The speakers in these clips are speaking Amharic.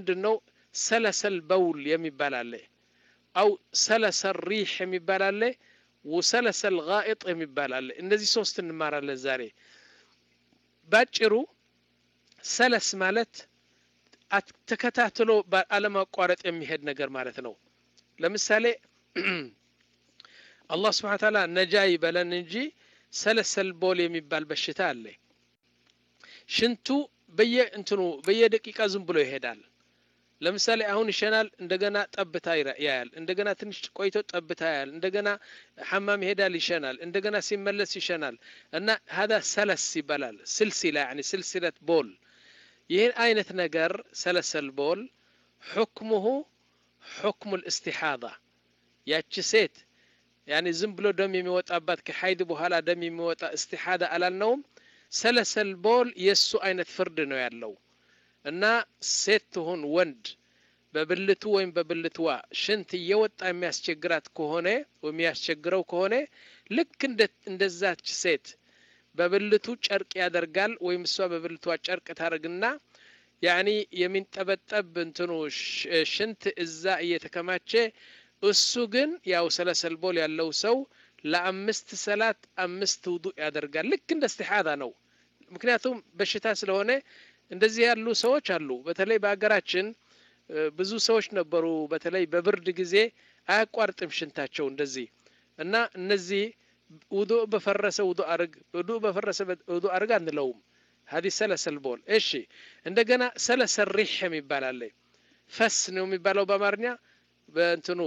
ምንድን ነው ሰለሰል በውል የሚባል አለ አው ሰለሰል ሪሕ የሚባል አለ ወሰለሰል ጋኢጥ የሚባል አለ እነዚህ ሶስት እንማራለን ዛሬ ባጭሩ ሰለስ ማለት ተከታትሎ አለማቋረጥ የሚሄድ ነገር ማለት ነው ለምሳሌ አላህ ስብሓን ታላ ነጃ ይበለን እንጂ ሰለሰል ቦል የሚባል በሽታ አለ ሽንቱ በየ እንትኑ በየደቂቃ ዝም ብሎ ይሄዳል ለምሳሌ አሁን ይሸናል እንደገና ጠብታ ያያል እንደገና ትንሽ ቆይቶ ጠብታ ያያል እንደገና ሐማም ይሄዳል ይሸናል እንደገና ሲመለስ ይሸናል እና ሀዳ ሰለስ ይባላል ስልሲላ ያኒ ስልሲለት ቦል ይህን አይነት ነገር ሰለሰል ቦል ሕክሙሁ ሕክሙ ልእስቲሓዳ ያቺ ሴት ያኒ ዝም ብሎ ደም የሚወጣባት ከሀይድ በኋላ ደም የሚወጣ እስቲሓዳ አላልነውም ሰለሰል ቦል የእሱ አይነት ፍርድ ነው ያለው እና ሴት ትሁን ወንድ በብልቱ ወይም በብልትዋ ሽንት እየወጣ የሚያስቸግራት ከሆነ የሚያስቸግረው ከሆነ ልክ እንደዛች ሴት በብልቱ ጨርቅ ያደርጋል ወይም እሷ በብልቷ ጨርቅ ታደርግና ያኒ የሚንጠበጠብ እንትኑ ሽንት እዛ እየተከማቸ እሱ ግን ያው ሰለሰል ቦል ያለው ሰው ለአምስት ሰላት አምስት ውዱእ ያደርጋል ልክ እንደ እስትሓዳ ነው ምክንያቱም በሽታ ስለሆነ እንደዚህ ያሉ ሰዎች አሉ በተለይ በሀገራችን ብዙ ሰዎች ነበሩ በተለይ በብርድ ጊዜ አያቋርጥም ሽንታቸው እንደዚህ እና እነዚህ ውዱእ በፈረሰ ውዱእ አርግ ውዱእ በፈረሰ ውዱእ አርግ አንለውም ሀዲህ ሰለሰል ቦል እሺ እንደገና ሰለሰል ሪሕ የሚባል አለ ፈስ ነው የሚባለው በአማርኛ በእንትኑ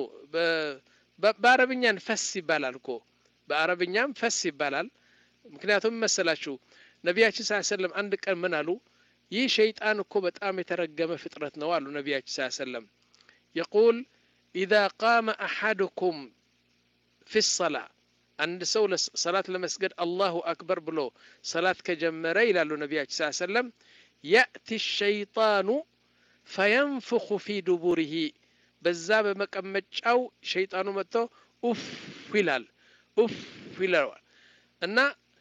በአረብኛን ፈስ ይባላል እኮ በአረብኛም ፈስ ይባላል ምክንያቱም መሰላችሁ ነቢያችን ስ ሰለም አንድ ቀን ምን አሉ ይህ ሸይጣን እኮ በጣም የተረገመ ፍጥረት ነው አሉ ነቢያችን ስ ሰለም የቁል ኢዛ ቃመ አሐድኩም ፊ ሰላ አንድ ሰው ሰላት ለመስገድ አላሁ አክበር ብሎ ሰላት ከጀመረ ይላሉ ነቢያችን ስ ሰለም ያእቲ ሸይጣኑ ፈየንፍኹ ፊ ዱቡሪሂ በዛ በመቀመጫው ሸይጣኑ መጥቶ ኡፍ ይላል ኡፍ ይለዋል እና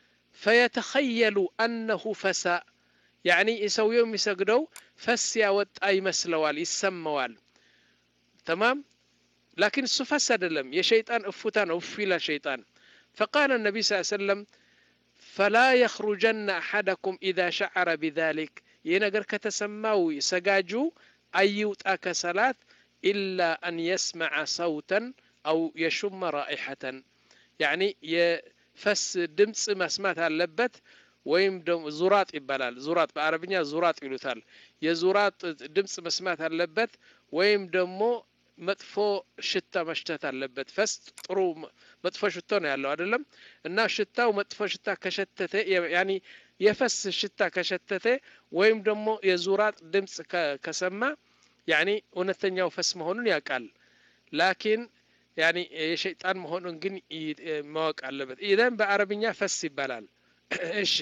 ፈየተኸየሉ አነሁ ፈሳ ያኒ ሰውየው የሚሰግደው ፈስ ያወጣ ይመስለዋል ይሰማዋል ተማም ላኪን እሱ ፈስ አይደለም የሸይጣን እፉታ ነው እፍ ይላል ሸይጣን فقال النبي صلى الله عليه وسلم فلا يخرجن أحدكم إذا شعر بذلك ينقر كتسماو سجاجو أيوتا كسلات إلا أن يسمع صوتا أو يشم رائحة يعني يفس دمس مسمات اللبت ወይም ደግሞ ዙራጥ ይባላል ዙራጥ በአረብኛ ዙራጥ ይሉታል የዙራጥ ድምፅ መስማት አለበት ወይም ደግሞ መጥፎ ሽታ መሽተት አለበት ፈስ ጥሩ መጥፎ ሽቶ ነው ያለው አይደለም እና ሽታው መጥፎ ሽታ ከሸተተ ያኒ የፈስ ሽታ ከሸተተ ወይም ደግሞ የዙራጥ ድምፅ ከሰማ ያኒ እውነተኛው ፈስ መሆኑን ያውቃል ላኪን ያኒ የሸይጣን መሆኑን ግን ማወቅ አለበት ኢዘን በአረብኛ ፈስ ይባላል እሺ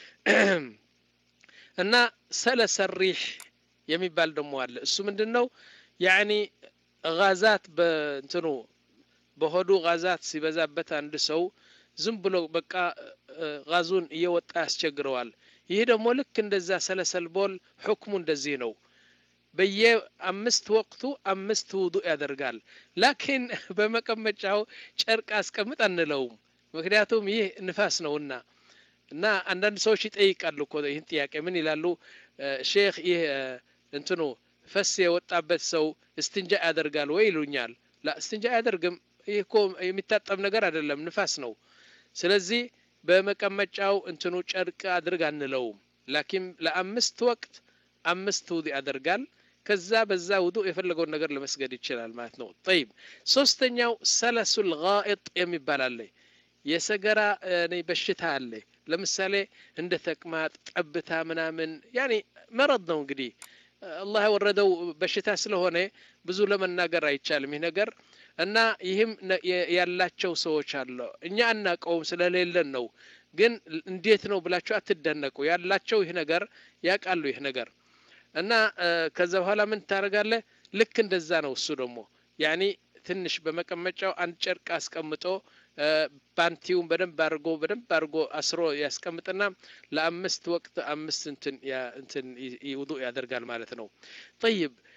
እና ሰለሰሪሕ የሚባል ደግሞ አለ እሱ ምንድን ነው ያኒ ጋዛት በእንትኑ በሆዱ ጋዛት ሲበዛበት አንድ ሰው ዝም ብሎ በቃ ጋዙን እየወጣ ያስቸግረዋል ይህ ደግሞ ልክ እንደዛ ሰለሰል ቦል ሕክሙ እንደዚህ ነው በየአምስት ወቅቱ አምስት ውዱእ ያደርጋል ላኪን በመቀመጫው ጨርቅ አስቀምጥ አንለውም ምክንያቱም ይህ ንፋስ ነውና እና አንዳንድ ሰዎች ይጠይቃሉ እኮ ይህን ጥያቄ ምን ይላሉ ሼክ ይህ እንትኑ ፈስ የወጣበት ሰው እስትንጃ ያደርጋል ወይ ይሉኛል ላ እስትንጃ አያደርግም ይህ እኮ የሚታጠብ ነገር አይደለም ንፋስ ነው ስለዚህ በመቀመጫው እንትኑ ጨርቅ አድርግ አንለውም ላኪን ለአምስት ወቅት አምስት ውዱ ያደርጋል ከዛ በዛ ውዱ የፈለገውን ነገር ለመስገድ ይችላል ማለት ነው ጠይብ ሶስተኛው ሰለሱል ጋኢጥ የሚባል አለ የሰገራ በሽታ አለ ለምሳሌ እንደ ተቅማጥ ጠብታ ምናምን ያኔ መረድ ነው እንግዲህ አላህ ያወረደው በሽታ ስለሆነ ብዙ ለመናገር አይቻልም ይህ ነገር እና ይህም ያላቸው ሰዎች አለ እኛ አናቀውም ስለሌለን ነው ግን እንዴት ነው ብላችሁ አትደነቁ ያላቸው ይህ ነገር ያውቃሉ ይህ ነገር እና ከዛ በኋላ ምን ታደርጋለህ ልክ እንደዛ ነው እሱ ደግሞ ያኒ ትንሽ በመቀመጫው አንድ ጨርቅ አስቀምጦ ፓንቲውን በደንብ አድርጎ በደንብ አድርጎ አስሮ ያስቀምጥና ለአምስት ወቅት አምስት እንትን እንትን ውዱእ ያደርጋል ማለት ነው ጠይብ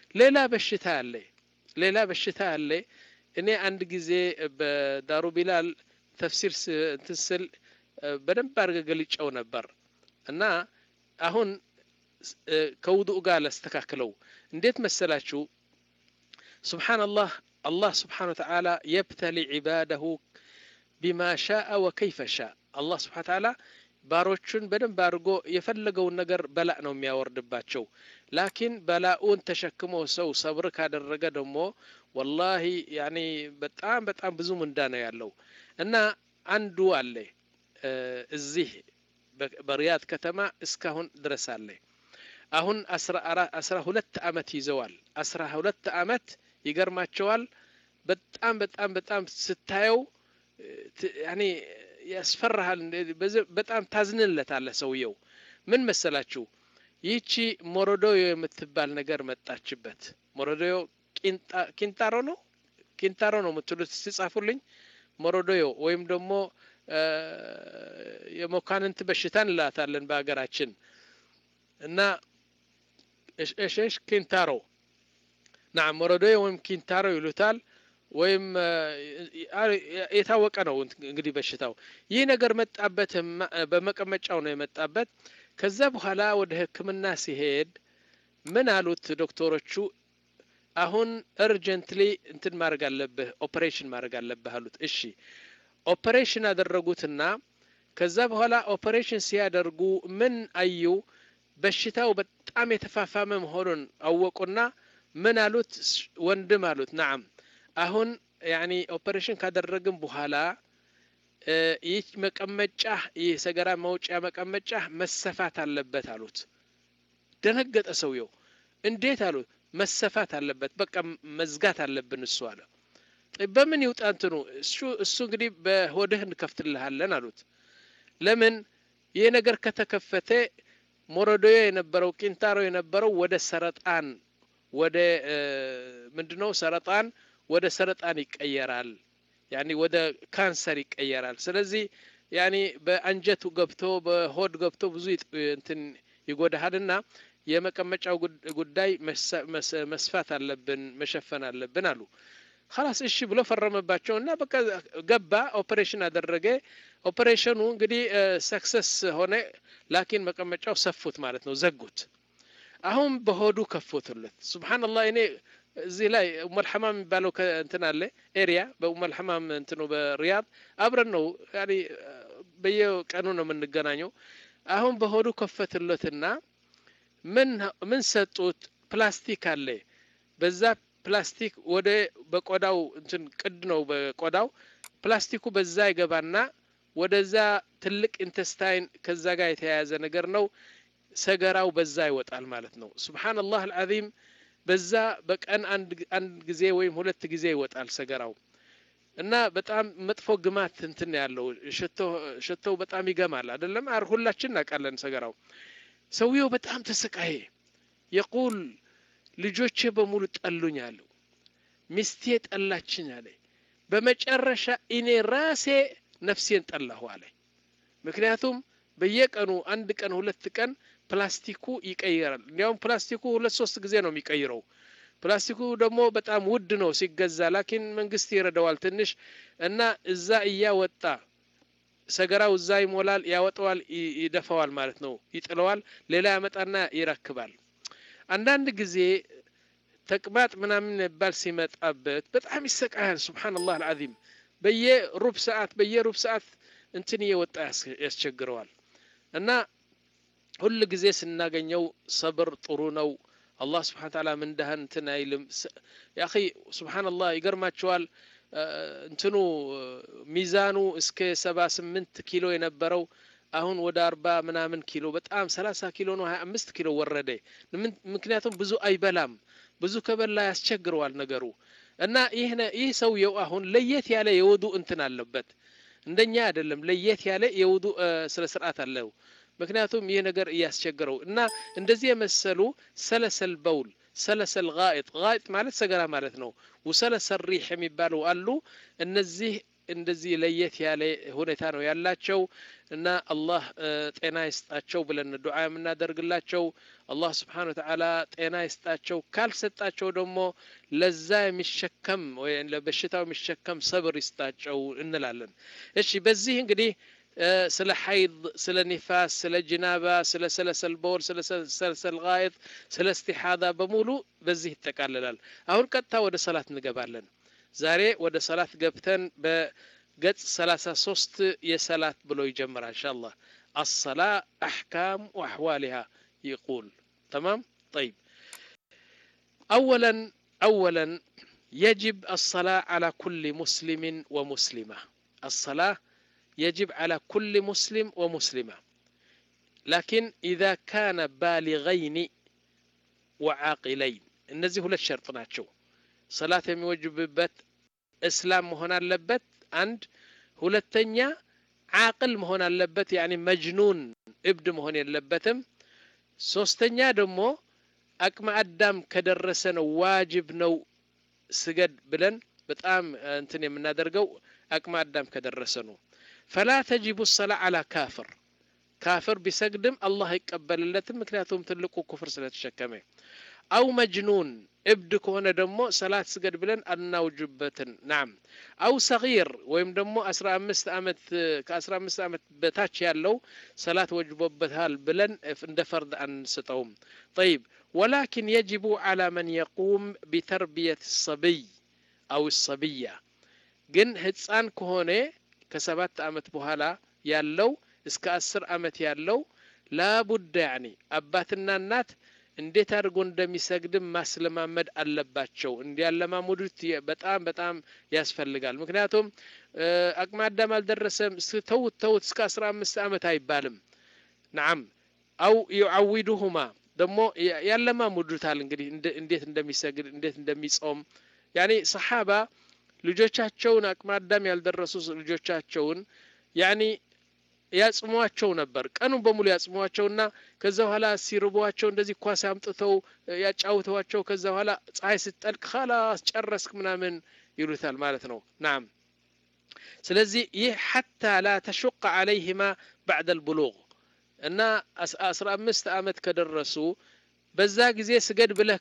ሌላ በሽታ አለ ሌላ በሽታ አለ እኔ አንድ ጊዜ በዳሩ ቢላል ተፍሲር እንትን ስል በደንብ አድርገ ገልጨው ነበር እና አሁን ከውዱእ ጋር ላስተካክለው እንዴት መሰላችሁ ስብሓንላህ አላህ ስብሓን ወተዓላ የብተሊ ዒባደሁ ቢማ ሻአ ወከይፈ ሻ አላህ ስብሓን ተዓላ ባሮቹን በደንብ አድርጎ የፈለገውን ነገር በላእ ነው የሚያወርድባቸው ላኪን በላኡን ተሸክሞ ሰው ሰብር ካደረገ ደግሞ ወላሂ ያኒ በጣም በጣም ብዙ ምንዳ ነው ያለው እና አንዱ አለ እዚህ በሪያድ ከተማ እስካሁን ድረስ አለ አሁን አስራ ሁለት አመት ይዘዋል አስራ ሁለት አመት ይገርማቸዋል በጣም በጣም በጣም ስታየው ያኔ ያስፈራሃል በጣም ታዝንለታለህ ሰውየው ምን መሰላችሁ ይህቺ ሞሮዶዮ የምትባል ነገር መጣችበት ሞሮዶዮ ኪንታሮ ነው ኪንታሮ ነው የምትሉት ሲጻፉልኝ ሞሮዶዮ ወይም ደግሞ የመኳንንት በሽታ እንላታለን በሀገራችን እና እሽሽ ኪንታሮ ናም ሞሮዶዮ ወይም ኪንታሮ ይሉታል ወይም የታወቀ ነው እንግዲህ በሽታው ይህ ነገር መጣበት በመቀመጫው ነው የመጣበት ከዛ በኋላ ወደ ህክምና ሲሄድ ምን አሉት ዶክተሮቹ አሁን እርጀንትሊ እንትን ማድረግ አለብህ ኦፕሬሽን ማድረግ አለብህ አሉት እሺ ኦፕሬሽን አደረጉትና ከዛ በኋላ ኦፕሬሽን ሲያደርጉ ምን አዩ በሽታው በጣም የተፋፋመ መሆኑን አወቁና ምን አሉት ወንድም አሉት ናም አሁን ያኒ ኦፕሬሽን ካደረግን በኋላ ይህ መቀመጫ ይህ ሰገራ መውጫ መቀመጫ መሰፋት አለበት አሉት ደነገጠ ሰውየው እንዴት አሉት መሰፋት አለበት በቃ መዝጋት አለብን እሱ አለ በምን ይውጣ እንትኑ እሱ እሱ እንግዲህ በሆድህ እንከፍትልሃለን አሉት ለምን ይህ ነገር ከተከፈተ ሞሮዶዮ የነበረው ቂንታሮ የነበረው ወደ ሰረጣን ወደ ምንድነው ሰረጣን ወደ ሰረጣን ይቀየራል ያኒ ወደ ካንሰር ይቀየራል ስለዚህ ያኒ በአንጀቱ ገብቶ በሆድ ገብቶ ብዙ እንትን ይጎዳሃልና የመቀመጫው ጉዳይ መስፋት አለብን መሸፈን አለብን አሉ ላስ እሺ ብሎ ፈረመባቸው እና በቃ ገባ ኦፕሬሽን አደረገ ኦፕሬሽኑ እንግዲህ ሰክሰስ ሆነ ላኪን መቀመጫው ሰፉት ማለት ነው ዘጉት አሁን በሆዱ ከፎቱለት ስብሓንላህ እኔ እዚህ ላይ ኡመልሐማም የሚባለው እንትን አለ ኤሪያ በኡመልሐማም እንትኑ በሪያድ አብረን ነው በየቀኑ ነው የምንገናኘው አሁን በሆዱ ከፈትለትና ምን ምን ሰጡት ፕላስቲክ አለ በዛ ፕላስቲክ ወደ በቆዳው እንትን ቅድ ነው በቆዳው ፕላስቲኩ በዛ ይገባና ወደዛ ትልቅ ኢንተስታይን ከዛ ጋር የተያያዘ ነገር ነው ሰገራው በዛ ይወጣል ማለት ነው ስብሓንላህ አልዓዚም በዛ በቀን አንድ ጊዜ ወይም ሁለት ጊዜ ይወጣል ሰገራው እና በጣም መጥፎ ግማት እንትን ያለው ሽቶው በጣም ይገማል አደለም አር ሁላችን እናውቃለን ሰገራው ሰውየው በጣም ተሰቃየ የቁል ልጆቼ በሙሉ ጠሉኝ አለው ሚስቴ ጠላችኝ አለ በመጨረሻ እኔ ራሴ ነፍሴን ጠላሁ አለ ምክንያቱም በየቀኑ አንድ ቀን ሁለት ቀን ፕላስቲኩ ይቀይራል እንዲያውም ፕላስቲኩ ሁለት ሶስት ጊዜ ነው የሚቀይረው ፕላስቲኩ ደግሞ በጣም ውድ ነው ሲገዛ ላኪን መንግስት ይረዳዋል ትንሽ እና እዛ እያወጣ ሰገራው እዛ ይሞላል ያወጠዋል ይደፋዋል ማለት ነው ይጥለዋል ሌላ ያመጣና ይረክባል አንዳንድ ጊዜ ተቅማጥ ምናምን ባል ሲመጣበት በጣም ይሰቃያል ስብሓንላህ አልዓዚም በየሩብ ሰዓት በየሩብ ሰዓት እንትን እየወጣ ያስቸግረዋል እና ሁል ጊዜ ስናገኘው ሰብር ጥሩ ነው አላህ ስብሓን ታላ ምንዳህን እንትን አይልም ያ ስብሓንላህ ይገርማቸዋል እንትኑ ሚዛኑ እስከ ሰባ ስምንት ኪሎ የነበረው አሁን ወደ አርባ ምናምን ኪሎ በጣም ሰላሳ ኪሎ ነው ሀያ አምስት ኪሎ ወረደ ምክንያቱም ብዙ አይበላም ብዙ ከበላ ያስቸግረዋል ነገሩ እና ይህ ሰውየው አሁን ለየት ያለ የውዱ እንትን አለበት እንደኛ አይደለም ለየት ያለ የውዱ ስነ ስርዓት አለው ምክንያቱም ይህ ነገር እያስቸግረው እና እንደዚህ የመሰሉ ሰለሰል በውል ሰለሰል ጋኢጥ ጋኢጥ ማለት ሰገራ ማለት ነው ውሰለሰል ሪሕ የሚባሉ አሉ እነዚህ እንደዚህ ለየት ያለ ሁኔታ ነው ያላቸው እና አላህ ጤና ይስጣቸው ብለን ዱዓ የምናደርግላቸው አላህ ስብሓን ወተዓላ ጤና ይስጣቸው ካልሰጣቸው ደግሞ ለዛ የሚሸከም ወይ ለበሽታው የሚሸከም ሰብር ይስጣቸው እንላለን እሺ በዚህ እንግዲህ ስለ ሐይድ ስለ ኒፋስ ስለ ጅናባ ስለ ሰለሰል ቦል ስለ ሰለሰል ጋይጥ ስለ እስቲሓዳ በሙሉ በዚህ ይጠቃልላል አሁን ቀጥታ ወደ ሰላት እንገባለን ዛሬ ወደ ሰላት ገብተን በገጽ 33 የሰላት ብሎ ይጀምራል እንሻ አላህ الصلاة أحكام وأحوالها يقول تمام طيب أولا أولا يجب الصلاة على كل مسلم ومسلمة الصلاة يجب على كل مسلم ومسلمة لكن إذا كان بالغين وعاقلين እነዚህ ሁለት ሸርጥ ናቸው ሰላት የሚወጅብበት እስላም መሆን አለበት አንድ ሁለተኛ ዓቅል መሆን አለበት ያኒ መጅኑን እብድ መሆን የለበትም ሶስተኛ ደግሞ አቅመ አዳም ከደረሰ ነው ዋጅብ ነው ስገድ ብለን በጣም እንትን የምናደርገው አቅመ አዳም ከደረሰ ነው ፈላ ተጅቡ ሰላ አላ ካፍር ካፍር ቢሰግድም አላህ አይቀበልለትም ምክንያቱም ትልቁ ኩፍር ስለተሸከመ አው መጅኑን እብድ ከሆነ ደግሞ ሰላት ስገድ ብለን አናውጅበትን ናም አው ሰጊር ወይም ደግሞ አስራ አምስት ዓመት ከአስራ አምስት ዓመት በታች ያለው ሰላት ወጅቦበታል ብለን እንደ ፈርድ አንስጠውም ጠይብ ወላኪን የጅቡ ዓላ መን የቁም ቢተርቢየት ሰብይ አው ሰብያ ግን ህፃን ከሆነ ከሰባት ዓመት በኋላ ያለው እስከ አስር ዓመት ያለው ላቡዳ ያኒ አባትና እናት እንዴት አድርጎ እንደሚሰግድም ማስለማመድ አለባቸው እንዲያለማሙዱት በጣም በጣም ያስፈልጋል ምክንያቱም አቅመ አዳም አልደረሰም ተውት ተውት እስከ አስራ አምስት ዓመት አይባልም ናም አው ዩዓዊዱሁማ ደግሞ ያለማሙዱታል እንግዲህ እንዴት እንደሚሰግድ እንዴት እንደሚጾም ያኔ ሰሓባ ልጆቻቸውን አቅመ አዳም ያልደረሱ ልጆቻቸውን ያኒ ያጽሟቸው ነበር ቀኑ በሙሉ ያጽሟቸውና ከዛ በኋላ ሲርቧቸው እንደዚህ ኳስ አምጥተው ያጫውተዋቸው ከዛ በኋላ ፀሐይ ስትጠልቅ ካላስ ጨረስክ ምናምን ይሉታል ማለት ነው ናም ስለዚህ ይህ ሐታ ላ ተሹቀ አለይህማ ባዕድ አልብሉግ እና አስራ አምስት ዓመት ከደረሱ በዛ ጊዜ ስገድ ብለህ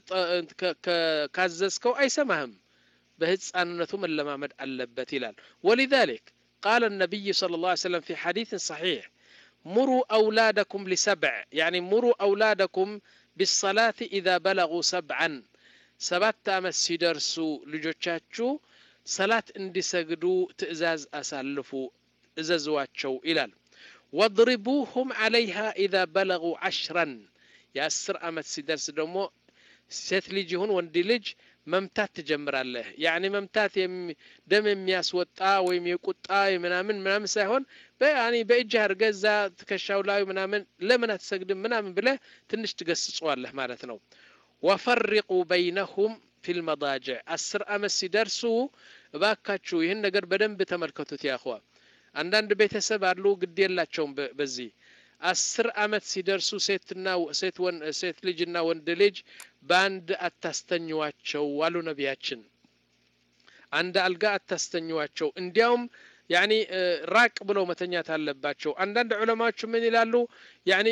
ካዘዝከው አይሰማህም በህፃንነቱ መለማመድ አለበት ይላል ወሊዛሊክ قال النبي صلى الله عليه وسلم في حديث صحيح مروا أولادكم لسبع يعني مروا أولادكم بالصلاة إذا بلغوا سبعا سبعة أمس سيدرسوا لجوتشاتشو صلاة اندي سجدوا تأزاز أسالفوا أززواتشو إلال واضربوهم عليها إذا بلغوا عشرا يا أسر أمس سيدرس دمو ሴት ልጅ ይሁን ወንድ ልጅ መምታት ትጀምራለህ ያኒ መምታት ደም የሚያስወጣ ወይም የቁጣ ምናምን ምናምን ሳይሆን ያኒ በእጅ አድርገህ እዛ ትከሻው ላይ ምናምን ለምን አትሰግድም ምናምን ብለህ ትንሽ ትገስጸዋለህ ማለት ነው ወፈሪቁ በይነሁም ፊ ልመዳጅዕ አስር አመት ሲደርሱ እባካችሁ ይህን ነገር በደንብ ተመልከቱት ያኸዋ አንዳንድ ቤተሰብ አሉ ግድ የላቸውም በዚህ አስር አመት ሲደርሱ ሴትና ሴት ሴት ልጅና ወንድ ልጅ በአንድ አታስተኝዋቸው አሉ ነቢያችን አንድ አልጋ አታስተኝዋቸው እንዲያውም ያኒ ራቅ ብለው መተኛት አለባቸው አንዳንድ ዑለማዎች ምን ይላሉ ያኒ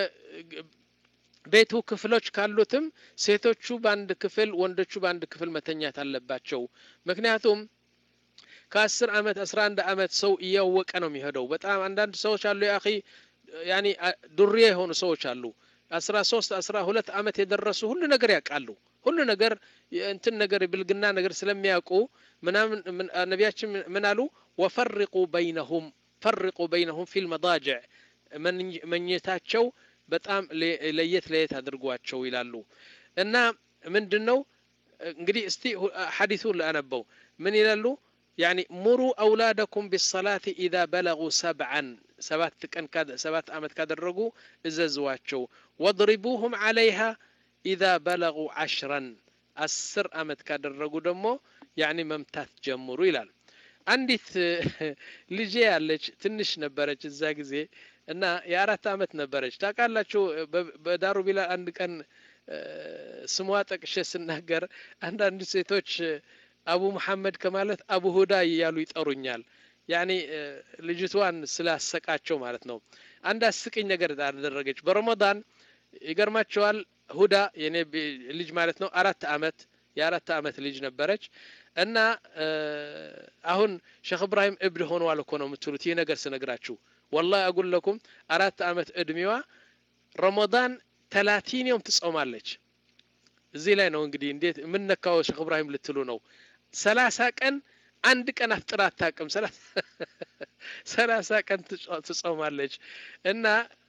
ቤቱ ክፍሎች ካሉትም ሴቶቹ በአንድ ክፍል ወንዶቹ በአንድ ክፍል መተኛት አለባቸው ምክንያቱም ከአስር አመት አስራ አንድ አመት ሰው እያወቀ ነው የሚሄደው በጣም አንዳንድ ሰዎች አሉ ያ ያኒ ዱሬ የሆኑ ሰዎች አሉ አስራ ሶስት አስራ ሁለት አመት የደረሱ ሁሉ ነገር ያውቃሉ ሁሉ ነገር እንትን ነገር ብልግና ነገር ስለሚያውቁ ምናምን ነቢያችን ምን አሉ ወፈርቁ በይነሁም ፈርቁ በይነሁም ፊል መዳጅዕ መኝታቸው በጣም ለየት ለየት አድርጓቸው ይላሉ እና ምንድን ነው እንግዲህ እስቲ ሐዲሱን ላነበው ምን ይላሉ يعني مروا أولادكم بالصلاة إذا بلغوا سبعا سبات كان سبات أمت كادرقوا إززواتشو واضربوهم عليها إذا بلغوا عشرا السر أمت كادرقوا دمو يعني ممتاث جمروا إلال አንዲት ልጄ ያለች ትንሽ ነበረች እዛ ጊዜ እና የአራት አመት ነበረች ታውቃላችሁ በዳሩ ቢላል አንድ ቀን ስሟ ጠቅሼ ስናገር አንዳንድ ሴቶች አቡ መሐመድ ከማለት አቡ ሁዳ እያሉ ይጠሩኛል። ያኔ ልጅቷን ስላሰቃቸው ማለት ነው። አንድ አስቅኝ ነገር አደረገች። በረመዳን ይገርማቸዋል። ሁዳ የኔ ልጅ ማለት ነው አራት አመት የአራት አመት ልጅ ነበረች እና አሁን ሼክ እብራሂም እብድ ሆነዋል እኮ ነው የምትሉት ይህ ነገር ስነግራችሁ ወላሂ አጉለኩም አራት አመት እድሜዋ ረመዳን ተላቲን የውም ትጾማለች። እዚህ ላይ ነው እንግዲህ እንዴት የምነካው ሼክ እብራሂም ልትሉ ነው። ሰላሳ ቀን አንድ ቀን አፍጥራ አታውቅም። ሰላሳ ቀን ትጾማለች እና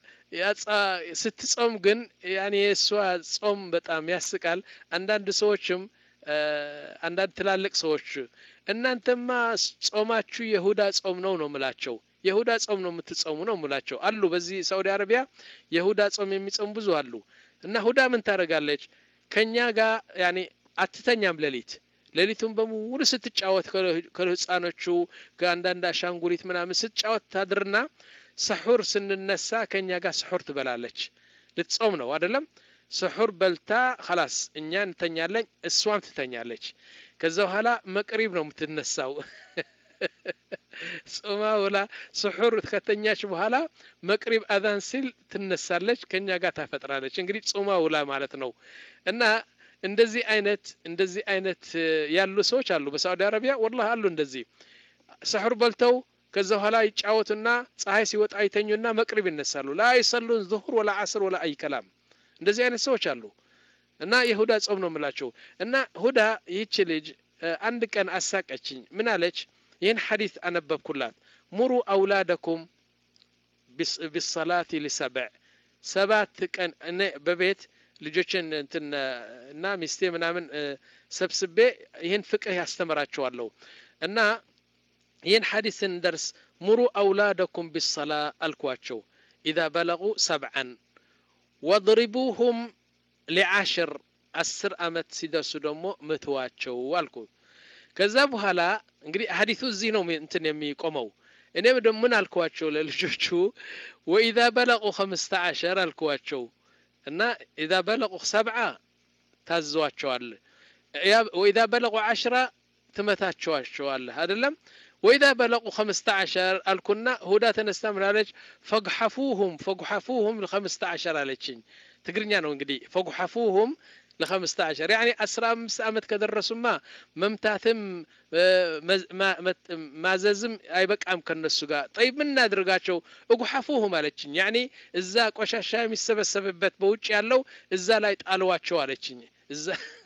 ስትጾም ግን ያኔ የእሷ ጾም በጣም ያስቃል። አንዳንድ ሰዎችም አንዳንድ ትላልቅ ሰዎች እናንተማ ጾማችሁ የሁዳ ጾም ነው ነው ምላቸው። የሁዳ ጾም ነው የምትጾሙ ነው ምላቸው አሉ። በዚህ ሳውዲ አረቢያ የሁዳ ጾም የሚጾሙ ብዙ አሉ። እና ሁዳ ምን ታደርጋለች? ከኛ ጋር ያኔ አትተኛም ሌሊት ሌሊቱን በሙሉ ስትጫወት ከህፃኖቹ ከአንዳንድ አሻንጉሊት ምናምን ስትጫወት ታድርና ሰሑር ስንነሳ ከእኛ ጋር ስሑር ትበላለች። ልትጾም ነው አይደለም? ስሑር በልታ ኸላስ እኛ እንተኛለን፣ እሷም ትተኛለች። ከዛ በኋላ መቅሪብ ነው የምትነሳው። ጾማ ውላ ስሑር ከተኛች በኋላ መቅሪብ አዛን ሲል ትነሳለች፣ ከእኛ ጋር ታፈጥራለች። እንግዲህ ጾማ ውላ ማለት ነው እና እንደዚህ አይነት እንደዚህ አይነት ያሉ ሰዎች አሉ በሳዑዲ አረቢያ ወላሂ አሉ። እንደዚህ ስሑር በልተው ከዛ በኋላ ይጫወቱና ፀሐይ ሲወጣ ይተኙና መቅሪብ ይነሳሉ። ላ ይሰሉን ዙሁር ወላ አስር ወላ አይ ከላም። እንደዚህ አይነት ሰዎች አሉ እና የሁዳ ጾም ነው የምላቸው። እና ሁዳ ይህች ልጅ አንድ ቀን አሳቀችኝ። ምን አለች? ይህን ሐዲስ አነበብኩላት። ሙሩ አውላደኩም ቢሰላቲ ሊሰብዕ ሰባት ቀን እኔ በቤት ልጆችን እንትን እና ሚስቴ ምናምን ሰብስቤ ይህን ፍቅህ ያስተምራቸዋለሁ እና ይህን ሐዲስ ስንደርስ ሙሩ አውላደኩም ቢሰላ አልኳቸው። ኢዛ በለቁ ሰብዓን ወድሪቡሁም ሊዓሽር አስር አመት ሲደርሱ ደግሞ ምትዋቸው አልኩ። ከዛ በኋላ እንግዲህ ሐዲሱ እዚህ ነው እንትን የሚቆመው። እኔም ደግሞ ምን አልኳቸው ለልጆቹ ወኢዛ በለቁ ከምስተ ዓሸር አልኳቸው እና ኢዛ በለቁ ሰብዓ ታዘዋቸዋል። ወኢዛ በለቁ ዓሽራ ትመታቸዋቸዋለህ አይደለም ወኢዛ በለቁ ከምስተ ዓሸር አልኩና ሁዳ ተነስታ ምናለች ፈጉሐፉሁም ፈጉሐፉሁም ለከምስተ ዓሸር አለችኝ። ትግርኛ ነው እንግዲህ ፈጉሐፉሁም ለከምስተ ዓሸር ያኒ አስራ አምስት ዓመት ከደረሱማ መምታትም ማዘዝም አይበቃም ከነሱ ጋር ጠይብ ምን እናድርጋቸው እጉሐፉሁም አለችኝ ያኒ እዛ ቆሻሻ የሚሰበሰብበት በውጭ ያለው እዛ ላይ ጣልዋቸው አለችኝ እዛ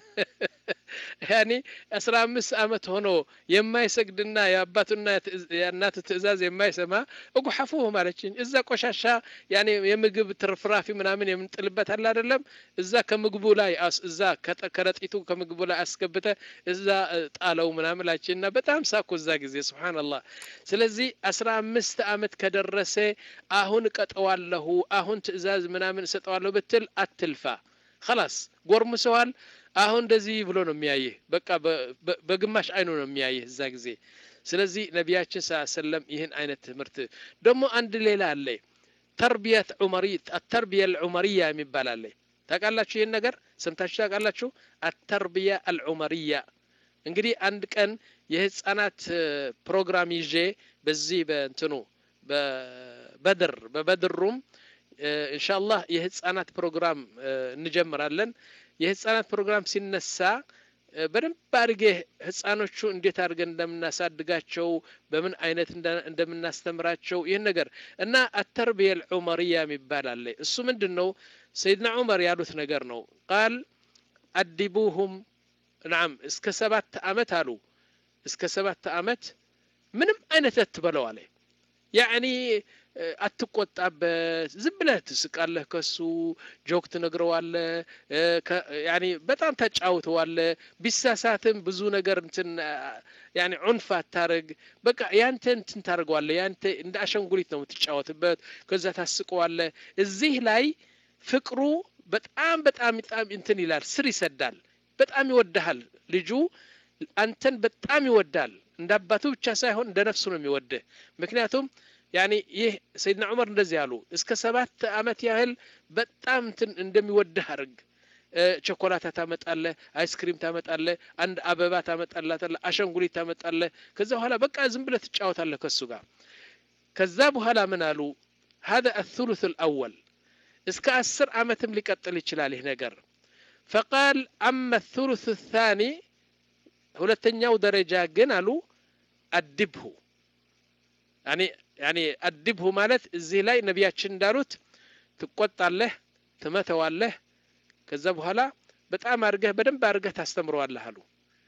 ያኔ አስራ አምስት ዓመት ሆኖ የማይሰግድና የአባቱና የእናቱ ትእዛዝ የማይሰማ እጉሐፉሁ ማለችኝ። እዛ ቆሻሻ ያኔ የምግብ ትርፍራፊ ምናምን የምንጥልበት አለ አይደለም? እዛ ከምግቡ ላይ እዛ ከረጢቱ ከምግቡ ላይ አስገብተ እዛ ጣለው ምናምን ላችንና በጣም ሳኩ እዛ ጊዜ ሱብሓነላህ። ስለዚህ አስራ አምስት ዓመት ከደረሰ አሁን እቀጠዋለሁ አሁን ትእዛዝ ምናምን እሰጠዋለሁ ብትል አትልፋ። ኸላስ ጎርምሰዋል። አሁን እንደዚህ ብሎ ነው የሚያይህ። በቃ በግማሽ አይኑ ነው የሚያይህ እዛ ጊዜ። ስለዚህ ነቢያችን ስ ሰለም ይህን አይነት ትምህርት ደግሞ አንድ ሌላ አለ። ተርቢየት ዑመሪ አተርቢያ አልዑመርያ የሚባል አለ። ታውቃላችሁ? ይህን ነገር ሰምታችሁ ታውቃላችሁ? አተርቢያ አልዑመርያ እንግዲህ አንድ ቀን የህፃናት ፕሮግራም ይዤ በዚህ በእንትኑ በበድር በበድር ሩም ኢንሻአላህ የህፃናት ፕሮግራም እንጀምራለን። የህፃናት ፕሮግራም ሲነሳ በደንብ አድርጌ ህፃኖቹ እንዴት አድርገን እንደምናሳድጋቸው በምን አይነት እንደምናስተምራቸው ይህን ነገር እና አተርቢያ ልዑመርያ የሚባል አለ። እሱ ምንድን ነው? ሰይድና ዑመር ያሉት ነገር ነው። ቃል አዲቡሁም ናም እስከ ሰባት አመት አሉ። እስከ ሰባት አመት ምንም አይነት አትበለው አለ። ያዕኒ አትቆጣበት፣ ዝም ብለህ ትስቃለህ፣ ከሱ ጆክ ትነግረዋለህ፣ ያኒ በጣም ታጫውተዋለህ። ቢሳሳትም ብዙ ነገር እንትን ያኒ ዑንፍ አታረግ። በቃ ያንተ እንትን ታደርገዋለህ። ያንተ እንደ አሸንጉሊት ነው የምትጫወትበት። ከዛ ታስቀዋለህ። እዚህ ላይ ፍቅሩ በጣም በጣም በጣም እንትን ይላል፣ ስር ይሰዳል። በጣም ይወድሃል ልጁ አንተን በጣም ይወዳል። እንደ አባቱ ብቻ ሳይሆን እንደ ነፍሱ ነው የሚወድህ። ምክንያቱም ያኒ ይህ ሰይድና ዑመር እንደዚህ አሉ። እስከ ሰባት አመት ያህል በጣም እንትን እንደሚወድህ አድርግ ቸኮላታ ታመጣለህ፣ አይስክሪም ታመጣለህ፣ አንድ አበባ ታመጣላታለህ፣ አሸንጉሊት ታመጣለህ። ከዛ በኋላ በቃ ዝም ብለህ ትጫወታለህ ከሱ ጋር። ከዛ በኋላ ምን አሉ هذا الثلث الأول እስከ አስር ዓመትም ሊቀጥል ይችላል ይህ ነገር ፈቃል አመ ثلث الثاني ሁለተኛው ደረጃ ግን አሉ አድብሁ ያኒ ያኒ አድብሁ ማለት እዚህ ላይ ነቢያችን እንዳሉት ትቆጣለህ፣ ትመተዋለህ። ከዛ በኋላ በጣም አድርገህ በደንብ አድርገህ ታስተምረዋለህ አሉ።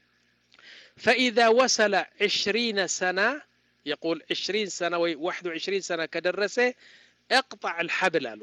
ፈኢዛ ወሰለ ዕሽሪነ ሰና የቁል ዕሽሪን ሰና ወይ ዋሕዱ ዕሽሪን ሰና ከደረሰ እቅጣዕ ልሐብል አሉ።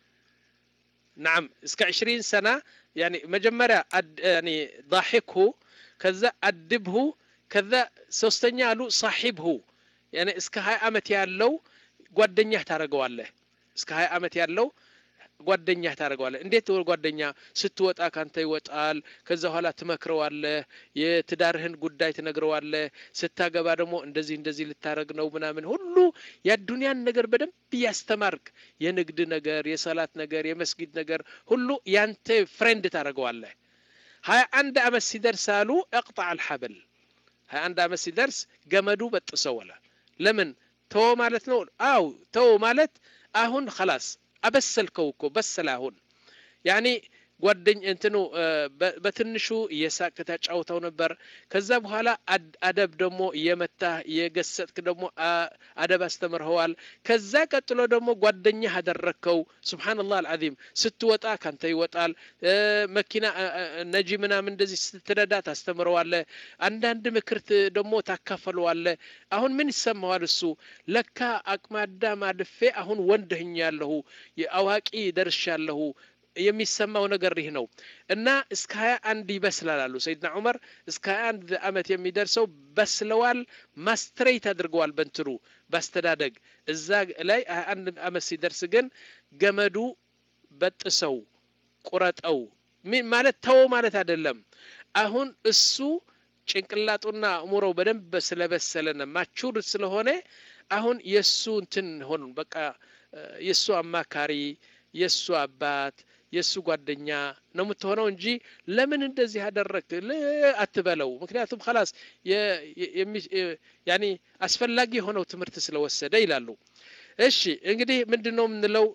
ናዓም እስከ ዕሽሪን ሰና ያኒ መጀመሪያ ያኒ ዳሒክሁ ከዛ አድብሁ ከዛ ሶስተኛ አሉ ሳሒብሁ ያኔ እስከ ሀያ ዓመት ያለው ጓደኛህ ታደርገዋለህ። እስከ ሀያ ዓመት ያለው ጓደኛህ ታደርገዋለህ። እንዴት ጓደኛ? ስትወጣ ካንተ ይወጣል። ከዛ በኋላ ትመክረዋለህ፣ የትዳርህን ጉዳይ ትነግረዋለህ። ስታገባ ደግሞ እንደዚህ እንደዚህ ልታረግ ነው ምናምን ሁሉ የአዱንያን ነገር በደንብ እያስተማርክ የንግድ ነገር፣ የሰላት ነገር፣ የመስጊድ ነገር ሁሉ ያንተ ፍሬንድ ታደርገዋለህ። ሀያ አንድ ዓመት ሲደርስ አሉ እቅጣዕ አልሐብል ሀያ አንድ ዓመት ሲደርስ ገመዱ በጥሰው አለ። ለምን ተወ ማለት ነው? አው ተወ ማለት አሁን ኸላስ አበሰልከው እኮ በሰለ። አሁን ያኔ ጓደኝ እንትኑ በትንሹ እየሳቅ ተጫውተው ነበር። ከዛ በኋላ አደብ ደግሞ እየመታህ እየገሰጥክ ደግሞ አደብ አስተምርኸዋል። ከዛ ቀጥሎ ደግሞ ጓደኛህ አደረግከው። ሱብሓነላህ አልዓዚም ስትወጣ ካንተ ይወጣል። መኪና ነጂ ምናምን እንደዚህ ስትነዳ ታስተምረዋለህ። አንዳንድ ምክርት ደግሞ ታካፈለዋለህ። አሁን ምን ይሰማዋል እሱ? ለካ አቅመ አዳም አልፌ አሁን ወንድ ሆኛለሁ፣ አዋቂ ደርሻለሁ የሚሰማው ነገር ይህ ነው እና እስከ ሀያ አንድ ይበስላል አሉ ሰይድና ዑመር። እስከ ሀያ አንድ ዓመት የሚደርሰው በስለዋል፣ ማስትሬት አድርገዋል በንትኑ በአስተዳደግ እዛ ላይ ሀያ አንድ ዓመት ሲደርስ ግን ገመዱ በጥሰው ቁረጠው ማለት ተወው ማለት አይደለም። አሁን እሱ ጭንቅላጡና አእምሮው በደንብ ስለበሰለና ማቹር ስለሆነ አሁን የእሱ እንትን ሆኑ በቃ የእሱ አማካሪ የእሱ አባት የእሱ ጓደኛ ነው የምትሆነው እንጂ ለምን እንደዚህ አደረግክ አትበለው። ምክንያቱም ኸላስ ያኔ አስፈላጊ የሆነው ትምህርት ስለወሰደ ይላሉ። እሺ እንግዲህ ምንድን ነው የምንለው?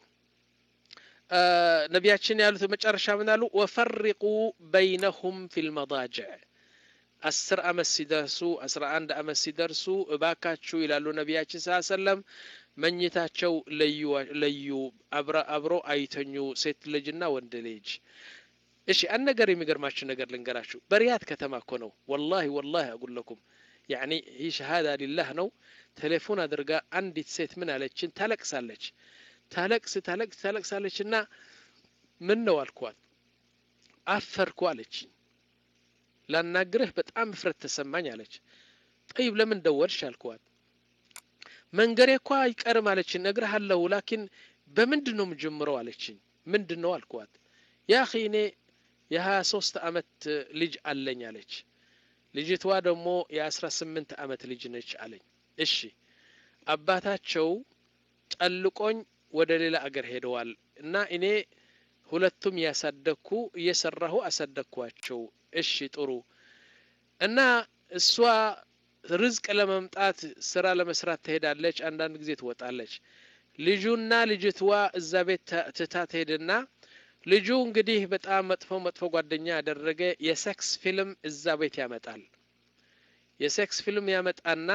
ነቢያችን ያሉት መጨረሻ ምን አሉ? ወፈሪቁ በይነሁም ፊል መዳጅዕ አስር ዓመት ሲደርሱ አስራ አንድ ዓመት ሲደርሱ እባካችሁ ይላሉ ነቢያችን ስ ሰለም መኝታቸው ለዩ፣ አብሮ አይተኙ፣ ሴት ልጅና ወንድ ልጅ። እሺ አንድ ነገር የሚገርማችሁ ነገር ልንገራችሁ። በሪያድ ከተማ እኮ ነው ወላሂ ወላሂ አጉለኩም ያኒ ይህ ሸሃዳ ሊላህ ነው። ቴሌፎን አድርጋ አንዲት ሴት ምን አለችን? ታለቅሳለች ታለቅስ ታለቅስ ታለቅሳለች እና ምን ነው አልኳት። አፈርኩ አለችኝ። ላናግርህ በጣም እፍረት ተሰማኝ አለች። ጠይብ ለምን ደወልሽ አልኳት። መንገሬ እኳ አይቀርም አለችኝ። እነግርሃለሁ ላኪን በምንድን ነው የምጀምረው አለችኝ። ምንድን ነው አልኳት። ያ ኺ እኔ የሀያ ሶስት አመት ልጅ አለኝ አለች። ልጅቷ ደግሞ የአስራ ስምንት አመት ልጅ ነች አለኝ። እሺ አባታቸው ጠልቆኝ ወደ ሌላ አገር ሄደዋል እና እኔ ሁለቱም ያሳደግኩ እየሰራሁ አሳደግኳቸው። እሺ ጥሩ እና እሷ ርዝቅ ለመምጣት ስራ ለመስራት ትሄዳለች። አንዳንድ ጊዜ ትወጣለች። ልጁና ልጅትዋ እዛ ቤት ትታ ትሄድና ልጁ እንግዲህ በጣም መጥፎ መጥፎ ጓደኛ ያደረገ የሴክስ ፊልም እዛ ቤት ያመጣል። የሴክስ ፊልም ያመጣና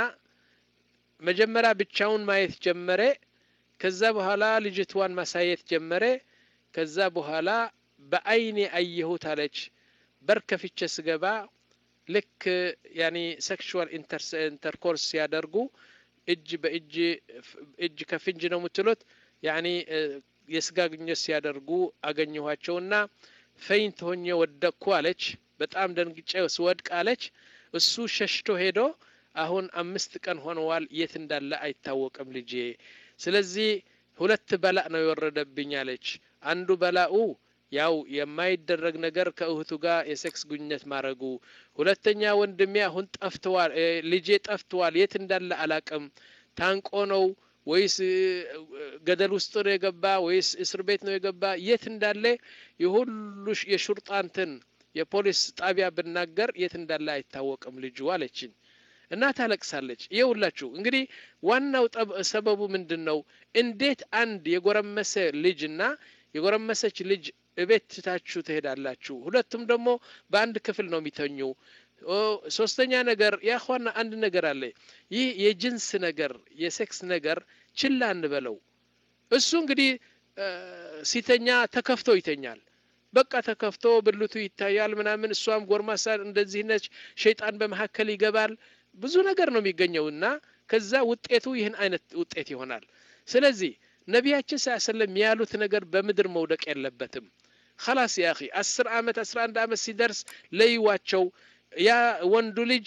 መጀመሪያ ብቻውን ማየት ጀመረ። ከዛ በኋላ ልጅትዋን ማሳየት ጀመረ። ከዛ በኋላ በአይኔ አየሁት አለች። በር ከፍቼ ስገባ ልክ ያኒ ሴክሹዋል ኢንተርኮርስ ሲያደርጉ እጅ በእጅ እጅ ከፍንጅ ነው የምትሉት ያኒ የስጋ ግንኙነት ሲያደርጉ አገኘኋቸውና ፈይንት ሆኜ ወደቅኩ አለች። በጣም ደንግጬ ስወድቅ አለች። እሱ ሸሽቶ ሄዶ አሁን አምስት ቀን ሆነዋል። የት እንዳለ አይታወቅም ልጄ። ስለዚህ ሁለት በላእ ነው የወረደብኝ አለች። አንዱ በላኡ ያው የማይደረግ ነገር ከእህቱ ጋር የሴክስ ግንኙነት ማድረጉ፣ ሁለተኛ ወንድሜ አሁን ጠፍተዋል፣ ልጄ ጠፍተዋል፣ የት እንዳለ አላቅም፣ ታንቆ ነው ወይስ ገደል ውስጥ ነው የገባ ወይስ እስር ቤት ነው የገባ የት እንዳለ የሁሉ የሹርጣ እንትን የፖሊስ ጣቢያ ብናገር የት እንዳለ አይታወቅም ልጁ አለችኝ እና ታለቅሳለች ይኸውላችሁ እንግዲህ ዋናው ሰበቡ ምንድን ነው እንዴት አንድ የጎረመሰ ልጅና የጎረመሰች ልጅ እቤት ትታችሁ ትሄዳላችሁ ሁለቱም ደግሞ በአንድ ክፍል ነው የሚተኙ ሶስተኛ ነገር ያኳና አንድ ነገር አለ ይህ የጅንስ ነገር የሴክስ ነገር ችላ እንበለው እሱ እንግዲህ ሲተኛ ተከፍቶ ይተኛል በቃ ተከፍቶ ብልቱ ይታያል ምናምን እሷም ጎርማሳ እንደዚህ ነች ሸይጣን በመካከል ይገባል ብዙ ነገር ነው የሚገኘው እና ከዛ ውጤቱ ይህን አይነት ውጤት ይሆናል ስለዚህ ነቢያችን ስ ሰለም ያሉት ነገር በምድር መውደቅ የለበትም ከላስ ያ አስር ዓመት አስራ አንድ ዓመት ሲደርስ ለይዋቸው ያ ወንዱ ልጅ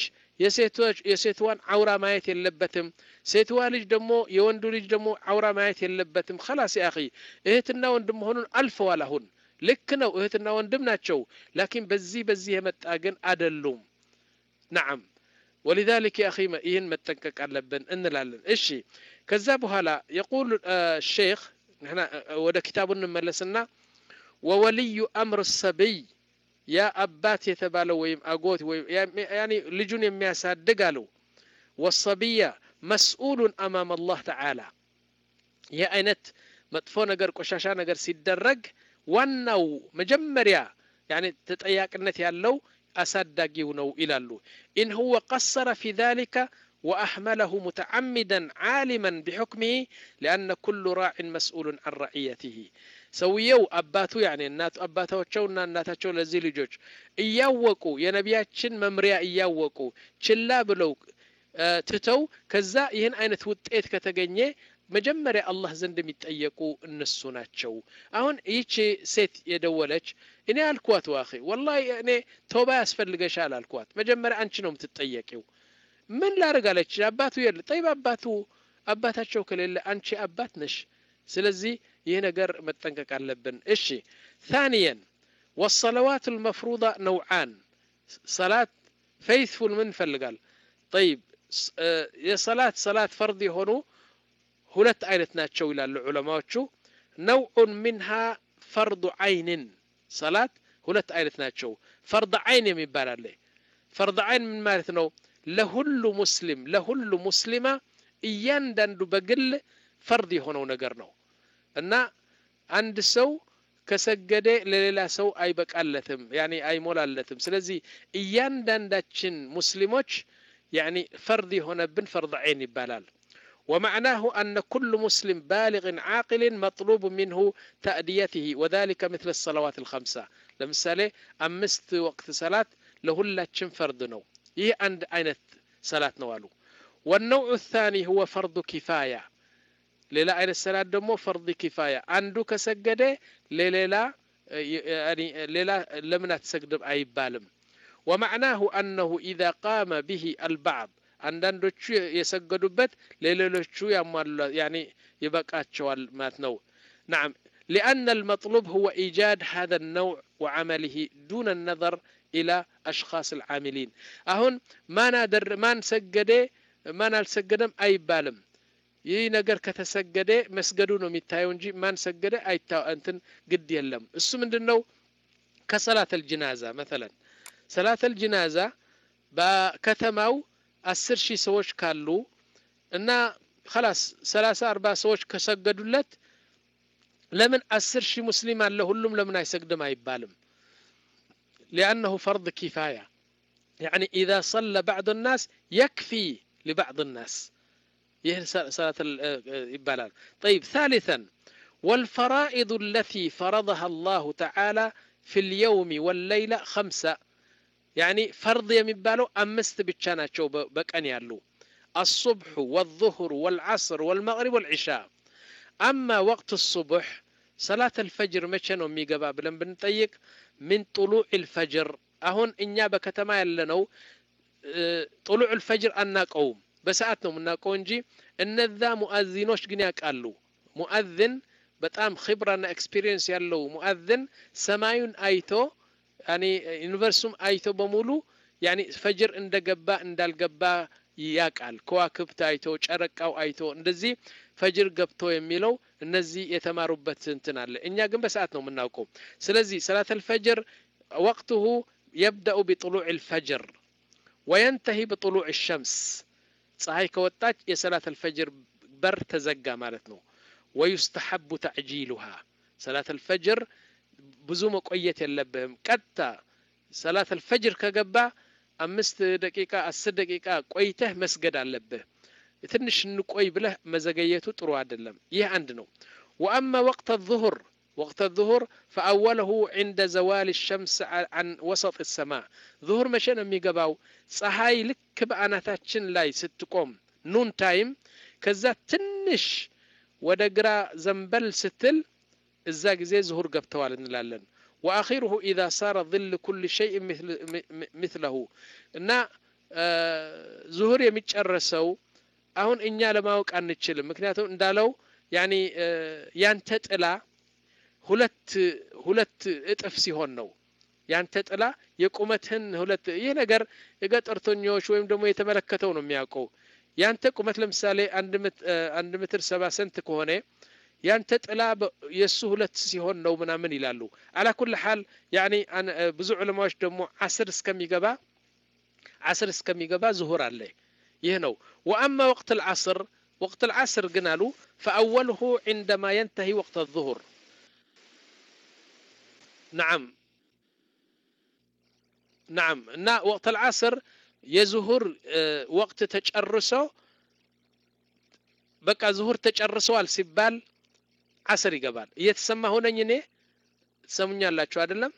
የሴትዋን አውራ ማየት የለበትም ሴትዋ ልጅ ደግሞ የወንዱ ልጅ ደግሞ አውራ ማየት የለበትም ከላስ ያ እህትና ወንድም መሆኑን አልፈዋል አሁን ልክ ነው እህትና ወንድም ናቸው ላኪን በዚህ በዚህ የመጣ ግን አደሉም ናዓም ولذلك يا أخي ይህን መጠንቀቅ አለብን እንላለን እሺ ከዛ በኋላ የቁል ሼክ ወደ ኪታቡ እንመለስና ወወልዩ አምር ሰብይ ያ አባት የተባለው ወይም አጎት ወይም ልጁን የሚያሳድግ አለው ወሰብያ መስኡሉን አማም አላህ ተዓላ ይህ አይነት መጥፎ ነገር ቆሻሻ ነገር ሲደረግ ዋናው መጀመሪያ ያኔ ተጠያቂነት ያለው አሳዳጊው ነው ይላሉ ኢን ሁወ ቀሰረ ፊ ذلك وأحمله متعمدا عالما بحكمه لأن كل راع مسؤول عن رعيته ሰውየው አባቱ ያኔ እናቱ አባታቸውና እናታቸው ለዚህ ልጆች እያወቁ የነቢያችን መምሪያ እያወቁ ችላ ብለው ትተው ከዛ ይህን አይነት ውጤት ከተገኘ መጀመሪያ አላህ ዘንድ የሚጠየቁ እነሱ ናቸው አሁን ይቺ ሴት የደወለች እኔ አልኳት ዋኺ ወላሂ እኔ ቶባ ያስፈልገሻል አልኳት መጀመሪያ አንቺ ነው የምትጠየቂው ምን ላርግ አለች አባቱ የለ ጠይብ አባቱ አባታቸው ከሌለ አንቺ አባት ነሽ ስለዚህ ይህ ነገር መጠንቀቅ አለብን እሺ ثانيا والصلوات المفروضة نوعان صلاة فيثفul ምን ፈልጋል طيب የሰላት ሰላት ፈርድ የሆኑ ሁለት አይነት ናቸው ይላሉ ዑለማዎቹ ነውዑን ሚንሃ ፈርዱ አይንን ሰላት ሁለት አይነት ናቸው ፈርድ አይን የሚባል አለ ፈርድ አይን ምን ማለት ነው ለሁሉ ሙስሊም ለሁሉ ሙስሊማ እያንዳንዱ በግል ፈርድ የሆነው ነገር ነው እና አንድ ሰው ከሰገደ ለሌላ ሰው አይበቃለትም ያኔ አይሞላለትም ስለዚህ እያንዳንዳችን ሙስሊሞች ያኒ ፈርድ የሆነብን ፈርድ አይን ይባላል ومعناه أن كل مسلم بالغ عاقل مطلوب منه تأديته وذلك مثل الصلوات الخمسة لمثال أمست وقت صلاة لهلا فرد نو ይህ አንድ አይነት ሰላት ነው አሉ والنوع الثاني هو فرض كفاية ሌላ አይነት ሰላት ደግሞ ፈርድ ኪፋያ አንዱ ከሰገደ ለሌላ ሌላ ለምን አትሰግድም አይባልም ومعناه أنه إذا قام به البعض አንዳንዶቹ የሰገዱበት ለሌሎቹ ያሟሉ ያኔ ይበቃቸዋል ማለት ነው نعم لأن المطلوب هو إيجاد هذا النوع وعمله دون النظر إلى أشخاص العاملين أهون ما نادر ما سجد ما نالسجدم أي بالم ይህ ነገር ከተሰገደ መስገዱ ነው የሚታየው እንጂ ማን ሰገደ አይታ እንትን ግድ የለም እሱ ምንድን ነው ከሰላተል ጅናዛ መተለን ሰላተል ጅናዛ በከተማው አስር ሺህ ሰዎች ካሉ እና ከላስ ሰላሳ አርባ ሰዎች ከሰገዱለት ለምን አስር ሺህ ሙስሊም አለ ሁሉም ለምን አይሰግድም አይባልም ሊአነሁ ፈርድ ኪፋያ يعني إذا صلى بعض الناس يكفي لبعض الناس ይህ ሰላት ይባላል طيب ثالثا والفرائض التي فرضها الله تعالى في اليوم والليلة خمسة يعني فرض የሚባለው አምስት ብቻ ናቸው በቀን ያሉ الصبح والظهر والعصر والمغرب والعشاء أما وقت الصبح صلاة الفجر መቼ ነው የሚገባ ብለን ብንጠይቅ من طلوع الفجر አሁን እኛ በከተማ ያለነው طلوع الفجر አናቀውም በሰዓት ነው የምናውቀው እንጂ እነዛ ሙአዚኖች ግን ያውቃሉ ሙአዝን በጣም ኺብራና ኤክስፒሪየንስ ያለው ሙአዝን ሰማዩን አይቶ ያኒ ዩኒቨርሱም አይቶ በሙሉ ያኒ ፈጅር እንደገባ እንዳልገባ ያቃል ከዋክብት አይቶ ጨረቃው አይቶ እንደዚህ ፈጅር ገብቶ የሚለው እነዚህ የተማሩበት እንትን አለ እኛ ግን በሰዓት ነው የምናውቀው ስለዚህ ሰላት አልፈጅር ወቅትሁ የብደኡ ቢጥሉዕ ልፈጅር ወየንተሂ ብጥሉዕ ሸምስ ፀሐይ ከወጣች የሰላት አልፈጅር በር ተዘጋ ማለት ነው ወዩስተሐቡ ተዕጂሉሃ ሰላት አልፈጅር ብዙ መቆየት የለብህም ቀጥታ ሰላት አልፈጅር ከገባ አምስት ደቂቃ አስር ደቂቃ ቆይተህ መስገድ አለብህ ትንሽ እንቆይ ብለህ መዘገየቱ ጥሩ አይደለም ይህ አንድ ነው ወአማ ወቅት الظهر وقت الظهر فأوله عند زوال الشمس عن وسط السماء ظهر مشى ነው የሚገባው ፀሐይ ልክ በአናታችን ላይ ስትቆም ኑን ታይም ከዛ ትንሽ ወደ ግራ ዘንበል ስትል እዛ ጊዜ ዙሁር ገብተዋል እንላለን وآخره إذا صار ظل كل شيء مثل مثله እና ዙሁር የሚጨረሰው አሁን እኛ ለማወቅ አንችልም ምክንያቱም እንዳለው ያኒ ያንተ ጥላ ሁለት ሁለት እጥፍ ሲሆን ነው ያንተ ጥላ የቁመትህን ሁለት ይህ ነገር የገጠርተኞች ወይም ደግሞ የተመለከተው ነው የሚያውቀው ያንተ ቁመት ለምሳሌ አንድ ሜትር ሰባ ሰንት ከሆነ ያንተ ጥላ የእሱ ሁለት ሲሆን ነው ምናምን ይላሉ አላ ኩል ሓል ያኒ ብዙ ዑለማዎች ደግሞ አስር እስከሚገባ አስር እስከሚገባ ዙሁር አለ ይህ ነው ወአማ ወቅት ልዓስር ወቅት ልዓስር ግን አሉ ፈአወልሁ ዕንደማ የንተሂ ወቅት الظሁር نعم نعم እና ወቅት الዓስር የዙሁር ወቅት ተጨርሶ በቃ ዙሁር ተጨርሰዋል ሲባል ዓስር ይገባል እየተሰማ ሆነኝ እኔ ትሰሙኛላችሁ አይደለም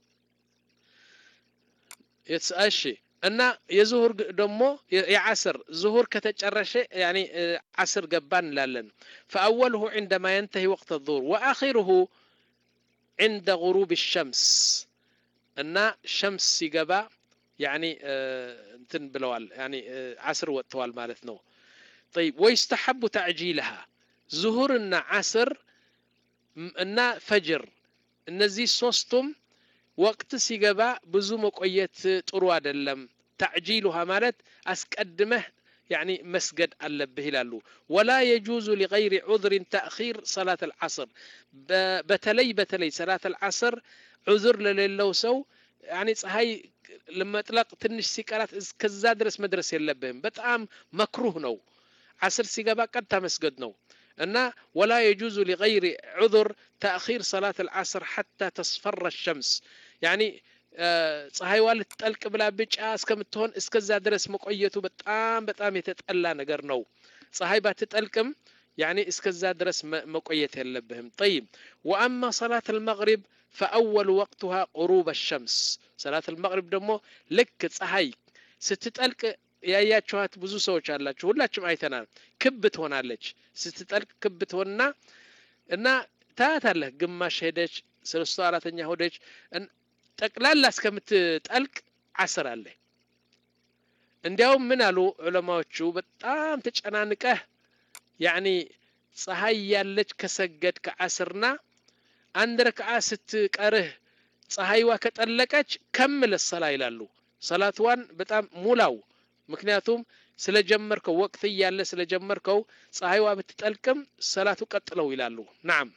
እሺ እና የዙሁር ደግሞ የዓስር ዙሁር ከተጨረሸ ያኒ ዓስር ገባ እንላለን ፈአወልሁ ዕንደማ የንተሂ ወቅት الظሁር ወአኺሩሁ عند غروب الشمس እና ሸምስ ሲገባ ያኒ እንትን ብለዋል ያኒ ዓስር ወጥተዋል ማለት ነው طيب ويستحب تعجيلها ዙሁርና ዓስር እና ፈጅር እነዚህ ሶስቱም ወቅት ሲገባ ብዙ መቆየት ጥሩ አይደለም ተዕጂሉሃ ማለት አስቀድመህ يعني مسجد አለብህ ይላሉ ولا يجوز لغير عذر تأخير صلاة العصر በተለይ በተለይ صلاة العصر عذر ለሌለው ሰው يعني ፀሐይ ለመጥለቅ ትንሽ ሲቀራት እስከዛ ድረስ መድረስ የለብህም በጣም መክሩህ ነው ዓስር ሲገባ ቀጥታ መስገድ ነው እና ولا يجوز لغير عذر تأخير صلاة العصر حتى تصفر الشمس يعني ፀሐይዋ ልትጠልቅ ብላ ብጫ እስከምትሆን እስከዛ ድረስ መቆየቱ በጣም በጣም የተጠላ ነገር ነው ፀሐይ ባትጠልቅም يعني እስከዛ ድረስ መቆየት የለብህም طيب وأما صلاة المغرب فأول وقتها غروب الشمس صلاة المغرب ደግሞ ልክ ፀሐይ ስትጠልቅ ያያችኋት ብዙ ሰዎች አላችሁ ሁላችሁም አይተናል ክብ ትሆናለች ስትጠልቅ ክብ ትሆንና እና ታያታለህ ግማሽ ሄደች ስልስቱ አራተኛ ሆደች ጠቅላላ እስከምትጠልቅ ዓስር አለ እንዲያውም ምን አሉ ዑለማዎቹ በጣም ተጨናንቀህ ያኒ ፀሐይ ያለች ከሰገድ ከዓስርና አንድ ረክዓ ስትቀርህ ፀሐይዋ ከጠለቀች ከምል ሰላ ይላሉ ሰላትዋን በጣም ሙላው ምክንያቱም ስለጀመርከው ወቅት እያለ ስለጀመርከው ፀሐይዋ ብትጠልቅም ሰላቱ ቀጥለው ይላሉ ናም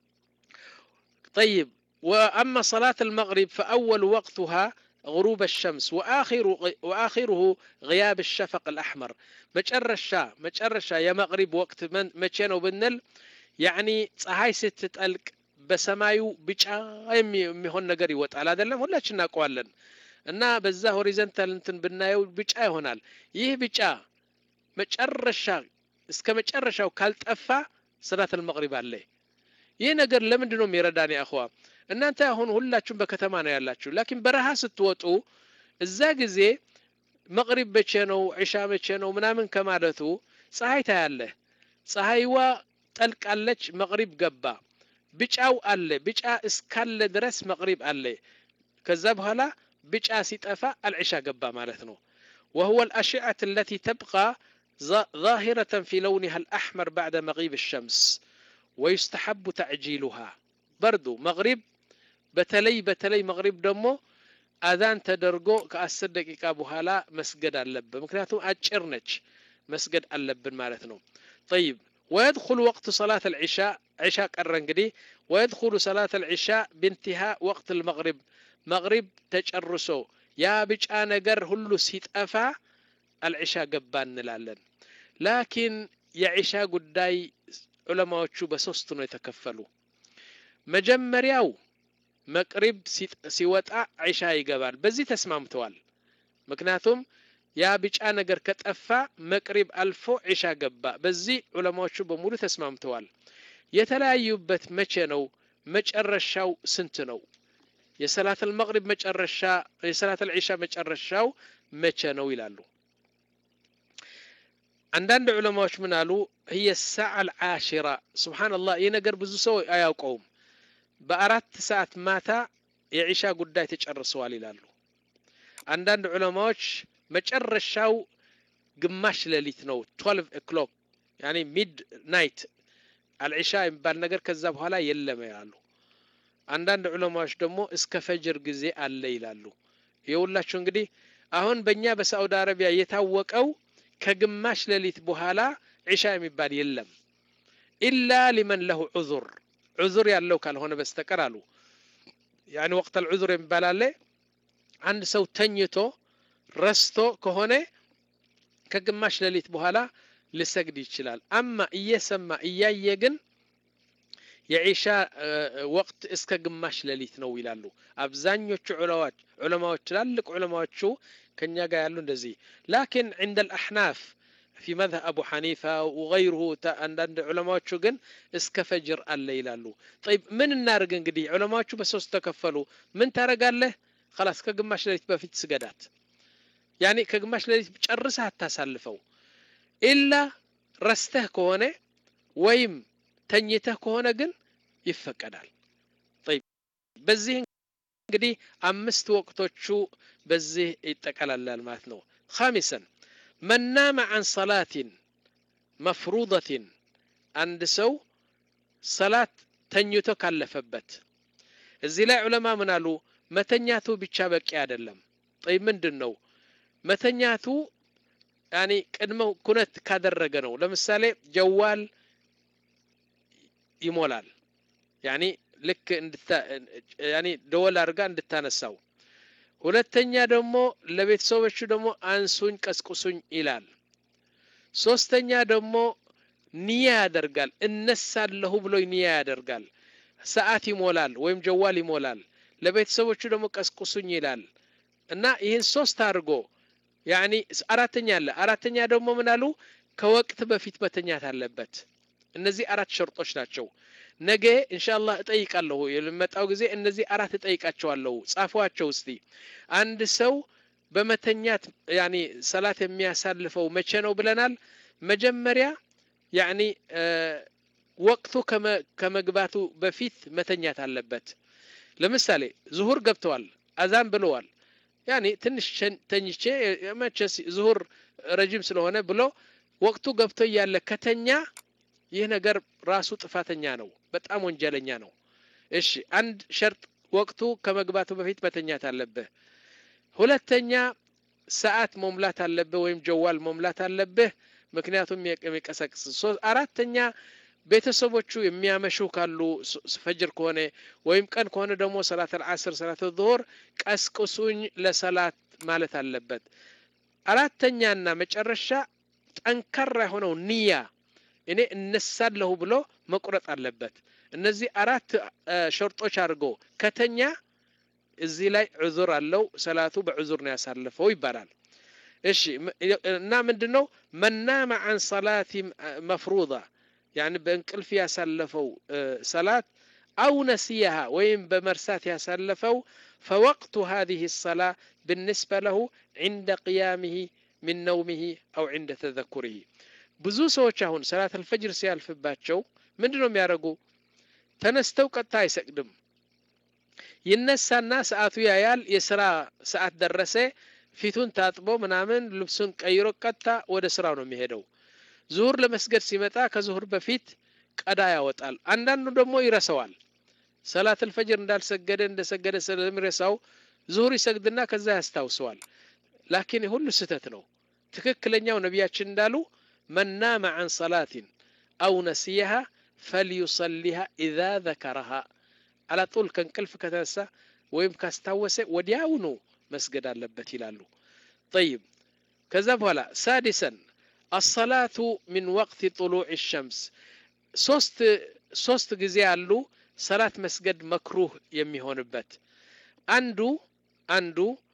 طيب وأما صلاة المغرب فأول وقتها غروب الشمس وآخر وآخره غياب الشفق الأحمر مجرشا مجرشا يا مغرب وقت من مچنو بنل يعني ፀሐይ ስትጠልቅ በሰማዩ ቢጫ የሚሆን ነገር ይወጣል አይደለም ሁላችን እናውቀዋለን እና በዛ ሆሪዘንታል እንትን ብናየው ቢጫ ይሆናል ይህ ቢጫ መጨረሻ እስከ መጨረሻው ካልጠፋ ሰላት አልመቅሪብ አለ ይህ ነገር ለምንድን ነው የሚረዳን አኸዋ እናንተ አሁን ሁላችሁም በከተማ ነው ያላችሁ ላኪን በረሃ ስትወጡ እዛ ጊዜ መቅሪብ መቼ ነው ዒሻ መቼ ነው ምናምን ከማለቱ ፀሐይ ታያለህ ፀሐይዋ ጠልቃለች መቅሪብ ገባ ቢጫው አለ ቢጫ እስካለ ድረስ መቅሪብ አለ ከዛ በኋላ ቢጫ ሲጠፋ አልዕሻ ገባ ማለት ነው وهو الأشعة التي تبقى ظاهرة في لونها الأحمر بعد مغيب الشمس ويستحب تعجيلها برضو مغرب بتلي بتلي مغرب دمو አዛን ተደርጎ ከአስር ደቂቃ በኋላ መስገድ አለብን። ምክንያቱም አጭር ነች፣ መስገድ አለብን ማለት ነው። ጠይብ ወየድኹሉ ወቅቱ ሰላት አልዒሻ ዒሻ ቀረ እንግዲህ ወየድኹሉ ሰላት አልዒሻ ብንትሃ ወቅት ልመቅሪብ መቅሪብ ተጨርሶ ያ ቢጫ ነገር ሁሉ ሲጠፋ አልዒሻ ገባ እንላለን። ላኪን የዒሻ ጉዳይ ዑለማዎቹ በሶስት ነው የተከፈሉ። መጀመሪያው መቅሪብ ሲወጣ ዒሻ ይገባል። በዚህ ተስማምተዋል። ምክንያቱም ያ ቢጫ ነገር ከጠፋ መቅሪብ አልፎ ዒሻ ገባ። በዚህ ዑለማዎቹ በሙሉ ተስማምተዋል። የተለያዩበት መቼ ነው? መጨረሻው ስንት ነው? የሰላት አልመቅሪብ መጨረሻ የሰላት አልዒሻ መጨረሻው መቼ ነው ይላሉ። አንዳንድ ዑለማዎች ምን አሉ? ህየ ሰዓ አልዓሽራ ሱብሓነላህ። ይህ ነገር ብዙ ሰው አያውቀውም። በአራት ሰዓት ማታ የዒሻ ጉዳይ ተጨርሰዋል ይላሉ። አንዳንድ ዑለማዎች መጨረሻው ግማሽ ሌሊት ነው፣ 12 ኦክሎክ ያኒ ሚድ ናይት አልዒሻ የሚባል ነገር ከዛ በኋላ የለም ይላሉ። አንዳንድ ዑለማዎች ደግሞ እስከ ፈጅር ጊዜ አለ ይላሉ። የሁላችሁ እንግዲህ አሁን በእኛ በሳዑዲ አረቢያ የታወቀው ከግማሽ ሌሊት በኋላ ዒሻ የሚባል የለም ኢላ ሊመን ለሁ ዑዙር ዑዙር ያለው ካልሆነ በስተቀር አሉ። ያኒ ወቅተል ዑዙር የሚባል አለ። አንድ ሰው ተኝቶ ረስቶ ከሆነ ከግማሽ ሌሊት በኋላ ሊሰግድ ይችላል። አማ እየሰማ እያየ ግን የዒሻ ወቅት እስከ ግማሽ ሌሊት ነው ይላሉ አብዛኞቹ ዑለማዎች ዑለማዎች ትላልቅ ዑለማዎቹ ከኛ ጋር ያሉ እንደዚህ ላኪን ዕንደ አልአሕናፍ ፊ መዝሀብ አቡ ሐኒፋ ወገይሩሁ አንዳንድ ዑለማዎቹ ግን እስከ ፈጅር አለ ይላሉ። ጠይብ ምን እናድርግ እንግዲህ ዑለማዎቹ በሶስት ተከፈሉ። ምን ታረጋለህ? ከላስ ከግማሽ ሌሊት በፊት ስገዳት። ያኔ ከግማሽ ሌሊት ጨርሰህ አታሳልፈው። ኢላ ረስተህ ከሆነ ወይም ተኝተህ ከሆነ ግን ይፈቀዳል። ጠይብ በዚህ እንግዲህ አምስት ወቅቶቹ በዚህ ይጠቀላላል ማለት ነው። ኻሚሰን መን ናመ አን ሰላትን መፍሩደትን አንድ ሰው ሰላት ተኝቶ ካለፈበት እዚህ ላይ ዑለማ ምን አሉ? መተኛቱ ብቻ በቂ አይደለም። ጠይ ምንድን ነው መተኛቱ? ያኒ ቅድመ ኩነት ካደረገ ነው። ለምሳሌ ጀዋል ይሞላል። ያኒ ልክ ያኒ ደወል አድርጋ እንድታነሳው። ሁለተኛ ደግሞ ለቤተሰቦቹ ደግሞ አንሱኝ ቀስቁሱኝ ይላል። ሶስተኛ ደግሞ ንያ ያደርጋል። እነሳለሁ ብሎ ንያ ያደርጋል። ሰዓት ይሞላል ወይም ጀዋል ይሞላል። ለቤተሰቦቹ ደግሞ ቀስቁሱኝ ይላል እና ይህን ሶስት አድርጎ ያኒ አራተኛ አለ። አራተኛ ደግሞ ምን አሉ? ከወቅት በፊት መተኛት አለበት። እነዚህ አራት ሸርጦች ናቸው። ነገ ኢንሻአላህ እጠይቃለሁ። የሚመጣው ጊዜ እነዚህ አራት እጠይቃቸዋለሁ። ጻፏቸው እስቲ። አንድ ሰው በመተኛት ያኒ ሰላት የሚያሳልፈው መቼ ነው ብለናል። መጀመሪያ ያኒ ወቅቱ ከመግባቱ በፊት መተኛት አለበት። ለምሳሌ ዙሁር ገብተዋል፣ አዛን ብለዋል። ያኒ ትንሽ ተኝቼ መቼስ ዙሁር ረጅም ስለሆነ ብሎ ወቅቱ ገብቶ እያለ ከተኛ ይህ ነገር ራሱ ጥፋተኛ ነው፣ በጣም ወንጀለኛ ነው። እሺ አንድ ሸርጥ ወቅቱ ከመግባቱ በፊት መተኛት አለብህ። ሁለተኛ ሰዓት መሙላት አለብህ ወይም ጀዋል መሙላት አለብህ፣ ምክንያቱም የሚቀሰቅስ። አራተኛ ቤተሰቦቹ የሚያመሹ ካሉ ፈጅር ከሆነ ወይም ቀን ከሆነ ደግሞ ሰላት አልዓስር፣ ሰላት ዙሁር ቀስቅሱኝ ለሰላት ማለት አለበት። አራተኛና መጨረሻ ጠንካራ የሆነው ንያ እኔ እነሳለሁ ብሎ መቁረጥ አለበት። እነዚህ አራት ሸርጦች አድርጎ ከተኛ እዚህ ላይ ዑዙር አለው፣ ሰላቱ በዑዙር ነው ያሳለፈው ይባላል። እሺ እና ምንድን ነው መናመ አን ሰላቲ መፍሩዳ ያኒ በእንቅልፍ ያሳለፈው ሰላት አው ነሲያሃ ወይም በመርሳት ያሳለፈው ፈወቅቱ ሃዚህ ሰላ ብንስበ ለሁ ዕንደ ቅያሚሂ ሚን ነውሚሂ አው ዕንደ ተዘኩሪሂ ብዙ ሰዎች አሁን ሰላት አልፈጅር ሲያልፍባቸው ምንድን ነው የሚያደርጉ? ተነስተው ቀጥታ አይሰግድም። ይነሳና ሰዓቱ ያያል። የስራ ሰዓት ደረሰ። ፊቱን ታጥቦ ምናምን ልብሱን ቀይሮ ቀጥታ ወደ ስራው ነው የሚሄደው። ዙሁር ለመስገድ ሲመጣ ከዙሁር በፊት ቀዳ ያወጣል። አንዳንዱ ደግሞ ይረሰዋል። ሰላት አልፈጅር እንዳልሰገደ እንደሰገደ ስለሚረሳው ዙሁር ይሰግድና ከዛ ያስታውሰዋል። ላኪን ሁሉ ስህተት ነው። ትክክለኛው ነቢያችን እንዳሉ መን ናመ ዐን ሰላትን አው ነሲየሃ ፈልዩሰሊሃ ኢዛ ዘከረሃ አላጡል ከእንቅልፍ ከተነሳ ወይም ካስታወሰ ወዲያውኑ መስገድ አለበት ይላሉ። ጠይብ ከዛ በኋላ ሳዲሰን አሰላቱ ሚን ወቅት ጡሉዕ ሸምስ ሶስት ሶስት ጊዜ አሉ ሰላት መስገድ መክሩህ የሚሆንበት አንዱ አንዱ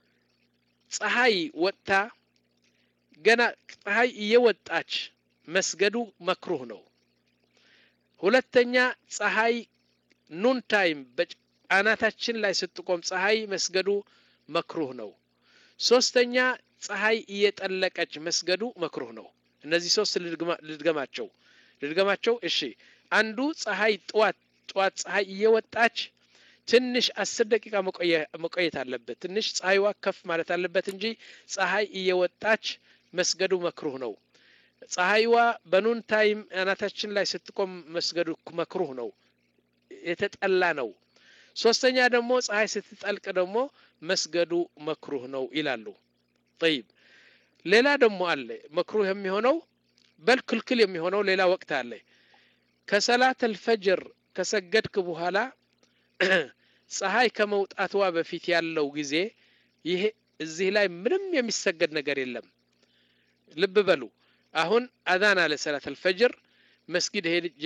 ፀሐይ ወጥታ ገና ፀሐይ እየወጣች መስገዱ መክሩህ ነው። ሁለተኛ ፀሐይ ኑን ታይም አናታችን ላይ ስትቆም ፀሐይ መስገዱ መክሩህ ነው። ሶስተኛ ፀሐይ እየጠለቀች መስገዱ መክሩህ ነው። እነዚህ ሶስት ልድገማቸው ልድገማቸው። እሺ አንዱ ፀሐይ ጠዋት ጠዋት ፀሐይ እየወጣች ትንሽ አስር ደቂቃ መቆየት አለበት። ትንሽ ፀሐይዋ ከፍ ማለት አለበት እንጂ ፀሐይ እየወጣች መስገዱ መክሩህ ነው። ፀሐይዋ በኑን ታይም አናታችን ላይ ስትቆም መስገዱ መክሩህ ነው፣ የተጠላ ነው። ሶስተኛ ደግሞ ፀሐይ ስትጠልቅ ደግሞ መስገዱ መክሩህ ነው ይላሉ። ጠይብ ሌላ ደግሞ አለ መክሩህ የሚሆነው በል ክልክል የሚሆነው ሌላ ወቅት አለ። ከሰላት አልፈጅር ከሰገድክ በኋላ ፀሐይ ከመውጣትዋ በፊት ያለው ጊዜ ይሄ እዚህ ላይ ምንም የሚሰገድ ነገር የለም። ልብ በሉ። አሁን አዛን አለ ሰላት አልፈጅር መስጊድ ሄጄ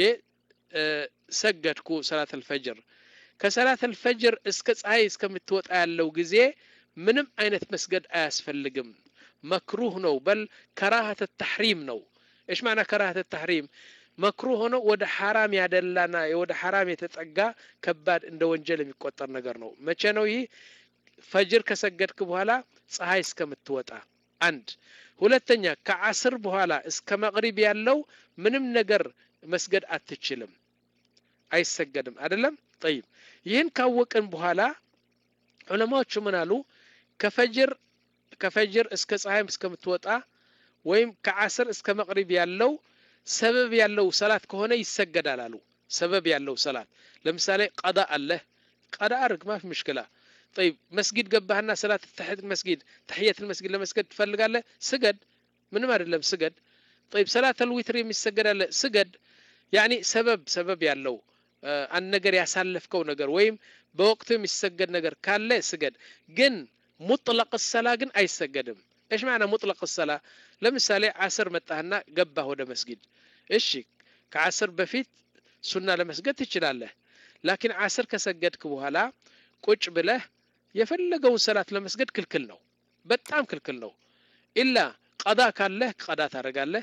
ሰገድኩ ሰላት አልፈጅር። ከሰላት አልፈጅር እስከ ፀሐይ እስከምትወጣ ያለው ጊዜ ምንም አይነት መስገድ አያስፈልግም። መክሩህ ነው። በል ከራህተ ተሕሪም ነው። እሽ ማዕና ከራህተ ተሕሪም መክሩህ ሆኖ ወደ ሐራም ያደላና ወደ ሐራም የተጠጋ ከባድ እንደ ወንጀል የሚቆጠር ነገር ነው። መቼ ነው ይህ? ፈጅር ከሰገድክ በኋላ ፀሐይ እስከምትወጣ አንድ። ሁለተኛ ከዓስር በኋላ እስከ መቅሪብ ያለው ምንም ነገር መስገድ አትችልም፣ አይሰገድም። አይደለም ጠይብ። ይህን ካወቅን በኋላ ዑለማዎቹ ምን አሉ? ከፈጅር ከፈጅር እስከ ፀሐይ እስከምትወጣ ወይም ከዓስር እስከ መቅሪብ ያለው ሰበብ ያለው ሰላት ከሆነ ይሰገዳል አሉ። ሰበብ ያለው ሰላት ለምሳሌ ቀዳ አለህ፣ ቀዳ አርግ ማፍ ምሽክላ። ጠይብ መስጊድ ገባህና ሰላት ተሕየት መስጊድ ተሕየትን መስጊድ ለመስገድ ትፈልጋለህ፣ ስገድ። ምንም አይደለም፣ ስገድ። ጠይብ ሰላት አልዊትር የሚሰገድ አለ፣ ስገድ። ያኒ ሰበብ ሰበብ ያለው አንድ ነገር ያሳለፍከው ነገር ወይም በወቅቱ የሚሰገድ ነገር ካለ ስገድ። ግን ሙጥለቅ ሰላ ግን አይሰገድም። እሽ ማዕና ሙጥለቅ ሰላ ለምሳሌ ዓስር መጣህና ገባህ ወደ መስጊድ። እሺ ከዓስር በፊት ሱና ለመስገድ ትችላለህ። ላኪን ዓስር ከሰገድክ በኋላ ቁጭ ብለህ የፈለገውን ሰላት ለመስገድ ክልክል ነው፣ በጣም ክልክል ነው። ኢላ ቀዳ ካለህ ቀዳ ታደርጋለህ።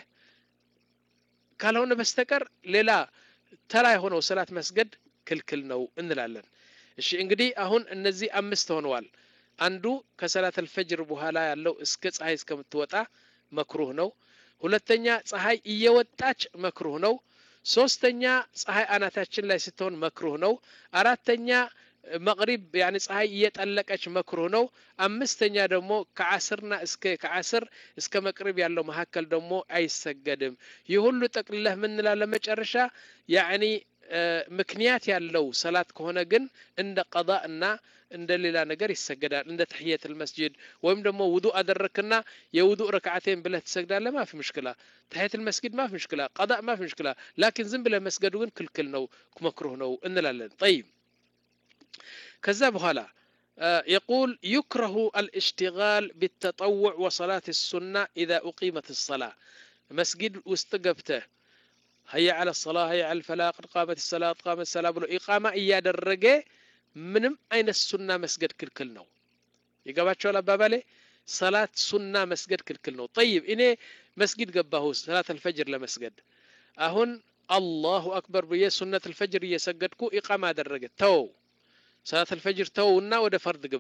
ካልሆነ በስተቀር ሌላ ተራ የሆነው ሰላት መስገድ ክልክል ነው እንላለን። እሺ እንግዲህ አሁን እነዚህ አምስት ሆነዋል። አንዱ ከሰላት አልፈጅር በኋላ ያለው እስከ ፀሐይ እስከምትወጣ መክሩህ ነው። ሁለተኛ ፀሐይ እየወጣች መክሩህ ነው። ሶስተኛ ፀሐይ አናታችን ላይ ስትሆን መክሩህ ነው። አራተኛ መቅሪብ ያኒ ፀሐይ እየጠለቀች መክሩህ ነው። አምስተኛ ደግሞ ከዓስርና እስከ ከዓስር እስከ መቅሪብ ያለው መካከል ደግሞ አይሰገድም። ይህ ሁሉ ጠቅልለህ ምን እንላለን መጨረሻ ያኒ ምክንያት ያለው ሰላት ከሆነ ግን እንደ ቀዳ እና እንደ ሌላ ነገር ይሰገዳል። እንደ ተሕየት ልመስጅድ ወይም ደግሞ ውዱእ አደረክና የውዱእ ረክዓቴን ብለህ ትሰግዳለህ። ማፊ ምሽክላ ተሕየት ልመስጊድ ማፊ ምሽክላ፣ ቀዳእ ማፊ ምሽክላ። ላኪን ዝም ብለህ መስገዱ ግን ክልክል ነው፣ መክሩህ ነው እንላለን። ጠይብ ከዛ በኋላ የቁል ዩክረሁ አልእሽትጋል ቢተጠውዕ ወሰላት ሱና ኢዛ ኡቂመት ሰላ መስጊድ ውስጥ ገብተህ ሀያ አለ ሰላ ሀያ አል ፈላ ቅድ ቃመት ሰላ ቃመት ሰላ ብሎ ኢቃማ እያደረገ ምንም አይነት ሱና መስገድ ክልክል ነው። ይገባቸዋል አባባሌ። ሰላት ሱና መስገድ ክልክል ነው። ጠይብ እኔ መስጊድ ገባሁ ሰላት አልፈጅር ለመስገድ አሁን አላሁ አክበር ብዬ ሱነት አልፈጅር እየሰገድኩ ኢቃማ አደረገ ተወው። ሰላት አልፈጅር ተወውና ወደ ፈርድ ግባ።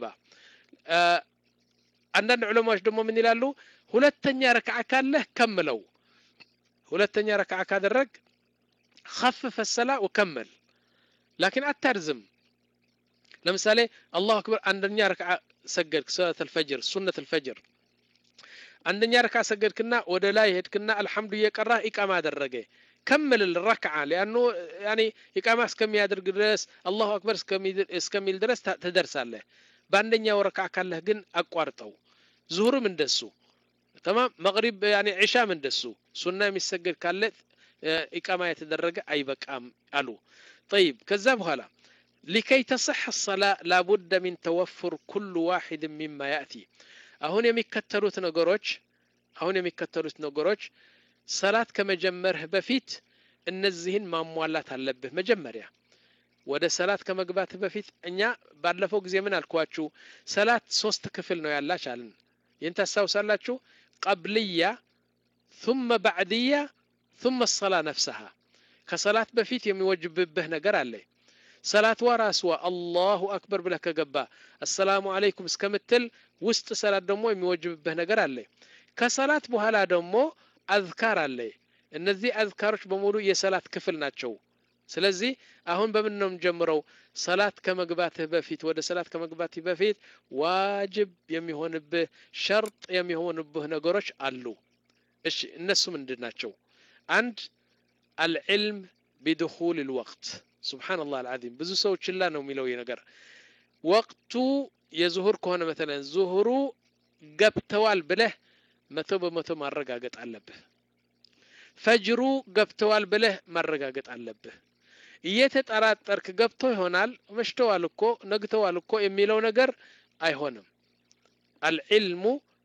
አንዳንድ ዑለማዎች ደግሞ ምን ይላሉ? ሁለተኛ ረክዓ ካለህ ከምለው ሁለተኛ ረክዓ ካደረግ ከፍፈ ሰላ ወከመል ላኪን አታርዝም። ለምሳሌ አላሁ አክበር አንደኛ ረክዓ ሰገድክ ሰላት አልፈጅር ሱነት አልፈጅር አንደኛ ረክዓ ሰገድክና ወደ ላይ ሄድክና አልሐምዱ እየቀራህ ኢቃማ አደረገ كمل الركعة لأنه يعني إقامة اسكمي أدرك درس الله أكبر اسكمي درس تدرس عليه በአንደኛው ረክዓ ካለህ ግን አቋርጠው ዙሁርም እንደሱ ተማም መቅሪብ ያኔ ዒሻም እንደሱ ሱና የሚሰገድ ካለ ኢቃማ የተደረገ አይበቃም አሉ ጠይብ ከዛ በኋላ ሊከይ ተስሕ ሰላ ላቡደ ሚን ተወፍር ኩሉ ዋሒድ ሚማ ያእቲ አሁን የሚከተሉት ነገሮች አሁን የሚከተሉት ነገሮች ሰላት ከመጀመርህ በፊት እነዚህን ማሟላት አለብህ መጀመሪያ ወደ ሰላት ከመግባትህ በፊት እኛ ባለፈው ጊዜ ምን አልኳችሁ ሰላት ሶስት ክፍል ነው ያላች አልን ይህን ታስታውሳላችሁ ቀብልያ ثم ባዕድያ ثم الصلاة نفسها ከሰላት በፊት የሚወጅብብህ ነገር አለ ሰላትዋ ራስዋ አላሁ አክበር ብለህ ከገባ አሰላሙ አለይኩም እስከምትል ውስጥ ሰላት ደግሞ የሚወጅብብህ ነገር አለ ከሰላት በኋላ ደግሞ አዝካር አለ እነዚህ አዝካሮች በሙሉ የሰላት ክፍል ናቸው ስለዚህ አሁን በምን ነው የምንጀምረው ሰላት ከመግባትህ በፊት ወደ ሰላት ከመግባትህ በፊት ዋጅብ የሚሆንብህ ሸርጥ የሚሆንብህ ነገሮች አሉ እሺ እነሱ ምንድን ናቸው አንድ አልዕልም ቢድኹል ልወቅት ስብሓንላህ አልዓዚም ብዙ ሰው ችላ ነው የሚለው ነገር ወቅቱ የዙሁር ከሆነ መተለን ዙሁሩ ገብተዋል ብለህ መቶ በመቶ ማረጋገጥ አለብህ ፈጅሩ ገብተዋል ብለህ ማረጋገጥ አለብህ እየተጠራጠርክ ገብቶ ይሆናል መሽተዋል እኮ ነግተዋል እኮ የሚለው ነገር አይሆንም አልዕልሙ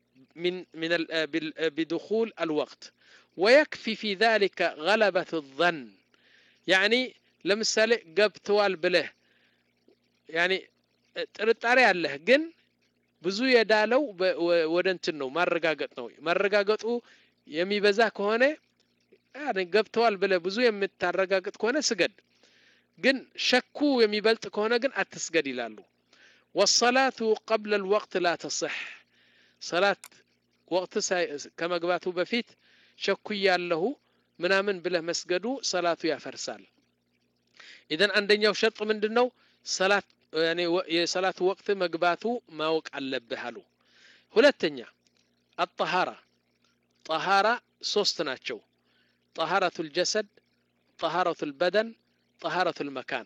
بدخول الوقت ويكفي في ذلك غلبة الظن يعني ለምሳሌ ገብተዋል ብለህ ያኒ ጥርጣሬ አለህ ግን ብዙ የዳለው ወደ እንትን ነው ማረጋገጥ ነው ማረጋገጡ የሚበዛ ከሆነ ገብተዋል ብለህ ብዙ የምታረጋግጥ ከሆነ ስገድ ግን ሸኩ የሚበልጥ ከሆነ ግን አትስገድ ይላሉ ወሰላቱ ቀብለ ልወቅት ላ ተስሕ ሰላት ወቅት ከመግባቱ በፊት ሸኩያለሁ ምናምን ብለህ መስገዱ ሰላቱ ያፈርሳል ኢዘን አንደኛው ሸርጥ ምንድን ነው ሰላት የሰላት ወቅት መግባቱ ማወቅ አለብህ አሉ ሁለተኛ አጠሃራ ጠሃራ ሶስት ናቸው ጠሃረቱ ልጀሰድ ጠሃረቱ ልበደን ጠሃረቱ ልመካን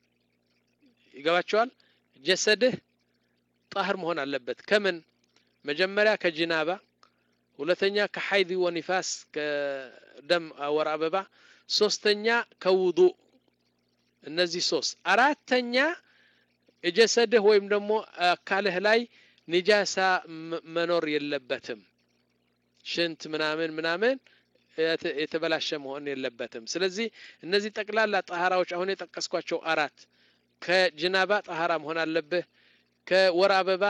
ይገባቸዋል ጀሰድህ ጣህር መሆን አለበት ከምን መጀመሪያ ከጅናባ ሁለተኛ ከሐይድ ወኒፋስ ከደም ወር አበባ ሶስተኛ ከውዱእ እነዚህ ሶስት አራተኛ የጀሰድህ ወይም ደግሞ አካልህ ላይ ንጃሳ መኖር የለበትም ሽንት ምናምን ምናምን የተበላሸ መሆን የለበትም ስለዚህ እነዚህ ጠቅላላ ጠሃራዎች አሁን የጠቀስኳቸው አራት ከጅናባ ጠሃራ መሆን አለብህ ከወር አበባ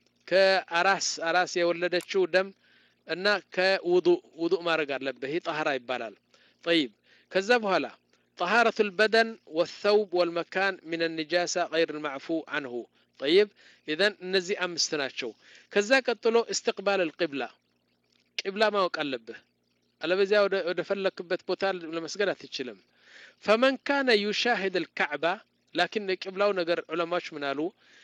ከአራስ አራስ የወለደችው ደም እና ከውዱእ ውዱእ ማድረግ አለብህ ይህ ጠሃራ ይባላል ጠይብ ከዛ በኋላ طهارة البدن والثوب والمكان من النجاسة غير المعفو عنه طيب إذا نزي أمستناتشو كذا قتلو استقبال القبلة قبلة ما وقلبه على بزيا ودا فلكبت بوتال لمسجد تتشلم فمن كان يشاهد الكعبة لكن قبلاو نجر علماء منالو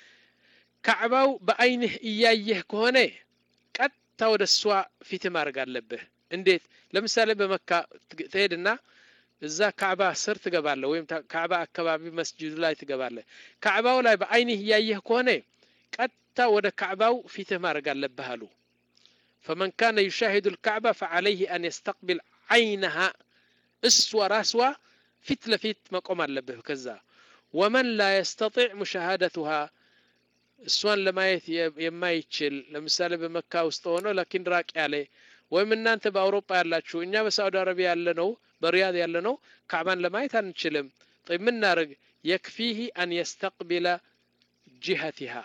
كعباو بعينه إياه كهونه ቀጥታ ወደ እሷ ፊት ማድረግ አለብህ እንዴት ለምሳሌ በመካ ትሄድና እዛ ካዕባ ስር ትገባለህ ወይም ካዕባ አካባቢ መስጅዱ ላይ ትገባለህ ካዕባው ላይ በአይንህ እያየህ ከሆነ ቀጥታ ወደ ካዕባው ፊትህ ማድረግ አለብህ አሉ فمن كان يشاهد الكعبة فعليه أن يستقبل عينها اسوى راسوا فيت لفيت مقوم اللبه كذا ومن لا يستطيع مشاهدتها እሷን ለማየት የማይችል ለምሳሌ በመካ ውስጥ ሆኖ ላኪን ራቅ ያለ ወይም እናንተ በአውሮፓ ያላችሁ እኛ በሳዑዲ አረቢያ ያለ ነው በሪያድ ያለ ነው ካዕባን ለማየት አንችልም طيب ምን ናርግ የክፊህ አን የስተቅቢለ ጂሀቲሃ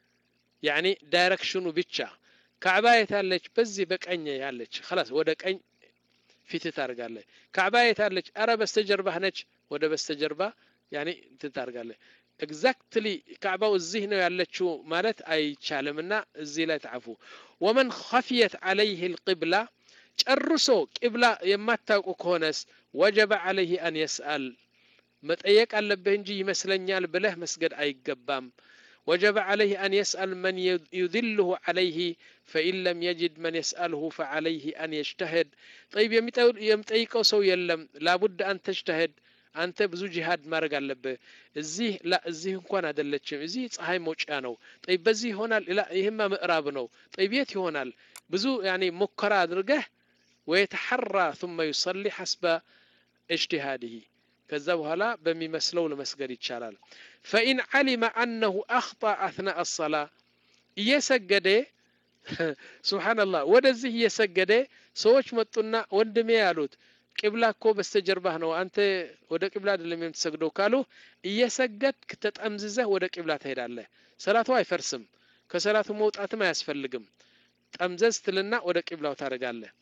ያኒ ዳይሬክሽኑ ብቻ ካዕባ የታለች በዚህ በቀኝ ያለች خلاص ወደ ቀኝ ፊት ታርጋለህ ካዕባ የታለች አረ በስተጀርባህ ነች ወደ በስተጀርባ ያኒ ትታርጋለህ ኤግዛክትሊ ካዕባው እዚህ ነው ያለችው ማለት አይቻልምና እዚህ ላይ ተዓፉ ወመን ኸፍየት ዓለይህ ልቅብላ ጨርሶ ቅብላ የማታውቁ ከሆነስ ወጀበ ዓለይህ አን የስአል መጠየቅ አለብህ እንጂ ይመስለኛል ብለህ መስገድ አይገባም وجب عليه أن يسأل من يدله عليه فإن لم يجد من يسأله فعليه أن يجتهد طيب يمتيكو سو يلم لابد أن تجتهد አንተ ብዙ ጂሃድ ማድረግ አለብህ። እዚህ ላ እዚህ እንኳን አይደለችም፣ እዚህ ፀሐይ መውጫ ነው። ጠይ በዚህ ይሆናል፣ ይህማ ምዕራብ ነው። ጠይ የት ይሆናል? ብዙ ያኔ ሙከራ አድርገህ ወየተሐራ ثم يصلي حسب اجتهاده ከዛ በኋላ በሚመስለው ለመስገድ ይቻላል። ፈኢን ዓሊመ አነሁ አኽጣ አትናእ አሰላ እየሰገደ ሱብሓነላህ ወደዚህ እየሰገደ ሰዎች መጡና ወንድሜ ያሉት ቂብላ እኮ በስተጀርባህ ነው፣ አንተ ወደ ቂብላ አይደለም የምትሰግደው ካሉ እየሰገድክ ተጠምዝዘህ ወደ ቂብላ ትሄዳለህ። ሰላቱ አይፈርስም፣ ከሰላቱ መውጣትም አያስፈልግም። ጠምዘዝ ትልና ወደ ቂብላው ታደርጋለህ።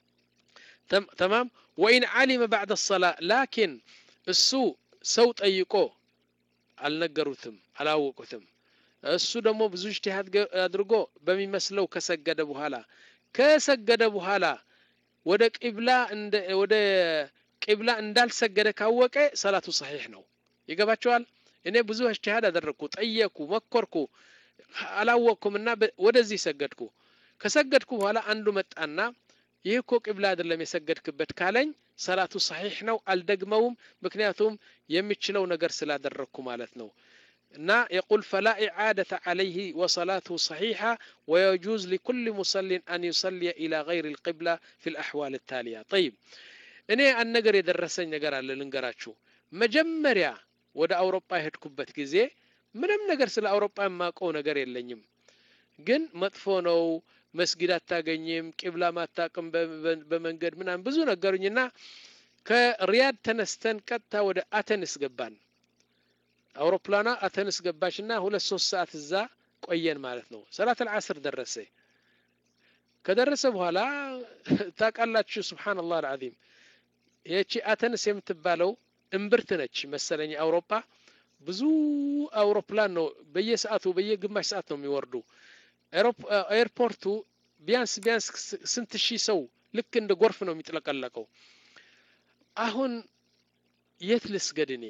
ተማም ወኢን ዓሊመ ባዕደ ሰላ ላኪን እሱ ሰው ጠይቆ አልነገሩትም፣ አላወቁትም። እሱ ደግሞ ብዙ እጅቲሃድ አድርጎ በሚመስለው ከሰገደ በኋላ ከሰገደ በኋላ ወደ ቂብላ ወደ ቂብላ እንዳልሰገደ ካወቀ ሰላቱ ሰሒሕ ነው። ይገባቸዋል። እኔ ብዙ እጅቲሃድ አደረግኩ፣ ጠየቅኩ፣ መኮርኩ፣ አላወቅኩም እና ወደዚህ ሰገድኩ። ከሰገድኩ በኋላ አንዱ መጣና ይህ እኮ ቂብላ አይደለም የሰገድክበት ካለኝ ሰላቱ ሰሒሕ ነው፣ አልደግመውም። ምክንያቱም የሚችለው ነገር ስላደረግኩ ማለት ነው። እና የቁል ፈላ ኢዓደተ ዓለይህ ወሰላቱ ሰሒሓ ወየጁዝ ሊኩል ሙሰሊን አን ዩሰልየ ኢላ ገይር ልቅብላ ፊ ልአሕዋል ታሊያ። ጠይብ እኔ አንድ ነገር የደረሰኝ ነገር አለ ልንገራችሁ። መጀመሪያ ወደ አውሮፓ የሄድኩበት ጊዜ ምንም ነገር ስለ አውሮፓ የማውቀው ነገር የለኝም። ግን መጥፎ ነው መስጊድ አታገኝም፣ ቂብላ ማታቅም በመንገድ ምናምን ብዙ ነገሩኝና ከሪያድ ተነስተን ቀጥታ ወደ አተንስ ገባን። አውሮፕላኗ አተንስ ገባችና ሁለት ሶስት ሰዓት እዛ ቆየን ማለት ነው። ሰላት አልዓስር ደረሰ። ከደረሰ በኋላ ታውቃላችሁ፣ ሱብሓነላህ አልዓዚም ይቺ አተንስ የምትባለው እምብርት ነች መሰለኝ አውሮፓ። ብዙ አውሮፕላን ነው በየሰዓቱ በየግማሽ ሰዓት ነው የሚወርዱ ኤርፖርቱ ቢያንስ ቢያንስ ስንት ሺህ ሰው ልክ እንደ ጎርፍ ነው የሚጥለቀለቀው። አሁን የት ልስገድ እኔ?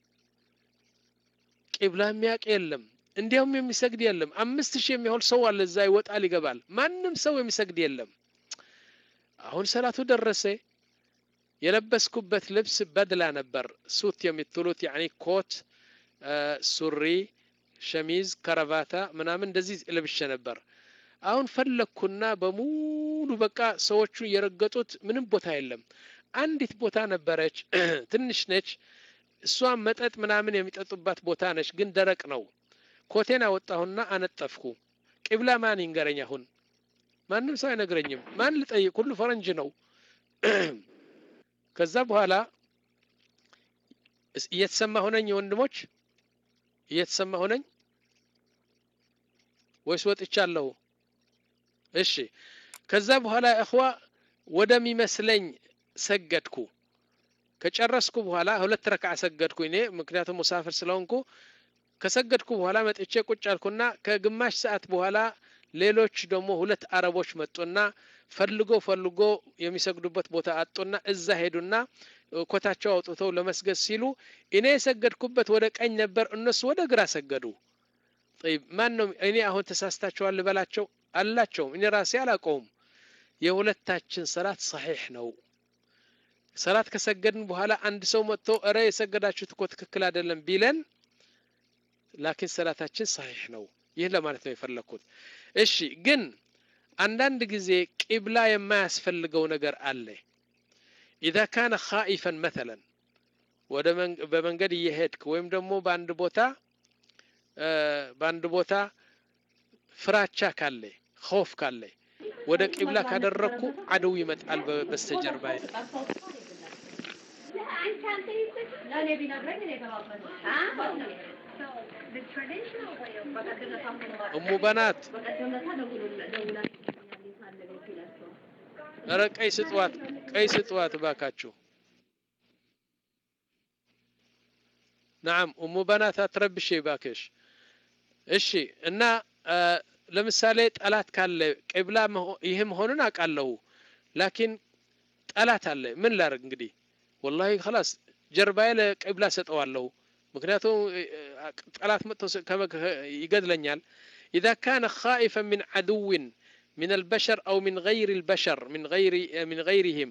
ቂብላ የሚያውቅ የለም፣ እንዲያውም የሚሰግድ የለም። አምስት ሺህ የሚሆን ሰው አለ እዛ ይወጣል ይገባል። ማንም ሰው የሚሰግድ የለም። አሁን ሰላቱ ደረሰ። የለበስኩበት ልብስ በድላ ነበር፣ ሱት የምትሉት ያኒ ኮት፣ ሱሪ ሸሚዝ ከረቫታ ምናምን እንደዚህ ለብሼ ነበር። አሁን ፈለግኩና በሙሉ በቃ ሰዎቹ የረገጡት ምንም ቦታ የለም። አንዲት ቦታ ነበረች፣ ትንሽ ነች። እሷም መጠጥ ምናምን የሚጠጡባት ቦታ ነች፣ ግን ደረቅ ነው። ኮቴን አወጣሁና አነጠፍኩ። ቂብላ ማን ይንገረኝ? አሁን ማንም ሰው አይነግረኝም። ማን ልጠይቅ? ሁሉ ፈረንጅ ነው። ከዛ በኋላ እየተሰማ ሆነኝ ወንድሞች እየተሰማ ሆነኝ ወይስ ወጥቻለሁ? እሺ። ከዛ በኋላ እኽዋ ወደሚመስለኝ ሰገድኩ። ከጨረስኩ በኋላ ሁለት ረክዓ ሰገድኩ እኔ ምክንያቱም ሙሳፍር ስለሆንኩ። ከሰገድኩ በኋላ መጥቼ ቁጭ አልኩና ከግማሽ ሰዓት በኋላ ሌሎች ደግሞ ሁለት አረቦች መጡና ፈልጎ ፈልጎ የሚሰግዱበት ቦታ አጡና እዛ ሄዱና ኮታቸው አውጥተው ለመስገድ ሲሉ እኔ የሰገድኩበት ወደ ቀኝ ነበር፣ እነሱ ወደ ግራ ሰገዱ። ማን ነው እኔ አሁን ተሳስታችኋል ልበላቸው አላቸውም። እኔ ራሴ አላውቀውም። የሁለታችን ሰላት ሰሒሕ ነው። ሰላት ከሰገድን በኋላ አንድ ሰው መጥቶ እረ የሰገዳችሁት እኮ ትክክል አይደለም ቢለን፣ ላኪን ሰላታችን ሰሒሕ ነው። ይህ ለማለት ነው የፈለግኩት። እሺ፣ ግን አንዳንድ ጊዜ ቂብላ የማያስፈልገው ነገር አለ። ኢዛ ካነ ኻኢፈን መተለን ወደ በመንገድ እየሄድክ ወይም ደግሞ በአንድ ቦታ በአንድ ቦታ ፍራቻ ካለ ኸውፍ ካለ ወደ ቂብላ ካደረግኩ አድው ይመጣል በስተጀርባ እሙ በናት ኧረ ቀይ ስጥዋት፣ ቀይ ስጥዋት እባካችሁ። ናም እሙ በናት አትረብሽ እባክሽ። እሺ እና ለምሳሌ ጠላት ካለ ቂብላ ይህ መሆኑን አውቃለሁ። ላኪን ጠላት አለ ምን ላርግ እንግዲህ ወላሂ ኸላስ ጀርባዬ ለቂብላ ሰጠዋለሁ። ምክንያቱም ጠላት መጥቶ ይገድለኛል። ኢዛ ካነ ኻኢፈን ሚን ዐድዊን ሚን አልበሸር አው ሚን ገይሪ አልበሸር ሚን ገይሪሂም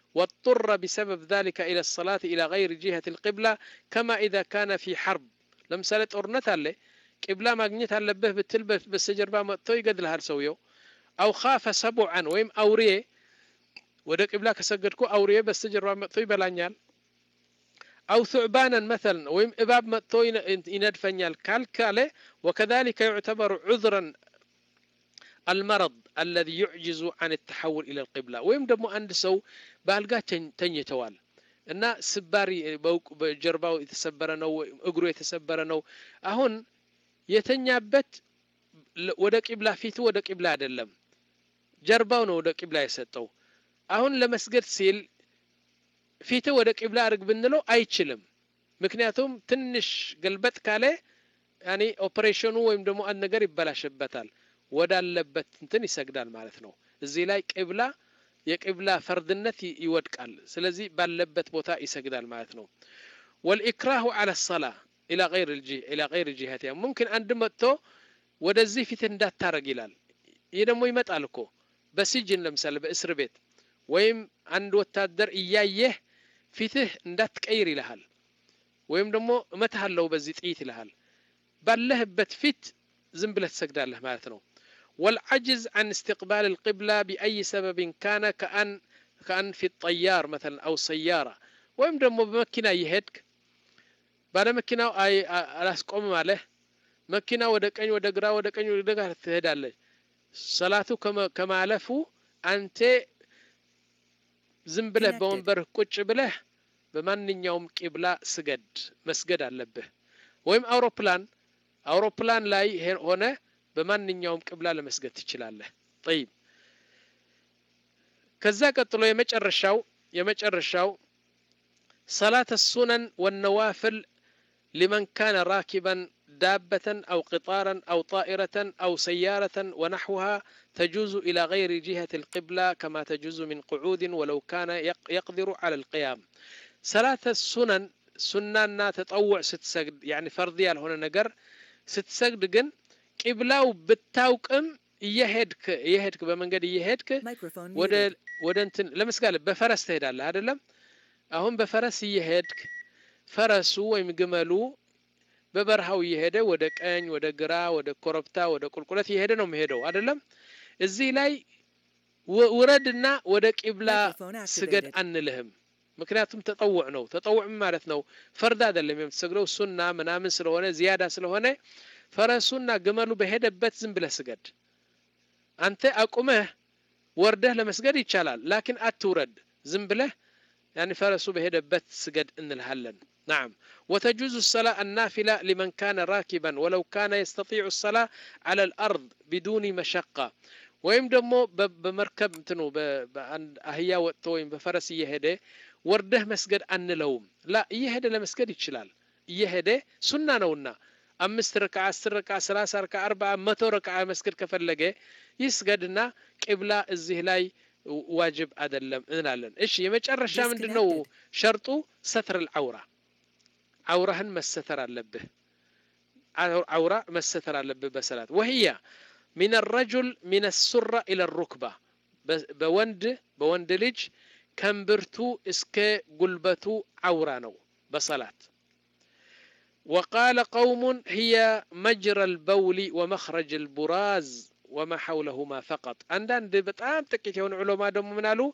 واضطر بسبب ذلك إلى الصلاة إلى غير جهة القبلة كما إذا كان في حرب لمثال ጦርነት አለ ቂብላ ማግኘት አለብህ ብትል በስተጀርባ መጥቶ ይገድልሃል ሰውየው አው ካፈ ሰቡዓን ወይም አውሬ ወደ ቂብላ ከሰገድኩ አውሬ በስተጀርባ መጥቶ ይበላኛል አው ثعبانا مثلا ወይም እባብ መጥቶ ይነድፈኛል ካልክ አለ وكذلك يعتبر عذرا المرض الذي يعجز عن التحول إلى القبلة ወይም ደግሞ አንድ ሰው በአልጋ ተኝተዋል እና ስባሪ በጀርባው የተሰበረ ነው እግሩ የተሰበረ ነው አሁን የተኛበት ወደ ቂብላ ፊቱ ወደ ቂብላ አይደለም ጀርባው ነው ወደ ቂብላ የሰጠው አሁን ለመስገድ ሲል ፊት ወደ ቂብላ አድርግ ብንለው አይችልም ምክንያቱም ትንሽ ገልበጥ ካለ ያኔ ኦፕሬሽኑ ወይም ደግሞ አንድ ነገር ይበላሽበታል ወዳለበት እንትን ይሰግዳል ማለት ነው እዚህ ላይ ቂብላ የቂብላ ፈርድነት ይወድቃል ስለዚህ ባለበት ቦታ ይሰግዳል ማለት ነው ወልኢክራሁ አለ ሰላ ኢላ ገይር ኢላ ገይር ጂሀቲያ ሙምኪን አንድ መጥቶ ወደዚህ ፊት እንዳታረግ ይላል ይህ ደግሞ ይመጣል እኮ በሲጅን ለምሳሌ በእስር ቤት ወይም አንድ ወታደር እያየህ ፊትህ እንዳትቀይር ይልሃል ወይም ደግሞ እመትሃለሁ በዚህ ጥይት ይልሃል ባለህበት ፊት ዝም ብለህ ትሰግዳለህ ማለት ነው والعجز عن استقبال القبلة بأي سبب كان كأن كأن في الطيار مثلا أو سيارة ويم دمو بمكينة يهدك بعد مكينة أي ألاسقوم ماله مكينة ودكني ودقرا ودكني ودقرا تهدالك صلاته كما كما لفو أنت ዝም ብለህ በወንበርህ ቁጭ ብለህ በማንኛውም ቂብላ ስገድ መስገድ አለብህ ወይም አውሮፕላን አውሮፕላን ላይ ሆነ በማንኛውም ቅብላ ለመስገድ ትችላለህ ጠይብ ከዛ ቀጥሎ የመጨረሻው የመጨረሻው ሰላት ሱነን ወነዋፍል لمن كان راكبا دابة أو قطارا أو طائرة أو سيارة ونحوها تجوز إلى غير جهة القبلة كما تجوز من قعود ولو كان يقدر على القيام صلاة السنن سنة تطوع ستسجد يعني فرضية هنا نجر ستسجد جن ቂብላው ብታውቅም እየሄድክ እየሄድክ በመንገድ እየሄድክ ወደ ወደ እንትን ለምሳሌ በፈረስ ትሄዳለህ አይደለም አሁን በፈረስ እየሄድክ ፈረሱ ወይም ግመሉ በበረሃው እየሄደ ወደ ቀኝ ወደ ግራ ወደ ኮረብታ ወደ ቁልቁለት እየሄደ ነው የሚሄደው አይደለም እዚህ ላይ ውረድና ወደ ቂብላ ስገድ አንልህም ምክንያቱም ተጠውዕ ነው ተጠውዕ ማለት ነው ፈርድ አይደለም የምትሰግደው ሱና ምናምን ስለሆነ ዚያዳ ስለሆነ ፈረሱና ግመሉ በሄደበት ዝም ብለህ ስገድ አንተ አቁመህ ወርደህ ለመስገድ ይቻላል ላኪን አትውረድ ዝም ብለህ يعني فرسوا بهدبت سجد إن الهلن نعم وتجوز الصلاة النافلة لمن كان راكبا ولو كان يستطيع الصلاة على الأرض بدون مشقة ወይም ደግሞ በመርከብ እንትኑ በአህያ ወጥቶ ወይም በፈረስ እየሄደ ወርደህ መስገድ አንለውም ላ እየሄደ ለመስገድ ይችላል እየሄደ ሱና ነውና አምስት ረካ አስር ረካ ሰላሳ ረካ አርባ መቶ ረካ መስገድ ከፈለገ ይስገድና ቂብላ እዚህ ላይ ዋጅብ አይደለም እንላለን እሺ የመጨረሻ ምንድን ነው ሸርጡ ሰትር ልዓውራ አውራህን መሰተር አለብህ አውራ መሰተር አለብህ በሰላት ወህያ ሚን ረጁል ሚን ሱራ ኢለ ሩክባ በወንድ በወንድ ልጅ ከንብርቱ እስከ ጉልበቱ አውራ ነው በሰላት وقال قوم هي مجرى البول ومخرج البراز وما حولهما فقط አንዳንድ በጣም ጥቂት የሆኑ ዑለማ ደግሞ ምን አሉ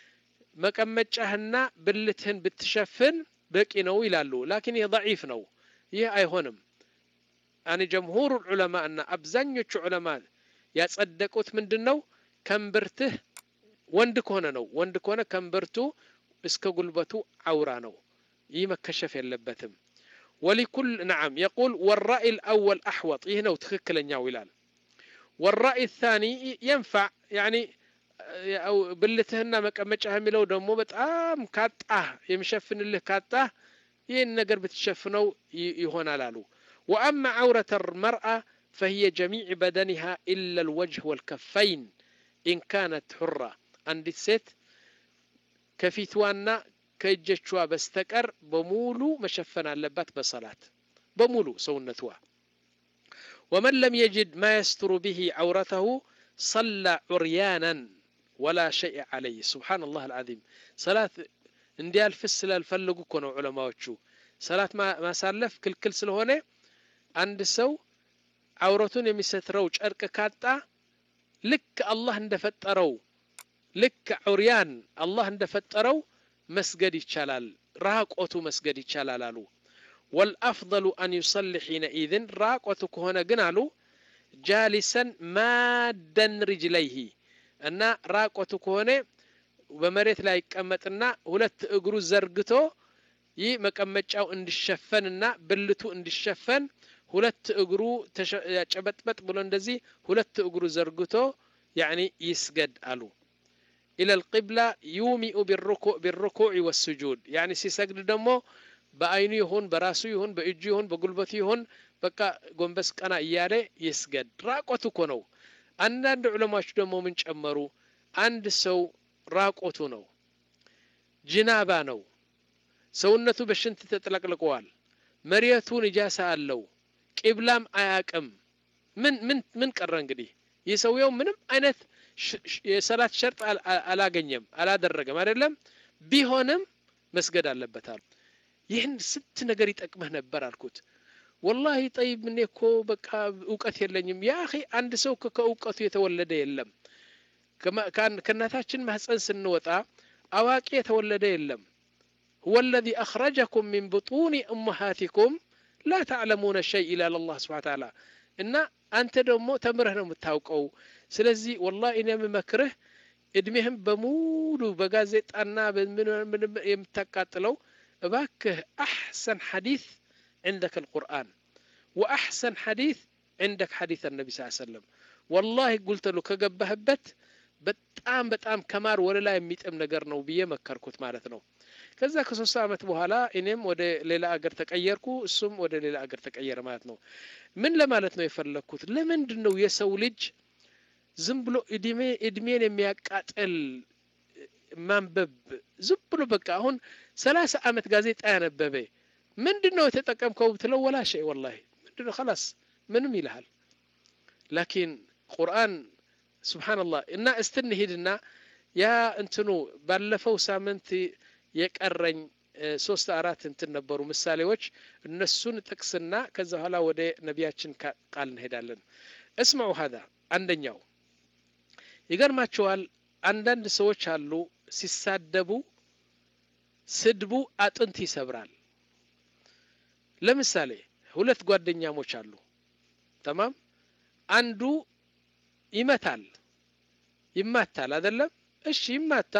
መቀመጫህና ብልትህን ብትሸፍን በቂ ነው ይላሉ ላኪን ይህ ضعيፍ ነው ይህ አይሆንም አኒ ጀምሁር ዑለማ እና አብዛኞቹ ዑለማ ያጸደቁት ምንድን ነው ከንብርትህ ወንድ ከሆነ ነው ወንድ ከሆነ ከንብርቱ እስከ ጉልበቱ አውራ ነው ይህ መከሸፍ የለበትም ولكل نعم يقول والرأي الأول أحوط هنا وتخكل ويلال والرأي الثاني ينفع يعني أو بلتهن مقمጫህ የሚለው ደግሞ በጣም ካጣህ የሚሸፍንልህ ካጣህ ይህን ነገር ብትሸፍነው ይሆናል አሉ وأما عورة المرأة فهي جميع بدنها إلا الوجه والكفين إن كانت حرة አንዲት ሴት ከፊትዋና ከእጀቿ በስተቀር በሙሉ መሸፈን አለባት በሰላት በሙሉ ሰውነቷ ومن لم يجد ما يستر به عورته صلى عريانا ወላ ሸይ ዓለይ ሱብሓነላህ አልዓዚም ሰላት እንዲያልፍስ ስላልፈለጉ እኮ ነው ዑለማዎቹ ሰላት ማሳለፍ ክልክል ስለሆነ አንድ ሰው አውረቱን የሚሰትረው ጨርቅ ካጣ ልክ አላህ እንደፈጠረው ልክ ዑርያን አላህ እንደፈጠረው መስገድ ይቻላል ራቆቱ መስገድ ይቻላል አሉ ወልአፍضሉ አን ዩሰሊ ሒነኢዝን ራቆቱ ከሆነ ግን አሉ ጃሊሰን ማደን ሪጅለይሂ እና ራቆቱ ከሆነ በመሬት ላይ ይቀመጥና ሁለት እግሩ ዘርግቶ ይህ መቀመጫው እንዲሸፈንና ብልቱ እንዲሸፈን ሁለት እግሩ ጨበጥበጥ ብሎ እንደዚህ ሁለት እግሩ ዘርግቶ ያኒ ይስገድ አሉ ኢለ ልቅብላ ዩሚኡ ቢሩኩዕ ወስጁድ ያኒ ሲሰግድ ደግሞ በአይኑ ይሁን በራሱ ይሁን በእጁ ይሁን በጉልበቱ ይሁን በቃ ጎንበስ ቀና እያለ ይስገድ ራቆቱ እኮ ነው አንዳንድ ዑለማዎች ደግሞ ምን ጨመሩ አንድ ሰው ራቆቱ ነው ጅናባ ነው ሰውነቱ በሽንት ተጥለቅልቀዋል መሬቱ ንጃሳ አለው ቂብላም አያቅም ምን ምን ምን ቀረ እንግዲህ ይህ ሰውየው ምንም አይነት የሰላት ሸርጥ አላገኘም አላደረገም አይደለም ቢሆንም መስገድ አለበት አሉ ይህን ስንት ነገር ይጠቅመህ ነበር አልኩት ወላሂ ጠይብ እኔ እኮ በቃ እውቀት የለኝም ያ አንድ ሰው ከእውቀቱ የተወለደ የለም ከእናታችን ማህፀን ስንወጣ አዋቂ የተወለደ የለም هو الذي أخرجكم من بطون أمهاتكم لا تعلمون شيء إلى الله سبحانه وتعالى إن أنت دمو تمره ነው የምታውቀው ስለዚህ والله እኔ የምመክርህ እድሜህም በሙሉ በጋዜጣና የምታቃጥለው እባክህ أحسن حديث عندك القرآن وأحسن حديث عندك حديث النبي صلى الله عليه وسلم والله قلت له ከገባህበት በጣም በጣም ከማር ወለላ የሚጥም ነገር ነው ብዬ መከርኩት ማለት ነው ከዛ ከሶስት ዓመት በኋላ እኔም ወደ ሌላ አገር ተቀየርኩ እሱም ወደ ሌላ አገር ተቀየረ ማለት ነው ምን ለማለት ነው የፈለግኩት ለምንድን ነው የሰው ልጅ ዝም ብሎ እድሜ እድሜን የሚያቃጥል ማንበብ ዝም ብሎ በቃ አሁን ሰላሳ ዓመት ጋዜጣ ያነበበ ምንድን ነው የተጠቀምከው ብትለው ወላ ሸይ ወላሂ ምንድን ነው ከላስ ምንም ይልሃል ላኪን ቁርአን ስብሓንላህ እና እስቲ እንሂድና ያ እንትኑ ባለፈው ሳምንት የቀረኝ ሶስት አራት እንትን ነበሩ ምሳሌዎች እነሱን ጥቅስና ከዛ በኋላ ወደ ነቢያችን ቃል እንሄዳለን እስማዑ ሀዛ አንደኛው ይገርማቸዋል አንዳንድ ሰዎች አሉ ሲሳደቡ ስድቡ አጥንት ይሰብራል ለምሳሌ ሁለት ጓደኛሞች አሉ ተማም አንዱ ይመታል ይማታል አይደለም እሺ ይማታ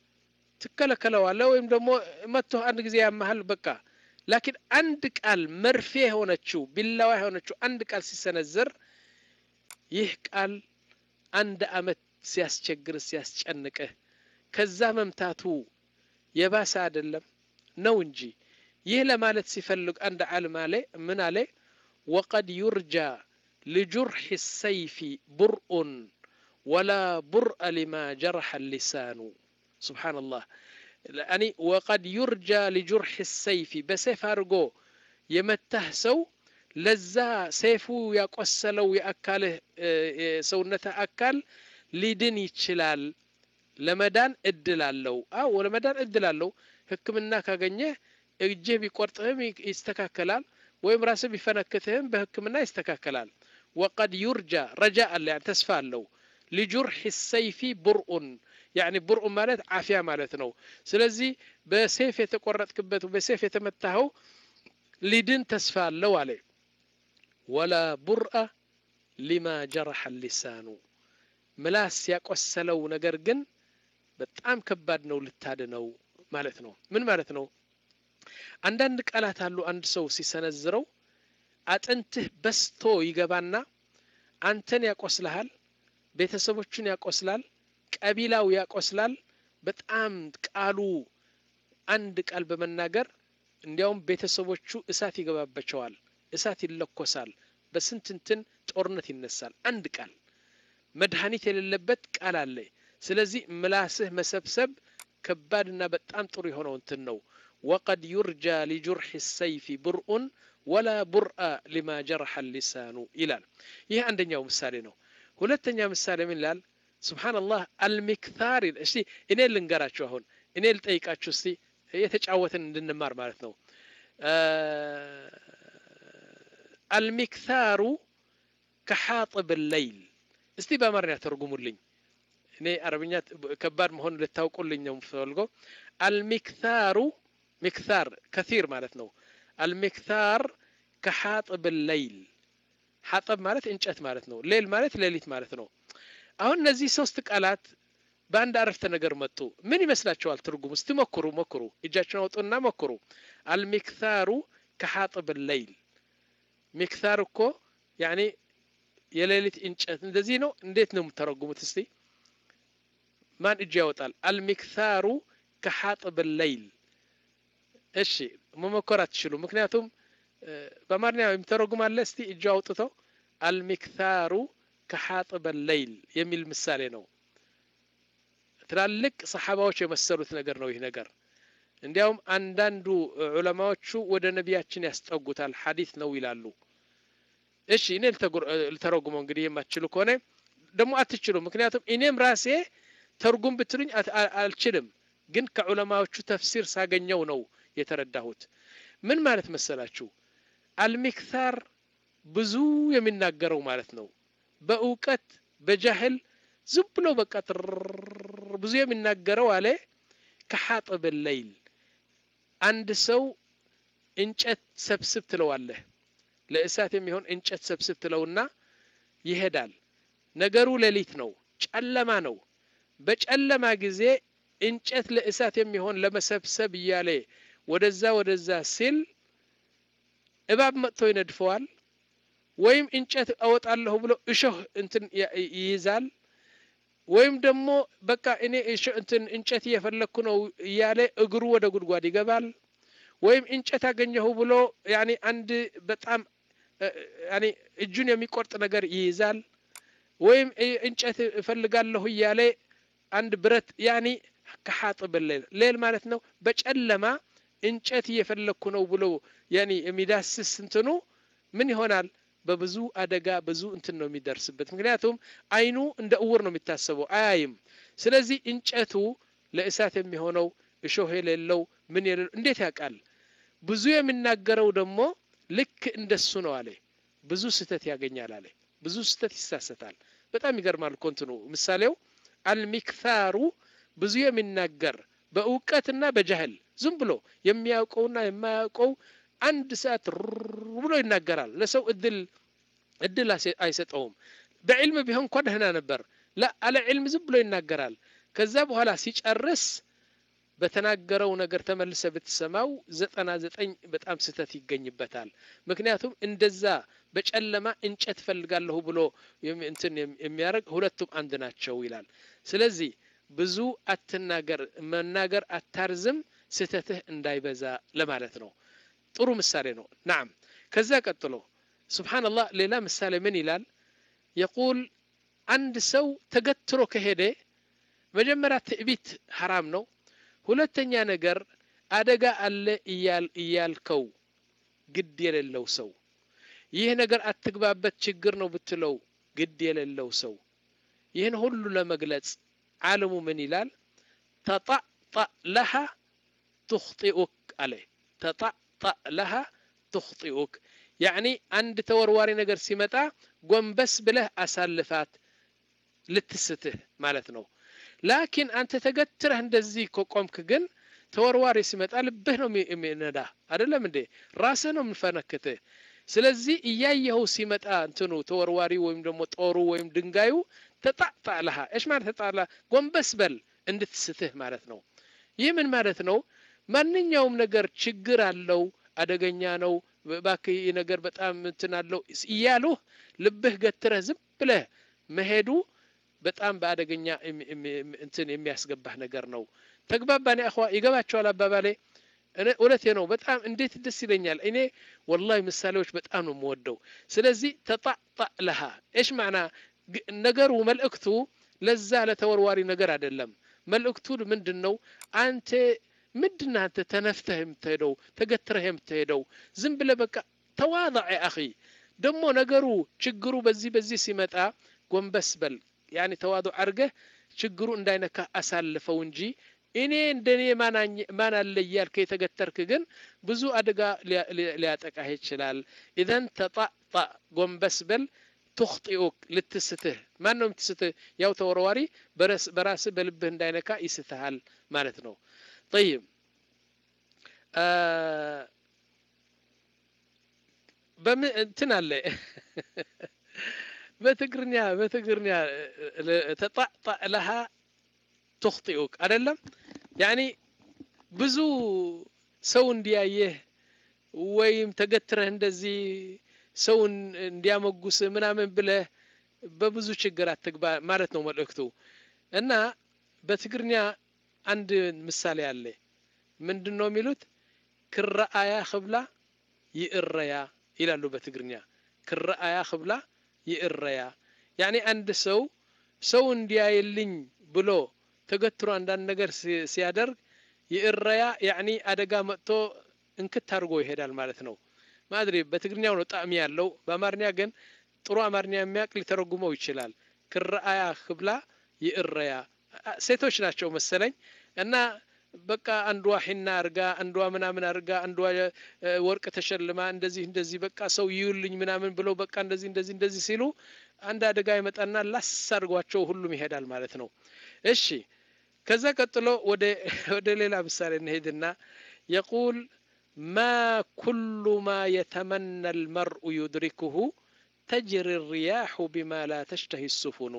ትከለከለዋለ ወይም ደግሞ መጥቶ አንድ ጊዜ ያመሃል በቃ ላኪን አንድ ቃል መርፌ የሆነችው ቢላዋ የሆነችው አንድ ቃል ሲሰነዝር ይህ ቃል አንድ አመት ሲያስቸግር ሲያስጨንቅህ ከዛ መምታቱ የባሰ አይደለም ነው እንጂ ይህ ለማለት ሲፈልግ አንድ ዓልም አለ ምን አለ ወቀድ ዩርጃ لجرح السيف برء ولا برء لما جرح اللسان سبحان الله يعني وقد يرجى لجرح السيف بسيف أرجو يمته سو لزا سيفو يقسلو يأكله سونته أكل ሊድን ይችላል ለመዳን እድል አለው አዎ ለመዳን እድል አለው ህክምና ካገኘህ እጅህ ቢቆርጥህም ይስተካከላል ወይም ራስህ ቢፈነክትህም በህክምና ይስተካከላል ወቀድ ዩርጃ ረጃ አለ ያን ተስፋ አለው ሊጁርሕ ሰይፊ ቡርኡን ያኒ ቡርኡን ማለት አፊያ ማለት ነው ስለዚህ በሴፍ የተቆረጥክበት በሴፍ የተመታኸው ሊድን ተስፋ አለው አለ ወላ ቡርአ ሊማ ጀረሐ ሊሳኑ ምላስ ያቆሰለው ነገር ግን በጣም ከባድ ነው ልታድነው ማለት ነው ምን ማለት ነው አንዳንድ ቃላት አሉ አንድ ሰው ሲሰነዝረው አጥንትህ በስቶ ይገባና አንተን ያቆስልሃል ቤተሰቦቹን ያቆስላል ቀቢላው ያቆስላል በጣም ቃሉ አንድ ቃል በመናገር እንዲያውም ቤተሰቦቹ እሳት ይገባባቸዋል እሳት ይለኮሳል በስንትንትን ጦርነት ይነሳል አንድ ቃል መድኃኒት የሌለበት ቃል አለ ስለዚህ ምላስህ መሰብሰብ ከባድና በጣም ጥሩ የሆነው እንትን ነው ወቀድ ዩርጃ ሊጁርሕ ሰይፊ ቡርኡን ወላ ቡርአ ሊማ ጀረሐ ሊሳኑ ይላል ይህ አንደኛው ምሳሌ ነው ሁለተኛ ምሳሌ ምን ይላል ስብሓንላህ አልሚክታር እስቲ እኔ ልንገራችሁ አሁን እኔ ልጠይቃችሁ እስቲ የተጫወትን እንድንማር ማለት ነው አልሚክታሩ ከሓጥብ ለይል እስቲ በአማርኛ ተርጉሙልኝ እኔ አረብኛ ከባድ መሆኑ ልታውቁልኝ ነው የምፈልገው አልሚክታሩ ሚክታር ከሲር ማለት ነው አልሚክታር ከሓጥብ ለይል ሓጠብ ማለት እንጨት ማለት ነው ሌል ማለት ሌሊት ማለት ነው አሁን እነዚህ ሶስት ቃላት በአንድ አረፍተ ነገር መጡ ምን ይመስላችኋል ትርጉም እስቲ ሞክሩ ሞክሩ እጃችሁን አውጡና ሞክሩ አልሚክታሩ ከሓጥብ ለይል ሚክታር እኮ ያኒ የሌሊት እንጨት እንደዚህ ነው እንዴት ነው የምተረጉሙት እስቲ ማን እጅ ያወጣል አልሚክታሩ ከሓጥብ ለይል እሺ መሞከር አትችሉ ምክንያቱም በአማርኛ የሚተረጉም አለ እስቲ እጁ አውጥተው አልሚክታሩ ከሓጥበ ለይል የሚል ምሳሌ ነው ትላልቅ ሰሓባዎች የመሰሉት ነገር ነው ይህ ነገር እንዲያውም አንዳንዱ ዑለማዎቹ ወደ ነቢያችን ያስጠጉታል ሐዲት ነው ይላሉ እሺ እኔ ልተረጉመው እንግዲህ የማትችሉ ከሆነ ደግሞ አትችሉ ምክንያቱም እኔም ራሴ ተርጉም ብትሉኝ አልችልም ግን ከዑለማዎቹ ተፍሲር ሳገኘው ነው የተረዳሁት ምን ማለት መሰላችሁ አልሚክታር ብዙ የሚናገረው ማለት ነው በእውቀት በጃህል ዝም ብሎ በቃ ብዙ የሚናገረው አለ ከሓጥብ ለይል አንድ ሰው እንጨት ሰብስብ ትለዋለህ ለእሳት የሚሆን እንጨት ሰብስብ ትለውና ይሄዳል ነገሩ ሌሊት ነው ጨለማ ነው በጨለማ ጊዜ እንጨት ለእሳት የሚሆን ለመሰብሰብ እያለ ወደዛ ወደዛ ሲል እባብ መጥቶ ይነድፈዋል ወይም እንጨት አወጣለሁ ብሎ እሾህ እንትን ይይዛል ወይም ደግሞ በቃ እኔ እንትን እንጨት እየፈለግኩ ነው እያለ እግሩ ወደ ጉድጓድ ይገባል ወይም እንጨት አገኘሁ ብሎ ያኒ አንድ በጣም ያኒ እጁን የሚቆርጥ ነገር ይይዛል ወይም እንጨት እፈልጋለሁ እያለ አንድ ብረት ያኒ ከሓጥብ ሌል ሌል ማለት ነው በጨለማ እንጨት እየፈለግኩ ነው ብሎ ያኒ የሚዳስስ እንትኑ ምን ይሆናል በብዙ አደጋ ብዙ እንትን ነው የሚደርስበት ምክንያቱም አይኑ እንደ እውር ነው የሚታሰበው አያይም ስለዚህ እንጨቱ ለእሳት የሚሆነው እሾህ የሌለው ምን የሌለው እንዴት ያውቃል ብዙ የሚናገረው ደግሞ ልክ እንደሱ ነው አለ ብዙ ስህተት ያገኛል አለ ብዙ ስህተት ይሳሰታል በጣም ይገርማል ኮንትኑ ምሳሌው አልሚክታሩ ብዙ የሚናገር በእውቀትና በጃህል ዝም ብሎ የሚያውቀውና የማያውቀው አንድ ሰዓት ብሎ ይናገራል ለሰው እድል እድል አይሰጠውም በዕልም ቢሆን እንኳ ደህና ነበር አለ ዕልም ዝም ብሎ ይናገራል ከዛ በኋላ ሲጨርስ በተናገረው ነገር ተመልሰ ብትሰማው ዘጠና ዘጠኝ በጣም ስህተት ይገኝበታል ምክንያቱም እንደዛ በጨለማ እንጨት ፈልጋለሁ ብሎ እንትን የሚያደርግ ሁለቱም አንድ ናቸው ይላል ስለዚህ ብዙ አትናገር መናገር አታርዝም ስህተትህ እንዳይበዛ ለማለት ነው ጥሩ ምሳሌ ነው ናም ከዛ ቀጥሎ ስብሓንላህ ሌላ ምሳሌ ምን ይላል የቁል አንድ ሰው ተገትሮ ከሄደ መጀመሪያ ትዕቢት ሐራም ነው ሁለተኛ ነገር አደጋ አለ እያልከው ግድ የሌለው ሰው ይህ ነገር አትግባበት ችግር ነው ብትለው ግድ የሌለው ሰው ይህን ሁሉ ለመግለጽ ዓለሙ ምን ይላል ተጣጣ ለሃ ትኽጢኡክ አለ ተጣጣ ለሃ ትኽጢኡክ ያዕኒ አንድ ተወርዋሪ ነገር ሲመጣ ጎንበስ ብለህ አሳልፋት ልትስትህ ማለት ነው ላኪን አንተ ተገትረህ እንደዚህ ከቆምክ ግን ተወርዋሪ ሲመጣ ልብህ ነው የሚነዳ አይደለም እንዴ ራስህ ነው የምንፈነክትህ ስለዚህ እያየኸው ሲመጣ እንትኑ ተወርዋሪ ወይም ደግሞ ጦሩ ወይም ድንጋዩ ተጣጣ ለሃ እሽ ማለት ተጣላ ጎንበስ በል እንድትስትህ ማለት ነው ይህ ምን ማለት ነው ማንኛውም ነገር ችግር አለው አደገኛ ነው ባክህ ነገር በጣም እንትን አለው እያሉህ ልብህ ገትረህ ዝም ብለህ መሄዱ በጣም በአደገኛ እንትን የሚያስገባህ ነገር ነው ተግባባኔ አኸዋ ይገባቸዋል አባባሌ እውነቴ ነው በጣም እንዴት ደስ ይለኛል እኔ ወላሂ ምሳሌዎች በጣም ነው የምወደው ስለዚህ ተጣጣ ለሃ እሽ ማዕና ነገሩ መልእክቱ ለዛ ለተወርዋሪ ነገር አይደለም መልእክቱ ምንድን ነው አንተ ምንድን አንተ ተነፍተህ የምትሄደው ተገትረህ የምትሄደው ዝም ብለ በቃ ተዋضዕ አኺ ደግሞ ነገሩ ችግሩ በዚህ በዚህ ሲመጣ ጎንበስ በል ያኒ ተዋዱ አድርገህ ችግሩ እንዳይነካ አሳልፈው እንጂ እኔ እንደኔ ማን አለ እያልክ የተገተርክ ግን ብዙ አደጋ ሊያጠቃህ ይችላል። ኢዘን ተጣጣ ጎንበስ በል ትኽጢኡክ ልትስትህ ማን ነው የምትስትህ? ያው ተወርዋሪ በራስህ በልብህ እንዳይነካ ይስትሃል ማለት ነው። ጠይብ በምን እንትን አለ በትግርኛ በትግርኛ ተጣጣ ለሃ ትኽጢኡክ አይደለም ያኒ ብዙ ሰው እንዲያየህ ወይም ተገትረህ እንደዚህ ሰውን እንዲያመጉስ ምናምን ብለህ በብዙ ችግር አትግባ ማለት ነው መልእክቱ። እና በትግርኛ አንድ ምሳሌ አለ። ምንድን ነው የሚሉት? ክረአያ ክብላ ይእረያ ይላሉ በትግርኛ። ክረአያ ክብላ ይእረያ ያኔ አንድ ሰው ሰው እንዲያይልኝ ብሎ ተገትሮ አንዳንድ ነገር ሲያደርግ ይእረያ ያኒ አደጋ መጥቶ እንክት አድርጎ ይሄዳል ማለት ነው። ማድሪ በትግርኛው ነው ጣዕም ያለው። በአማርኛ ግን ጥሩ አማርኛ የሚያውቅ ሊተረጉመው ይችላል። ክረአያ ክብላ ይእረያ ሴቶች ናቸው መሰለኝ እና በቃ አንዷ ሒና አርጋ አንዷ ምናምን አርጋ አንዷ ወርቅ ተሸልማ እንደዚህ እንደዚህ በቃ ሰው ይዩልኝ ምናምን ብለው በቃ እንደዚህ እንደዚህ እንደዚህ ሲሉ አንድ አደጋ ይመጣና ላስ አድርጓቸው ሁሉም ይሄዳል ማለት ነው። እሺ ከዛ ቀጥሎ ወደ ወደ ሌላ ምሳሌ እንሄድና የቁል ማ ኩሉ ማ የተመና አልመርኡ ዩድሪኩሁ ተጅሪ ሪያሑ ቢማ ላ ተሽተሂ ሱፉኑ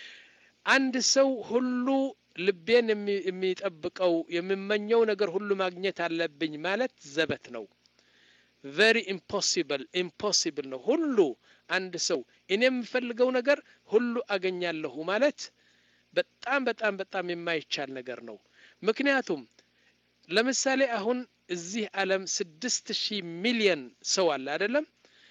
አንድ ሰው ሁሉ ልቤን የሚጠብቀው የሚመኘው ነገር ሁሉ ማግኘት አለብኝ ማለት ዘበት ነው። ቨሪ ኢምፖሲብል ኢምፖሲብል ነው። ሁሉ አንድ ሰው እኔ የምፈልገው ነገር ሁሉ አገኛለሁ ማለት በጣም በጣም በጣም የማይቻል ነገር ነው። ምክንያቱም ለምሳሌ አሁን እዚህ ዓለም ስድስት ሺህ ሚሊየን ሰው አለ አይደለም?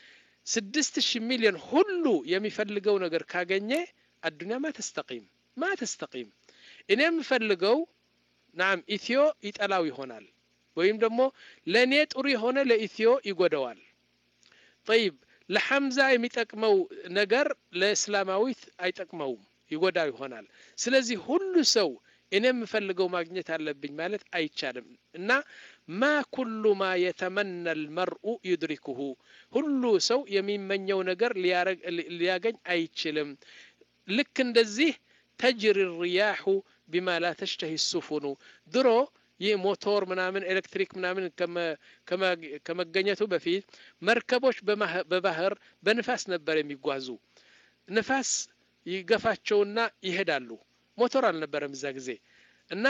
ስድስት ሺህ ሚሊዮን ሁሉ የሚፈልገው ነገር ካገኘ አዱንያ ማ ተስተቂም ማ ተስተቂም እኔ የምፈልገው ናም ኢትዮ ይጠላው ይሆናል ወይም ደግሞ ለእኔ ጥሩ የሆነ ለኢትዮ ይጎደዋል። ጠይብ ለሐምዛ የሚጠቅመው ነገር ለእስላማዊት አይጠቅመውም፣ ይጎዳው ይሆናል። ስለዚህ ሁሉ ሰው እኔ የምፈልገው ማግኘት አለብኝ ማለት አይቻልም እና ማ ኩሉ ማ የተመና አልመርኡ ዩድሪኩሁ ሁሉ ሰው የሚመኘው ነገር ሊያገኝ አይችልም። ልክ እንደዚህ ተጅሪ ሪያሑ ቢማ ላ ተሽተሂ ሱፉኑ ድሮ ይህ ሞቶር ምናምን ኤሌክትሪክ ምናምን ከመገኘቱ በፊት መርከቦች በባህር በንፋስ ነበር የሚጓዙ። ንፋስ ይገፋቸውና ይሄዳሉ። ሞቶር አልነበረም እዛ ጊዜ እና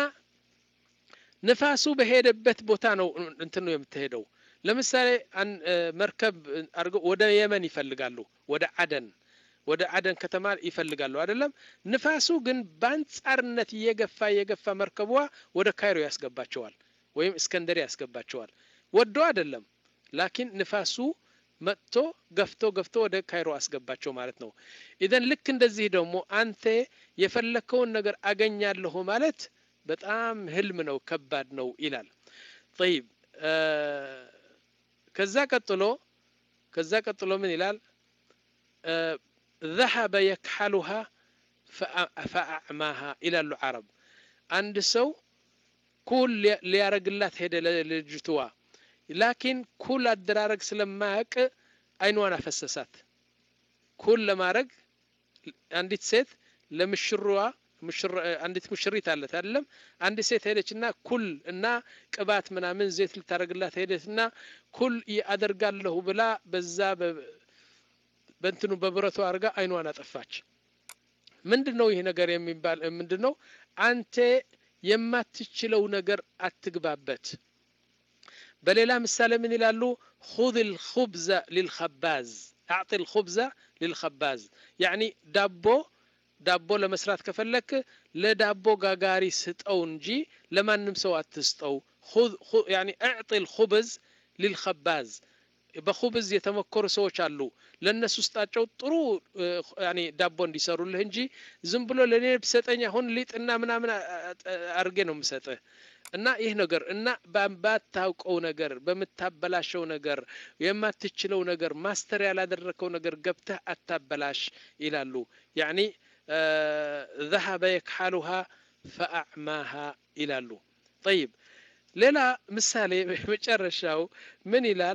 ንፋሱ በሄደበት ቦታ ነው እንትን ነው የምትሄደው። ለምሳሌ መርከብ አድርገው ወደ የመን ይፈልጋሉ፣ ወደ አደን ወደ አደን ከተማ ይፈልጋሉ አይደለም። ንፋሱ ግን በአንጻርነት እየገፋ እየገፋ መርከቧ ወደ ካይሮ ያስገባቸዋል፣ ወይም እስከንደሪያ ያስገባቸዋል። ወዶ አይደለም፣ ላኪን ንፋሱ መጥቶ ገፍቶ ገፍቶ ወደ ካይሮ አስገባቸው ማለት ነው። ኢዘን ልክ እንደዚህ ደግሞ አንተ የፈለከውን ነገር አገኛለሁ ማለት በጣም ህልም ነው፣ ከባድ ነው ይላል። ጠይብ ከዛ ቀጥሎ ከዛ ቀጥሎ ምን ይላል? ዘሀበ የክሐሉሃ ፈአዕማሃ ይላሉ ዓረብ። አንድ ሰው ኩል ሊያረግላት ሄደ ለልጅትዋ ላኪን ኩል አደራረግ ስለማያውቅ አይኗን አፈሰሳት። ኩል ለማድረግ አንዲት ሴት ለምሽሯ አንዲት ሙሽሪት አለት አይደለም። አንድ ሴት ሄደችና ኩል እና ቅባት ምናምን ዘይት ልታደርግላት ሄደችና ኩል አደርጋለሁ ብላ በዛ በእንትኑ በብረቱ አድርጋ አይኗን አጠፋች። ምንድን ነው ይህ ነገር የሚባል ምንድን ነው? አንተ የማትችለው ነገር አትግባበት። በሌላ ምሳሌ ምን ይላሉ? ሁዝ ልኹብዘ ሊልኸባዝ አዕጢ ልኹብዘ ሊልኸባዝ ያዕኒ ዳቦ ዳቦ ለመስራት ከፈለክ ለዳቦ ጋጋሪ ስጠው እንጂ ለማንም ሰው አትስጠው። ያኒ እዕጢ ልኹብዝ ሊልኸባዝ በኹብዝ የተመኮሩ ሰዎች አሉ። ለእነሱ ስጣቸው ጥሩ ያኒ ዳቦ እንዲሰሩልህ እንጂ ዝም ብሎ ለእኔ ብሰጠኝ አሁን ሊጥና ምናምን አድርጌ ነው የምሰጥህ። እና ይህ ነገር እና ባታውቀው ነገር በምታበላሸው ነገር የማትችለው ነገር ማስተር ያላደረከው ነገር ገብተህ አታበላሽ ይላሉ። ያኒ ذهب يكحلها فأعماها ይላሉ طيب ሌላ ምሳሌ መጨረሻው ምን ይላል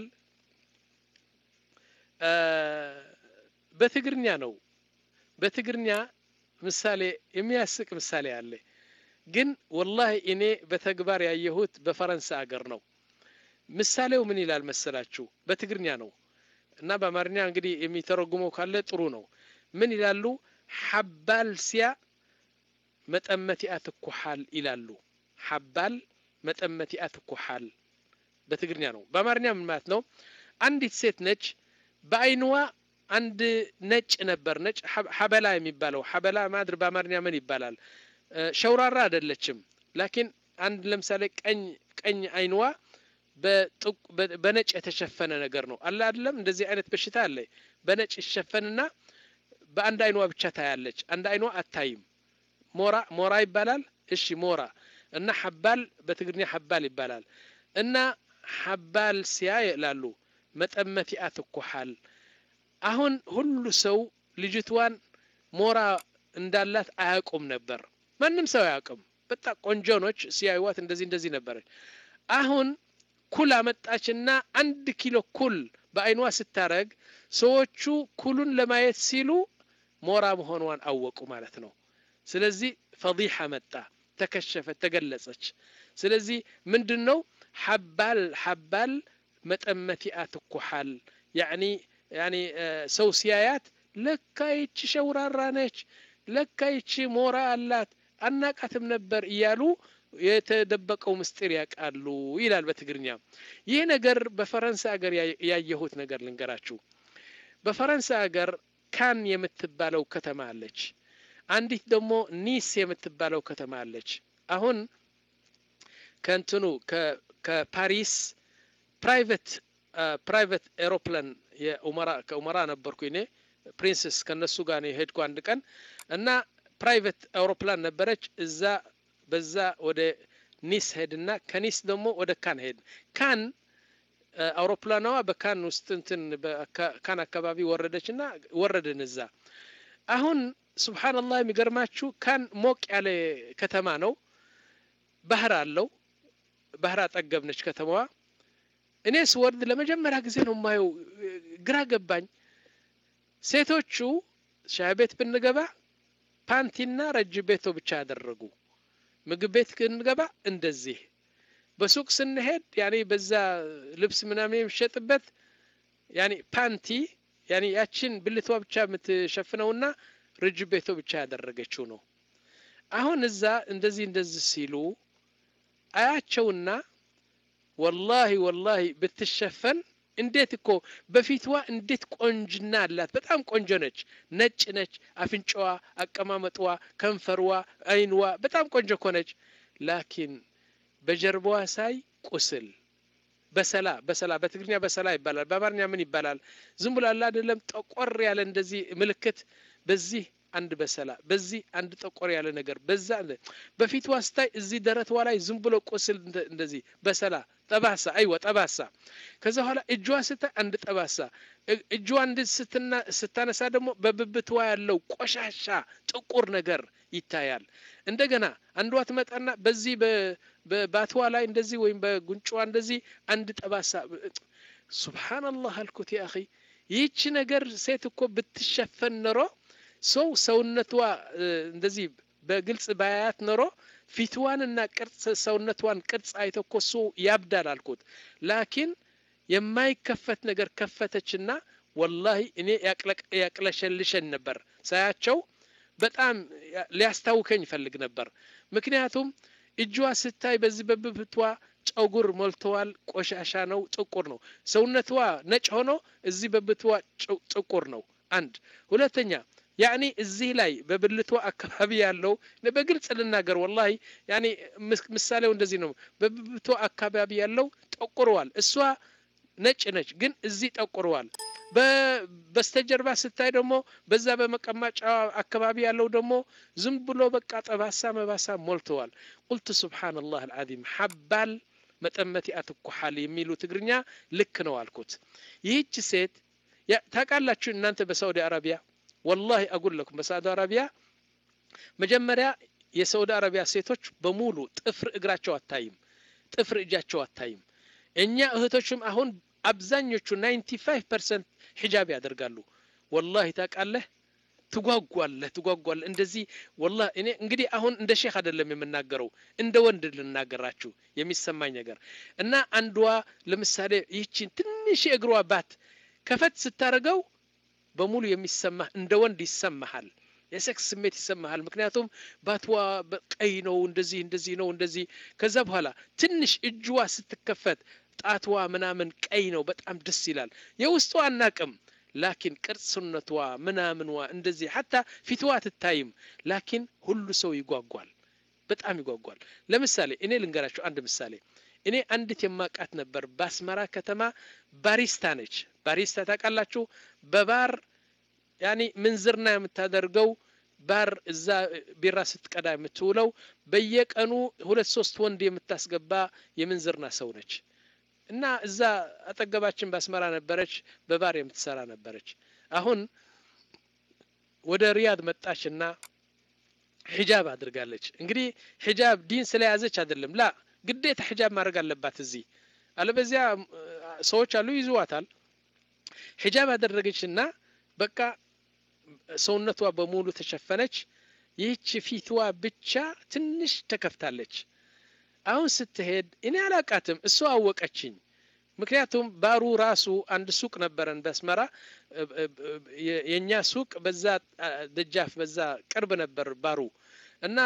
በትግርኛ ነው በትግርኛ ምሳሌ የሚያስቅ ምሳሌ አለ ግን ወላሂ እኔ በተግባር ያየሁት በፈረንሳይ አገር ነው ምሳሌው ምን ይላል መሰላችሁ በትግርኛ ነው እና በአማርኛ እንግዲህ የሚተረጉመው ካለ ጥሩ ነው ምን ይላሉ ሐባል ሲያ መጠመቲያ ትኩሓል ይላሉ ሐባል መጠመቲያ ትኩሓል በትግርኛ ነው በአማርኛ ምን ማለት ነው አንዲት ሴት ነች በአይንዋ አንድ ነጭ ነበር ነጭ ሐበላ የሚባለው ሐበላ ማድር በአማርኛ ምን ይባላል ሸውራራ አይደለችም ላኪን አንድ ለምሳሌ ቀኝ ቀኝ አይንዋ በነጭ የተሸፈነ ነገር ነው አለ አይደለም እንደዚህ አይነት በሽታ አለ በነጭ ይሸፈንና በአንድ አይኗ ብቻ ታያለች አንድ አይኗ አታይም ሞራ ሞራ ይባላል እሺ ሞራ እና ሐባል በትግርኛ ሐባል ይባላል እና ሐባል ሲያ ይላሉ መጠመቲያ ትኩሓል አሁን ሁሉ ሰው ልጅቷን ሞራ እንዳላት አያውቁም ነበር ማንም ሰው አያውቅም በጣም ቆንጆ ነች ሲያዩዋት እንደዚህ እንደዚህ ነበረች አሁን ኩል አመጣችና አንድ ኪሎ ኩል በአይኗ ስታረግ ሰዎቹ ኩሉን ለማየት ሲሉ ሞራ መሆኗን አወቁ ማለት ነው ስለዚህ ፈዲሓ መጣ ተከሸፈት ተገለጸች ስለዚህ ምንድን ነው ሐባል ሐባል መጠመቲያ ትኩሓል ያኒ ያኒ ሰው ሲያያት ለካ ይቺ ሸውራራ ነች ለካ ይቺ ሞራ አላት አናቃትም ነበር እያሉ የተደበቀው ምስጢር ያውቃሉ ይላል በትግርኛ ይህ ነገር በፈረንሳይ ሀገር ያየሁት ነገር ልንገራችሁ በፈረንሳይ ሀገር ካን የምትባለው ከተማ አለች አንዲት ደግሞ ኒስ የምትባለው ከተማ አለች አሁን ከእንትኑ ከፓሪስ ፕራይቬት ፕራይቬት ኤሮፕላን የኡመራ ከኡመራ ነበርኩ እኔ ፕሪንስስ ከነሱ ጋር ነው የሄድኩ አንድ ቀን እና ፕራይቬት አውሮፕላን ነበረች እዛ በዛ ወደ ኒስ ሄድና ከኒስ ደግሞ ወደ ካን ሄድ ካን አውሮፕላናዋ በካን ውስጥ እንትን ካን አካባቢ ወረደች እና ወረድን እዛ አሁን ስብሓንላህ የሚገርማችሁ ካን ሞቅ ያለ ከተማ ነው ባህር አለው ባህር አጠገብ ነች ከተማዋ እኔ ስወርድ ለመጀመሪያ ጊዜ ነው የማየው ግራ ገባኝ ሴቶቹ ሻይ ቤት ብንገባ ፓንቲና ረጅ ቤቶ ብቻ ያደረጉ ምግብ ቤት ብንገባ እንደዚህ በሱቅ ስንሄድ ያኔ በዛ ልብስ ምናምን የሚሸጥበት ያኔ ፓንቲ ያኔ ያችን ብልቷ ብቻ የምትሸፍነውና ርጅ ቤቶ ብቻ ያደረገችው ነው አሁን እዛ እንደዚህ እንደዚህ ሲሉ አያቸውና ወላሂ ወላሂ ብትሸፈን እንዴት እኮ በፊትዋ እንዴት ቆንጅና አላት በጣም ቆንጆ ነች ነጭ ነች አፍንጫዋ አቀማመጥዋ ከንፈርዋ አይንዋ በጣም ቆንጆ እኮ ነች ላኪን በጀርባዋ ሳይ ቁስል በሰላ በሰላ በትግርኛ በሰላ ይባላል በአማርኛ ምን ይባላል ዝም ብሎ አለ አይደለም ጠቆር ያለ እንደዚህ ምልክት በዚህ አንድ በሰላ በዚህ አንድ ጠቆር ያለ ነገር በዛ በፊትዋ ስታይ እዚህ ደረትዋ ላይ ዝም ብሎ ቁስል እንደዚህ በሰላ ጠባሳ አይወ ጠባሳ ከዛ በኋላ እጇ ስታይ አንድ ጠባሳ እጇ አንድ ስታነሳ ደግሞ በብብትዋ ያለው ቆሻሻ ጥቁር ነገር ይታያል እንደገና አንዷ ትመጣና በዚህ በባትዋ ላይ እንደዚህ ወይም በጉንጭዋ እንደዚህ አንድ ጠባሳ ሱብሓንላህ አልኩት ያ አኺ ይህች ነገር ሴት እኮ ብትሸፈን ኖሮ ሰው ሰውነቷ እንደዚህ በግልጽ ባያያት ኖሮ ፊትዋንና ቅርጽ ሰውነቷን ቅርጽ አይቶ እኮ እሱ ያብዳል አልኩት ላኪን የማይከፈት ነገር ከፈተችና ወላሂ እኔ ያቅለሸልሸን ነበር ሳያቸው በጣም ሊያስታውከኝ ይፈልግ ነበር ምክንያቱም እጇ ስታይ በዚህ በብብቷ ጨጉር ሞልተዋል ቆሻሻ ነው ጥቁር ነው ሰውነቷ ነጭ ሆኖ እዚህ በብትዋ ጥቁር ነው አንድ ሁለተኛ ያኒ እዚህ ላይ በብልቷ አካባቢ ያለው በግልጽ ልናገር ወላሂ ያኒ ምሳሌው እንደዚህ ነው በብብቷ አካባቢ ያለው ጠቁረዋል እሷ ነጭ ነች ግን እዚህ ጠቁረዋል በስተጀርባ ስታይ ደግሞ በዛ በመቀማጫ አካባቢ ያለው ደግሞ ዝም ብሎ በቃ ጠባሳ መባሳ ሞልተዋል ቁልት ስብሓንላህ አልዓዚም ሐባል መጠመቲ አትኩሓል የሚሉ ትግርኛ ልክ ነው አልኩት ይህች ሴት ታውቃላችሁ እናንተ በሳዑዲ አረቢያ ወላሂ አጉል ለኩም በሳዑዲ አረቢያ መጀመሪያ የሳውዲ አረቢያ ሴቶች በሙሉ ጥፍር እግራቸው አታይም፣ ጥፍር እጃቸው አታይም። እኛ እህቶችም አሁን አብዛኞቹ 95 ፐርሰንት ሒጃብ ያደርጋሉ። ወላሂ ታውቃለህ፣ ትጓጓለህ ትጓጓለህ። እንደዚህ ወላሂ እኔ እንግዲህ አሁን እንደ ሼክ አይደለም የምናገረው እንደ ወንድ ልናገራችሁ የሚሰማኝ ነገር እና አንዷ ለምሳሌ ይህችን ትንሽ የእግሯ ባት ከፈት ስታደርገው በሙሉ የሚሰማህ እንደ ወንድ ይሰማሃል። የሴክስ ስሜት ይሰማሃል። ምክንያቱም ባትዋ ቀይ ነው፣ እንደዚህ እንደዚህ ነው እንደዚህ። ከዛ በኋላ ትንሽ እጅዋ ስትከፈት ጣትዋ ምናምን ቀይ ነው፣ በጣም ደስ ይላል። የውስጧ አናቅም፣ ላኪን ቅርጽነቷ ምናምንዋ እንደዚህ ሐታ ፊትዋ አትታይም፣ ላኪን ሁሉ ሰው ይጓጓል፣ በጣም ይጓጓል። ለምሳሌ እኔ ልንገራቸው አንድ ምሳሌ። እኔ አንዲት የማውቃት ነበር በአስመራ ከተማ ባሪስታ ነች። ባሪስታ ታውቃላችሁ? በባር ያኒ ምንዝርና የምታደርገው ባር እዛ ቢራ ስትቀዳ የምትውለው በየቀኑ ሁለት ሶስት ወንድ የምታስገባ የምንዝርና ሰው ነች። እና እዛ አጠገባችን በአስመራ ነበረች፣ በባር የምትሰራ ነበረች። አሁን ወደ ሪያድ መጣችና ሒጃብ አድርጋለች። እንግዲህ ሒጃብ ዲን ስለያዘች አይደለም ላ ግዴታ ሒጃብ ማድረግ አለባት እዚህ፣ አለበዚያ ሰዎች አሉ ይዝዋታል። ሒጃብ አደረገችና በቃ ሰውነቷ በሙሉ ተሸፈነች። ይህች ፊትዋ ብቻ ትንሽ ተከፍታለች። አሁን ስትሄድ እኔ አላቃትም፣ እሷ አወቀችኝ። ምክንያቱም ባሩ ራሱ አንድ ሱቅ ነበረን በአስመራ የእኛ ሱቅ በዛ ደጃፍ በዛ ቅርብ ነበር ባሩ እና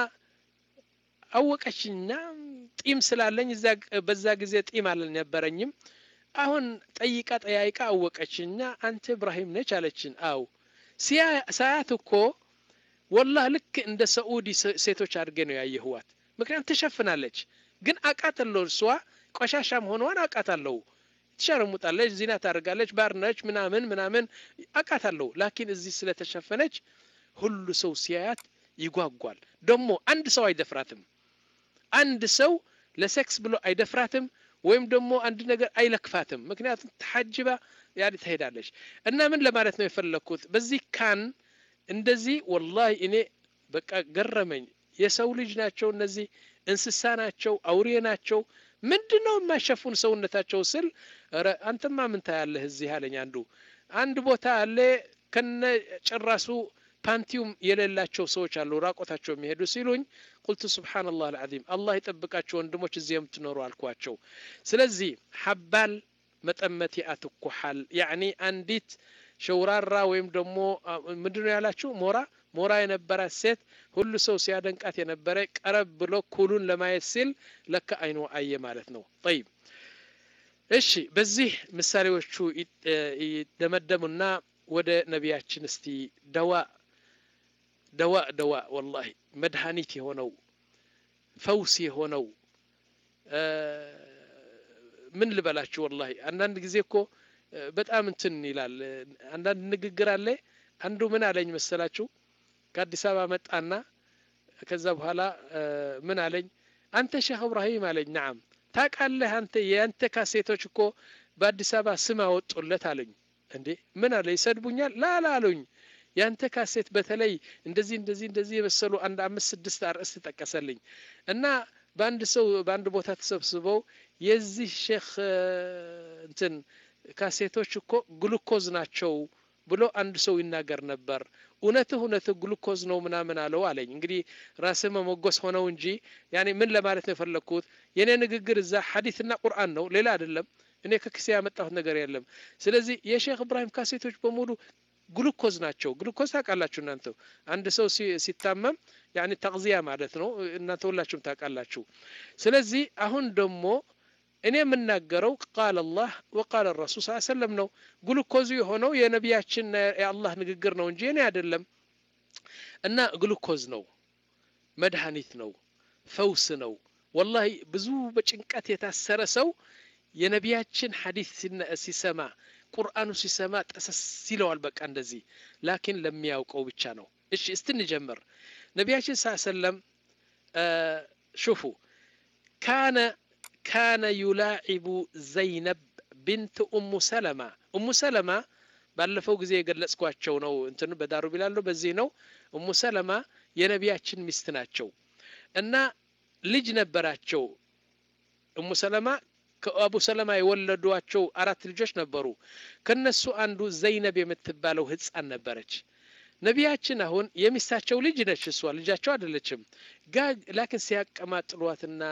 አወቀችኝና ጢም ስላለኝ በዛ ጊዜ ጢም አልነበረኝም። አሁን ጠይቃ ጠያይቃ አወቀችኝና አንተ እብራሂም ነች አለችን። አው ሳያት እኮ ወላህ ልክ እንደ ሰዑዲ ሴቶች አድርጌ ነው ያየህዋት። ምክንያቱም ትሸፍናለች፣ ግን አቃተለው እሷ ቆሻሻ መሆኗን አቃታለሁ። ትሸረሙጣለች፣ ዚና ታደርጋለች፣ ባር ነች ምናምን ምናምን አቃታለሁ። ላኪን እዚህ ስለተሸፈነች ሁሉ ሰው ሲያያት ይጓጓል። ደግሞ አንድ ሰው አይደፍራትም። አንድ ሰው ለሴክስ ብሎ አይደፍራትም፣ ወይም ደግሞ አንድ ነገር አይለክፋትም። ምክንያቱም ተሐጅባ ያኔ ትሄዳለች። እና ምን ለማለት ነው የፈለግኩት በዚህ ካን እንደዚህ ወላሂ እኔ በቃ ገረመኝ። የሰው ልጅ ናቸው እነዚህ እንስሳ ናቸው፣ አውሬ ናቸው። ምንድን ነው የማይሸፉን ሰውነታቸው ስል ኧረ አንተማ ምን ታያለህ እዚህ አለኝ አንዱ። አንድ ቦታ አለ ከነ ጭራሱ ፓንቲውም የሌላቸው ሰዎች አሉ ራቆታቸው የሚሄዱ ሲሉኝ ቁልቱ ሱብሓነላህ አልዓዚም አላህ ይጠብቃቸው ወንድሞች እዚህ የምትኖሩ አልኳቸው። ስለዚህ ሐባል መጠመት አትኩሓል ያዕኒ አንዲት ሸውራራ ወይም ደግሞ ምንድን ነው ያላችሁ ሞራ ሞራ የነበራት ሴት ሁሉ ሰው ሲያደንቃት የነበረ ቀረብ ብሎ ኩሉን ለማየት ሲል ለካ አይኑ አየ ማለት ነው። ጠይብ እሺ፣ በዚህ ምሳሌዎቹ ይደመደሙና ወደ ነቢያችን እስቲ ደዋ ደዋ ደዋ ወላሂ መድኃኒት የሆነው ፈውስ የሆነው ምን ልበላችሁ ወላሂ አንዳንድ ጊዜ እኮ በጣም እንትን ይላል። አንዳንድ ንግግር አለ። አንዱ ምን አለኝ መሰላችሁ? ከአዲስ አበባ መጣና ከዛ በኋላ ምን አለኝ፣ አንተ ሼክ እብራሂም አለኝ። ነዓም ታውቃለህ፣ አንተ የአንተ ካሴቶች እኮ በአዲስ አበባ ስም አወጡለት አለኝ። እንዴ ምን አለ ይሰድቡኛል? ላላ አሉኝ። ያንተ ካሴት በተለይ እንደዚህ እንደዚህ እንደዚህ የመሰሉ አንድ አምስት ስድስት አርእስት ጠቀሰልኝ እና በአንድ ሰው በአንድ ቦታ ተሰብስበው የዚህ ሼክ እንትን ካሴቶች እኮ ግሉኮዝ ናቸው ብሎ አንድ ሰው ይናገር ነበር። እውነትህ እውነትህ ግሉኮዝ ነው ምናምን አለው አለኝ። እንግዲህ ራስህ መሞገስ ሆነው እንጂ ያኔ ምን ለማለት ነው የፈለግኩት የእኔ ንግግር እዛ ሐዲትና ቁርአን ነው፣ ሌላ አይደለም። እኔ ከኪሴ ያመጣሁት ነገር የለም። ስለዚህ የሼክ እብራሂም ካሴቶች በሙሉ ግሉኮዝ ናቸው። ግሉኮዝ ታውቃላችሁ እናንተ አንድ ሰው ሲታመም ያኔ ተቅዚያ ማለት ነው። እናንተ ሁላችሁም ታውቃላችሁ። ስለዚህ አሁን ደግሞ እኔ የምናገረው ቃል አላህ ወቃል ረሱል ስ ሰለም ነው። ግሉኮዙ የሆነው የነቢያችን የአላህ ንግግር ነው እንጂ እኔ አይደለም። እና ግሉኮዝ ነው፣ መድኃኒት ነው፣ ፈውስ ነው። ወላሂ ብዙ በጭንቀት የታሰረ ሰው የነቢያችን ሐዲስ ሲሰማ ቁርአኑ ሲሰማ ጠሰስ ይለዋል። በቃ እንደዚህ ላኪን ለሚያውቀው ብቻ ነው። እሺ እስቲ እንጀምር። ነቢያችን ስ ሰለም ሹፉ ካነ ካነ ዩላዒቡ ዘይነብ ብንት ኡሙ ሰለማ ኡሙ ሰለማ ባለፈው ጊዜ የገለጽኳቸው ነው። እንትን በዳሩ ቢላለሁ በዚህ ነው። ኡሙ ሰለማ የነቢያችን ሚስት ናቸው እና ልጅ ነበራቸው እሙ ሰለማ ከአቡ ሰለማ የወለዷቸው አራት ልጆች ነበሩ ከነሱ አንዱ ዘይነብ የምትባለው ህፃን ነበረች ነቢያችን አሁን የሚስታቸው ልጅ ነች እሷ ልጃቸው አይደለችም ጋ ላኪን ሲያቀማጥሏትና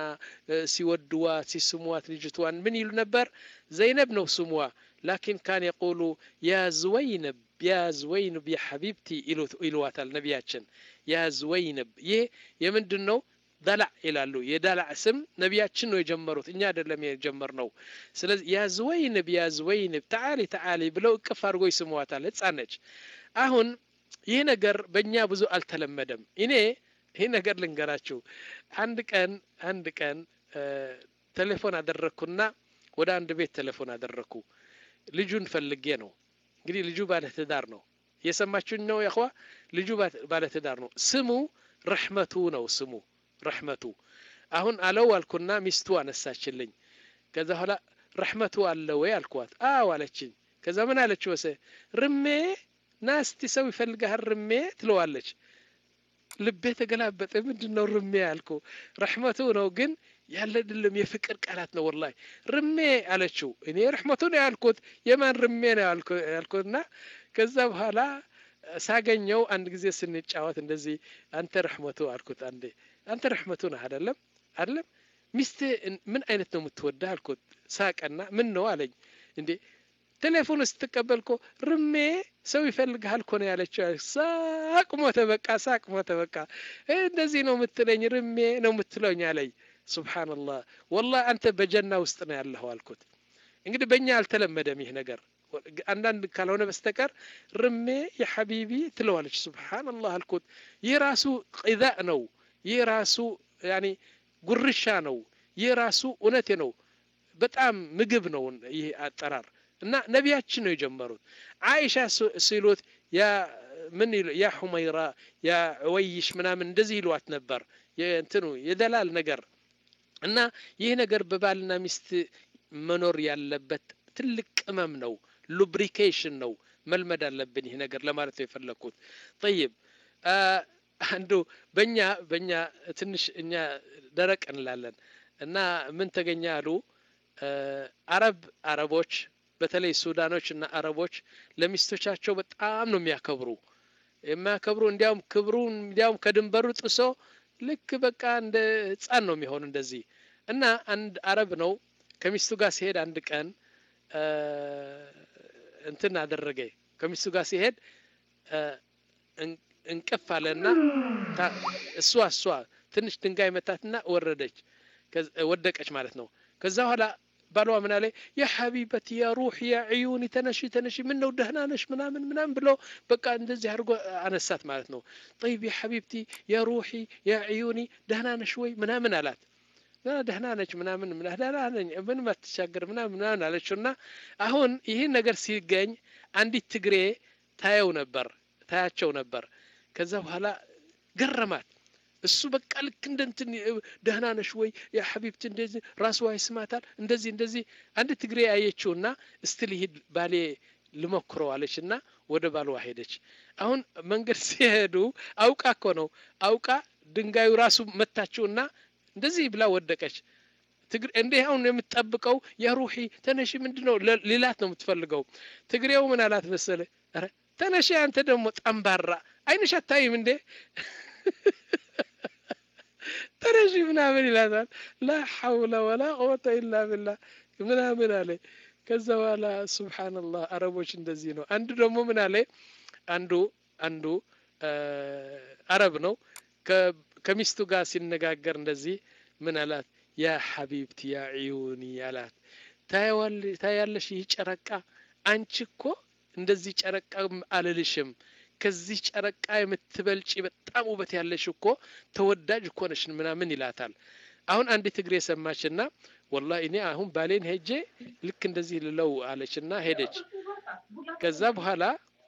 ሲወድዋት ሲስሟት ልጅቷን ምን ይሉ ነበር ዘይነብ ነው ስሟ ላኪን ካን የቁሉ ያ ዝወይነብ ያ ዝወይንብ ያ ሐቢብቲ ይልዋታል ነቢያችን ያ ዝወይንብ ይህ የምንድን ነው ደላዕ ይላሉ የደላዕ ስም ነቢያችን ነው የጀመሩት እኛ አይደለም የጀመር ነው ስለዚህ ያ ዝወይንብ ያ ዝወይንብ ተዓሊ ተዓሊ ብለው እቅፍ አድርጎ ይስሟታል ህፃን ነች አሁን ይህ ነገር በእኛ ብዙ አልተለመደም እኔ ይህ ነገር ልንገራችሁ አንድ ቀን አንድ ቀን ቴሌፎን አደረግኩና ወደ አንድ ቤት ቴሌፎን አደረግኩ ልጁን ፈልጌ ነው እንግዲህ ልጁ ባለትዳር ነው እየሰማችሁኝ ነው ያኸዋ ልጁ ባለትዳር ነው ስሙ ረሕመቱ ነው ስሙ ረሕመቱ አሁን አለው አልኩና ሚስቱ አነሳችልኝ ከዛ በኋላ ረሕመቱ አለ ወይ አልኳት አዎ አለችኝ ከዛ ምን አለች ወሰ ርሜ ና እስቲ ሰው ይፈልግሃል ርሜ ትለዋለች ልቤ ተገላበጠ ምንድን ነው ርሜ ያልኩ ረሕመቱ ነው ግን ያለ ድልም የፍቅር ቃላት ነው ወላሂ ርሜ አለችው እኔ ረሕመቱ ነው ያልኩት የማን ርሜ ነው ያልኩትና ከዛ በኋላ ሳገኘው አንድ ጊዜ ስንጫወት እንደዚህ አንተ ረሕመቱ አልኩት አንዴ አንተ ረሕመቱ ነህ አደለም አደለም ሚስት ምን አይነት ነው የምትወደህ አልኩት ሳቀና ምን ነው አለኝ እንዴ ቴሌፎን ስትቀበል እኮ ርሜ ሰው ይፈልግሃል እኮ ነው ያለችው ሳቅ ሞተ በቃ ሳቅ ሞተ በቃ እንደዚህ ነው የምትለኝ ርሜ ነው የምትለኝ አለኝ ሱብሓንላህ ወላሂ አንተ በጀና ውስጥ ነው ያለኸው አልኩት እንግዲህ በእኛ አልተለመደም ይህ ነገር አንዳንድ ካልሆነ በስተቀር ርሜ የሐቢቢ ትለዋለች ሱብሓንላህ አልኩት ይህ ራሱ ቂዛእ ነው ይህ ራሱ ያኒ ጉርሻ ነው ይህ ራሱ እውነቴ ነው በጣም ምግብ ነው ይህ አጠራር እና ነቢያችን ነው የጀመሩት አይሻ ሲሉት ያ ምን ያ ሁመይራ ያ ወይሽ ምናምን እንደዚህ ይሏት ነበር እንትኑ የደላል ነገር እና ይህ ነገር በባልና ሚስት መኖር ያለበት ትልቅ ቅመም ነው ሉብሪኬሽን ነው መልመድ አለብን ይህ ነገር ለማለት ነው የፈለግኩት ጠይብ አንዱ በእኛ በእኛ ትንሽ እኛ ደረቅ እንላለን እና ምን ተገኘ አሉ አረብ አረቦች በተለይ ሱዳኖች እና አረቦች ለሚስቶቻቸው በጣም ነው የሚያከብሩ የሚያከብሩ እንዲያውም ክብሩን እንዲያውም ከድንበሩ ጥሶ ልክ በቃ እንደ ህፃን ነው የሚሆኑ እንደዚህ እና አንድ አረብ ነው ከሚስቱ ጋር ሲሄድ አንድ ቀን እንትን አደረገ ከሚስቱ ጋር ሲሄድ እንቅፍ አለና እሷ እሷ ትንሽ ድንጋይ መታትና ወረደች ወደቀች ማለት ነው ከዛ በኋላ ባሏ ምን አለ ያ ሐቢበት ያ ሩህ ያ ዕዩኒ ተነሺ ተነሺ ምን ነው ደህና ነሽ ምናምን ምናምን ብሎ በቃ እንደዚህ አድርጎ አነሳት ማለት ነው ጠይብ ያ ሐቢብቲ ያ ሩሒ ያ ዕዩኒ ደህና ነሽ ወይ ምናምን አላት ደህና ነች ምናምን ደህና ነኝ ምንም አትሻገር ምናምን ምናምን አለችው እና አሁን ይህን ነገር ሲገኝ አንዲት ትግሬ ታየው ነበር ታያቸው ነበር ከዛ በኋላ ገረማት እሱ በቃ ልክ እንደ እንትን ደህና ነሽ ወይ ያ ሐቢብት እንደዚህ ራስዋ ይስማታል እንደዚህ እንደዚህ አንድ ትግሬ ያየችውና እስቲ ልሂድ ባሌ ልሞክረው አለች እና ወደ ባልዋ ሄደች አሁን መንገድ ሲሄዱ አውቃ እኮ ነው አውቃ ድንጋዩ ራሱ መታችውና እንደዚህ ብላ ወደቀች እንዲህ አሁን የምትጠብቀው የሩሒ ተነሺ ምንድ ነው ሌላት ነው የምትፈልገው ትግሬው ምን አላት መሰለ ረ ተነሺ አንተ ደግሞ ጠንባራ አይንሽ አታይም እንዴ ተነሺ ምናምን ይላታል ላ ሐውለ ወላ ቁወተ ኢላ ቢላህ ምናምን አለ ከዛ በኋላ ሱብሓንላህ አረቦች እንደዚህ ነው አንዱ ደግሞ ምን አለ አንዱ አንዱ አረብ ነው ከሚስቱ ጋር ሲነጋገር እንደዚህ ምን አላት ያ ሐቢብቲ ያ ዕዩኒ አላት ታያለሽ ይህ ጨረቃ አንቺ እኮ እንደዚህ ጨረቃ አልልሽም ከዚህ ጨረቃ የምትበልጪ በጣም ውበት ያለሽ እኮ ተወዳጅ እኮ ነሽ ምናምን ይላታል አሁን አንድ ትግሬ ሰማችና ወላ እኔ አሁን ባሌን ሄጄ ልክ እንደዚህ ልለው አለችና ሄደች ከዛ በኋላ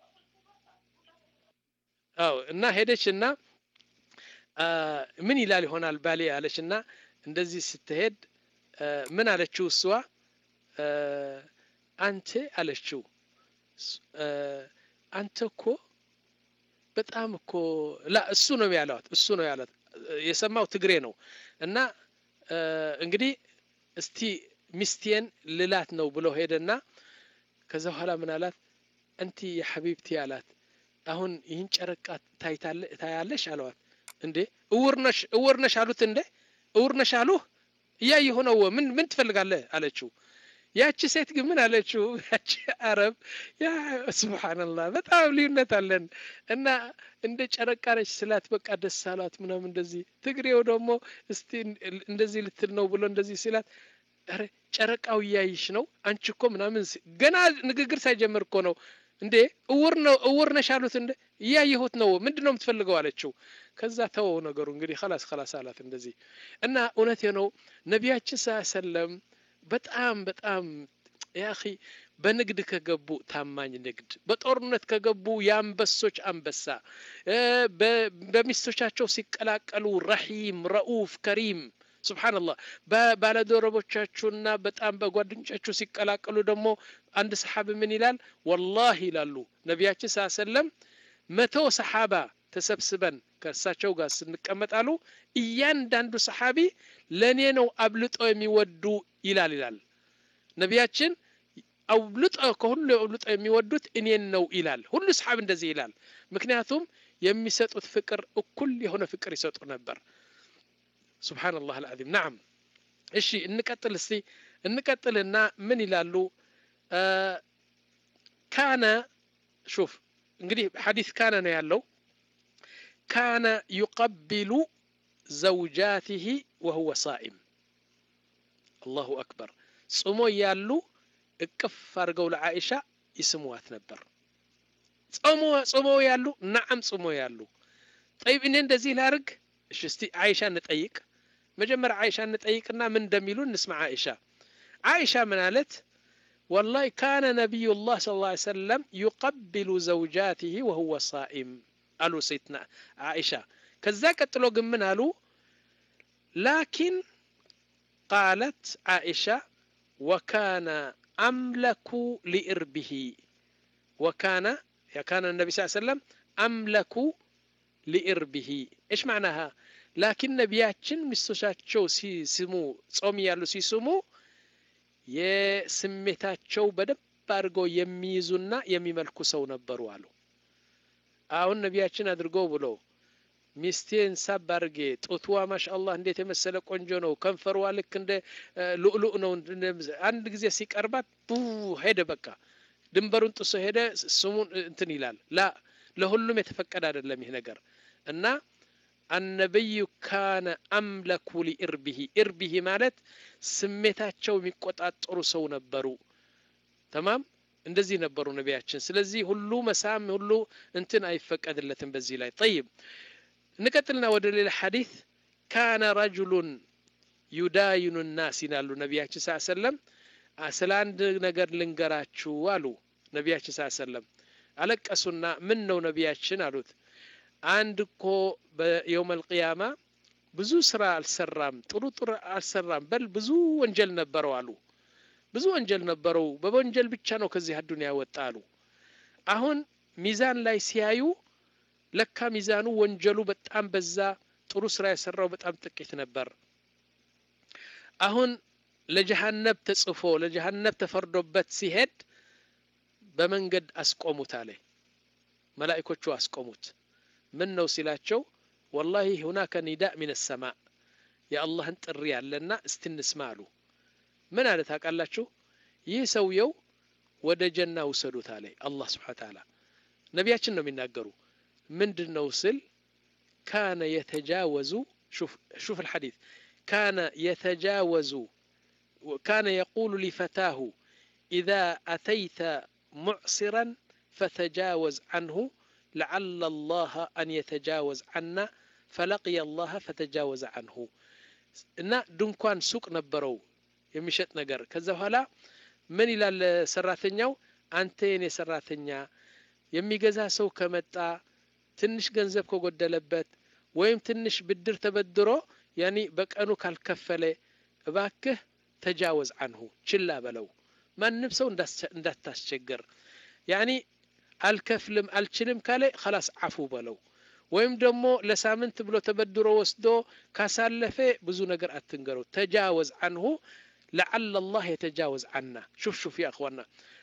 አው እና ሄደች እና ምን ይላል ይሆናል ባሌ አለችና እንደዚህ ስትሄድ ምን አለችው እሷ አንተ አለችው አንተ እኮ በጣም እኮ ላ እሱ ነው ያሏት እሱ ነው ያሏት የሰማው ትግሬ ነው እና እንግዲህ እስቲ ሚስቴን ልላት ነው ብሎ ሄደና ከዛ በኋላ ምን አላት እንቲ የሐቢብቲ አላት አሁን ይህን ጨረቃ ታያለሽ አለዋት እንዴ እውር ነሽ እውር ነሽ አሉት እንዴ እውር ነሽ አሉህ እያየሁ ነው ምን ምን ትፈልጋለህ አለችው ያቺ ሴት ግን ምን አለችው ያቺ አረብ ያ ስብሓንላህ በጣም ልዩነት አለን እና እንደ ጨረቃ ነች ስላት በቃ ደስ አላት ምናምን እንደዚህ ትግሬው ደግሞ እስቲ እንደዚህ ልትል ነው ብሎ እንደዚህ ሲላት ኧረ ጨረቃው እያይሽ ነው አንቺ እኮ ምናምን ገና ንግግር ሳይጀምር እኮ ነው እንዴ እውር ነው እውር ነሽ አሉት እንደ እያየሁት ነው ምንድን ነው የምትፈልገው አለችው ከዛ ተወው ነገሩ እንግዲህ ከላስ ከላስ አላት እንደዚህ እና እውነት ነው ነቢያችን ስ ሰለም በጣም በጣም ያኺ በንግድ ከገቡ ታማኝ ንግድ፣ በጦርነት ከገቡ የአንበሶች አንበሳ፣ በሚስቶቻቸው ሲቀላቀሉ ረሂም፣ ረኡፍ፣ ከሪም ሱብሓነላህ በባለደረቦቻችሁና በጣም በጓደኞቻችሁ ሲቀላቀሉ ደግሞ አንድ ሰሓቢ ምን ይላል? ወላሂ ይላሉ ነቢያችን ስ ሰለም መቶ ሰሓባ ተሰብስበን ከእሳቸው ጋር ስንቀመጣሉ እያንዳንዱ ሰሓቢ ለእኔ ነው አብልጦ የሚወዱ ይላል ይላል ነቢያችን አብልጦ ከሁሉ አብልጦ የሚወዱት እኔን ነው ይላል። ሁሉ ሰሓብ እንደዚህ ይላል። ምክንያቱም የሚሰጡት ፍቅር እኩል የሆነ ፍቅር ይሰጡ ነበር። ሱብሓነላህ አልዓዚም። ናዓም እሺ፣ እንቀጥል እስቲ እንቀጥልና ምን ይላሉ? ካነ ሹፍ እንግዲህ ሐዲስ ካነ ነው ያለው። ካነ ዩቀቢሉ ዘውጃቲሂ ወሁወ ሳኢም። አላሁ አክበር። ጽሞ እያሉ እቅፍ አድርገው ለዓኢሻ ይስሙዋት ነበር። ጾመው ያሉ ናዓም ጾሞ ያሉ ጠይብ፣ እኔ እንደዚህ ላርግ። እሺ እስቲ ዓኢሻ እንጠይቅ። መጀመሪያ ዓኢሻ እንጠይቅና ምን እንደሚሉ እንስማ። ዓኢሻ ዓኢሻ ምን አለት? ወላሂ ካነ ነቢዩላህ ሰለላሁ ዐለይሂ ወሰለም ዩቀቢሉ ዘውጃቲሂ ወሁወ ሳኢም አሉ ሴትና ዓኢሻ። ከዛ ቀጥሎ ግን ምን አሉ? ላኪን ቃለት ዓኢሻ ወካነ አምለኩ ሊእርቢሂ ወካነ ካነ ነቢ ስ ሰለም አምለኩ ሊእርቢሂ እሽ ማዕናሃ ላኪን ነቢያችን ሚስቶቻቸው ሲስሙ ጾም ያሉ ሲስሙ የስሜታቸው በደንብ አድርገው የሚይዙና የሚመልኩ ሰው ነበሩ አሉ። አሁን ነቢያችን አድርገው ብሎ ሚስቴን ሳብ አድርጌ ጡትዋ ማሻአላህ እንዴት የመሰለ ቆንጆ ነው፣ ከንፈርዋ ልክ እንደ ሉዕሉዕ ነው። አንድ ጊዜ ሲቀርባት ቡ ሄደ፣ በቃ ድንበሩን ጥሶ ሄደ። ስሙን እንትን ይላል። ላ ለሁሉም የተፈቀደ አይደለም ይህ ነገር እና አነቢዩ ካነ አምለኩ ሊእርቢሂ እርቢሂ ማለት ስሜታቸው የሚቆጣጠሩ ሰው ነበሩ። ተማም እንደዚህ ነበሩ ነቢያችን። ስለዚህ ሁሉ መሳም ሁሉ እንትን አይፈቀድለትም በዚህ ላይ ጠይብ እንቀጥልና ወደ ሌላ ሐዲት ካነ ረጁሉን ዩዳይኑ ናስ ይላሉ ነቢያችን ስ ሰለም ስለ አንድ ነገር ልንገራችሁ አሉ ነቢያችን ስ ሰለም አለቀሱና ምን ነው ነቢያችን አሉት አንድ እኮ በየውም አልቅያማ ብዙ ስራ አልሰራም ጥሩ ጥሩ አልሰራም በል ብዙ ወንጀል ነበረው አሉ ብዙ ወንጀል ነበረው በወንጀል ብቻ ነው ከዚህ አዱንያ ወጣ አሉ አሁን ሚዛን ላይ ሲያዩ ለካ ሚዛኑ ወንጀሉ በጣም በዛ፣ ጥሩ ስራ የሰራው በጣም ጥቂት ነበር። አሁን ለጀሃነብ ተጽፎ ለጀሃነብ ተፈርዶበት ሲሄድ በመንገድ አስቆሙት አለ። መላኢኮቹ አስቆሙት። ምን ነው ሲላቸው፣ ወላሂ ሁናከ ኒዳእ ሚን ሰማእ የአላህን ጥሪ ያለና እስቲ እንስማ አሉ። ምን አለ ታውቃላችሁ? ይህ ሰውየው ወደ ጀና ውሰዱት አለ አላህ ስብሓነ ወተዓላ። ነቢያችን ነው የሚናገሩ ምንድን ነው ስል ካነ የተጃወዙ ሹፍ ልሐዲት ካነ የተጃወዙ ካነ የቁሉ ሊፈታሁ ኢዛ አተይተ ሙዕሲራን ፈተጃወዝ አንሁ ለዓለ አላህ አን የተጃወዝ ዓና ፈለቅየ አላህ ፈተጃወዘ አንሁ እና ድንኳን ሱቅ ነበረው የሚሸጥ ነገር ከዛ በኋላ ምን ይላል ሰራተኛው አንተ የኔ ሰራተኛ የሚገዛ ሰው ከመጣ ትንሽ ገንዘብ ከጎደለበት ወይም ትንሽ ብድር ተበድሮ ያኒ በቀኑ ካልከፈለ እባክህ ተጃወዝ አንሁ ችላ በለው ማንም ሰው እንዳታስቸግር ያኒ አልከፍልም አልችልም ካለ ከላስ አፉ በለው ወይም ደግሞ ለሳምንት ብሎ ተበድሮ ወስዶ ካሳለፈ ብዙ ነገር አትንገረው ተጃወዝ አንሁ ለዓለ አላህ የተጃወዝ አና ሹፍ ሹፍ ያ እኽዋና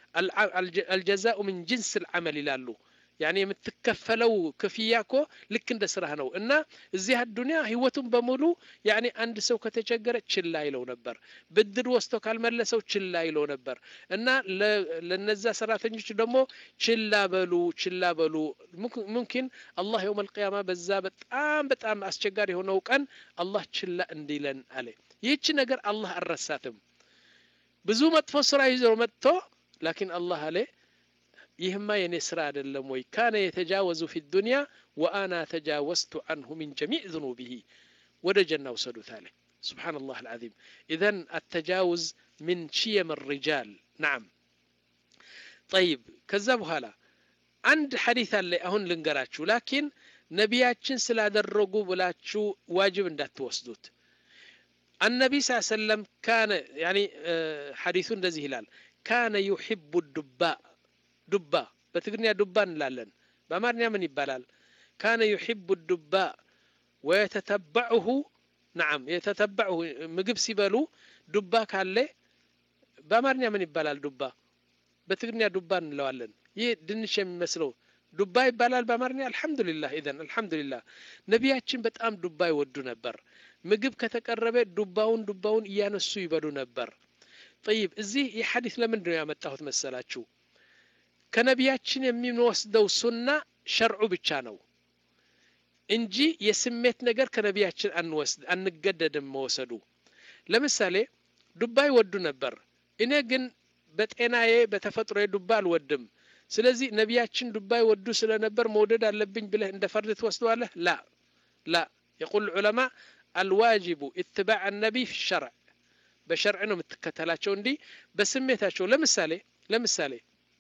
አልጀዛኡ ምን ጅንስ ልዓመል ይላሉ ያኔ የምትከፈለው ክፍያ እኮ ልክ እንደ ስራህ ነው እና እዚህ አዱንያ ህይወቱን በሙሉ ያኔ አንድ ሰው ከተቸገረ ችላ ይለው ነበር ብድር ወስቶ ካልመለሰው ችላ ይለው ነበር እና ለነዛ ሰራተኞች ደግሞ ችላ በሉ ችላ በሉ ሙምኪን አላህ የውም አልቅያማ በዛ በጣም በጣም አስቸጋሪ የሆነው ቀን አላህ ችላ እንዲለን አለ ይህች ነገር አላህ አልረሳትም ብዙ መጥፎ ስራ ይዞ መጥቶ ላኪን አላህ አለ ይህማ የኔ ስራ አይደለም ወይ ካነ የተጃወዙ ፊ ዱንያ ወአና ተጃወዝቱ አንሁ ሚን ጀሚዕ ዝኑቢሂ ወደ ጀና ውሰዱት አለ سبحان الله العظيم إذا التجاوز من شيم الرجال نعم طيب كذب هلا عند حديث اللي أهون لنقراتشو لكن نبياتشن سلا درقو بلاتشو واجب اندات توسدوت النبي صلى الله عليه وسلم كان يعني حديث እንደዚህ ይላል كان يحب الدباء ዱባ በትግርኛ ዱባ እንላለን በአማርኛ ምን ይባላል ካነ ዩሕቡ ዱባ ወየተተበዕሁ ናም የተተበዕሁ ምግብ ሲበሉ ዱባ ካለ በአማርኛ ምን ይባላል ዱባ በትግርኛ ዱባ እንለዋለን ይህ ድንች የሚመስለው ዱባ ይባላል በአማርኛ አልሐምዱሊላህ ኢዘን አልሐምዱሊላህ ነቢያችን በጣም ዱባ ይወዱ ነበር ምግብ ከተቀረበ ዱባውን ዱባውን እያነሱ ይበሉ ነበር ጠይብ እዚህ ይህ ሐዲስ ለምንድን ነው ያመጣሁት መሰላችሁ ከነቢያችን የሚወስደው ሱና ሸርዑ ብቻ ነው እንጂ የስሜት ነገር ከነቢያችን አንወስድ አንገደድም መወሰዱ ለምሳሌ ዱባ ይወዱ ነበር እኔ ግን በጤናዬ በተፈጥሮ ዱባ አልወድም ስለዚህ ነቢያችን ዱባ ይወዱ ስለነበር መውደድ አለብኝ ብለህ እንደ ፈርድ ትወስደዋለህ ላ ላ የቁል ዑለማ አልዋጅቡ ኢትባዕ ነቢይ ፊ ሸርዕ በሸርዕ ነው የምትከተላቸው እንዲህ በስሜታቸው ለምሳሌ ለምሳሌ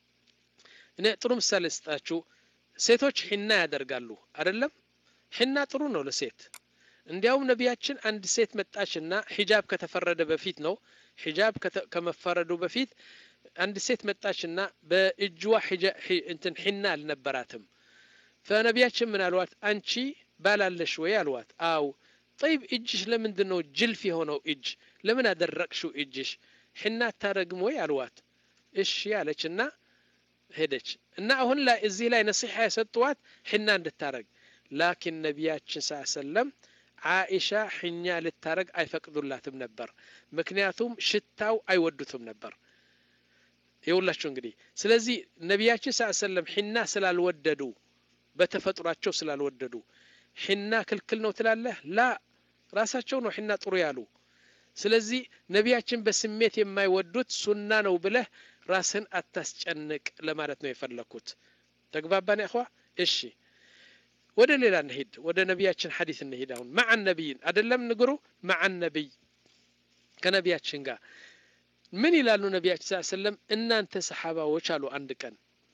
እኔ ጥሩ ምሳሌ ስጣችሁ ሴቶች ሒና ያደርጋሉ አይደለም ሒና ጥሩ ነው ለሴት እንዲያውም ነቢያችን አንድ ሴት መጣችና ሒጃብ ከተፈረደ በፊት ነው ሒጃብ ከመፈረዱ በፊት አንድ ሴት መጣችና በእጅዋ እንትን ሒና አልነበራትም ፈነቢያችን ምን አልዋት አንቺ ባላለሽ ወይ አልዋት አው ጠይብ እጅሽ ለምንድን ነው ጅልፍ የሆነው እጅ ለምን አደረቅሽው እጅሽ ሒና አታረግም ወይ አልዋት እሺ አለችና ሄደች እና አሁን ላይ እዚህ ላይ ነሲሐ የሰጥዋት ሒና እንድታረግ ላኪን ነቢያችን ስ ሰለም ዓኢሻ ሕኛ ልታረግ አይፈቅዱላትም ነበር ምክንያቱም ሽታው አይወዱትም ነበር ይውላችሁ እንግዲህ ስለዚህ ነቢያችን ስ ሰለም ሒና ስላልወደዱ በተፈጥሯቸው ስላልወደዱ ሒና ክልክል ነው ትላለህ ላ ራሳቸው ነው ሒና ጥሩ ያሉ ስለዚህ ነቢያችን በስሜት የማይወዱት ሱና ነው ብለህ ራስን አታስጨንቅ ለማለት ነው የፈለግኩት ተግባባን ያኸዋ እሺ ወደ ሌላ እንሂድ ወደ ነቢያችን ሐዲስ እንሂድ አሁን ማዓ ነቢይን አደለም ንግሩ ማዓ ነቢይ ከነቢያችን ጋር ምን ይላሉ ነቢያችን ስ ሰለም እናንተ ሰሓባዎች አሉ አንድ ቀን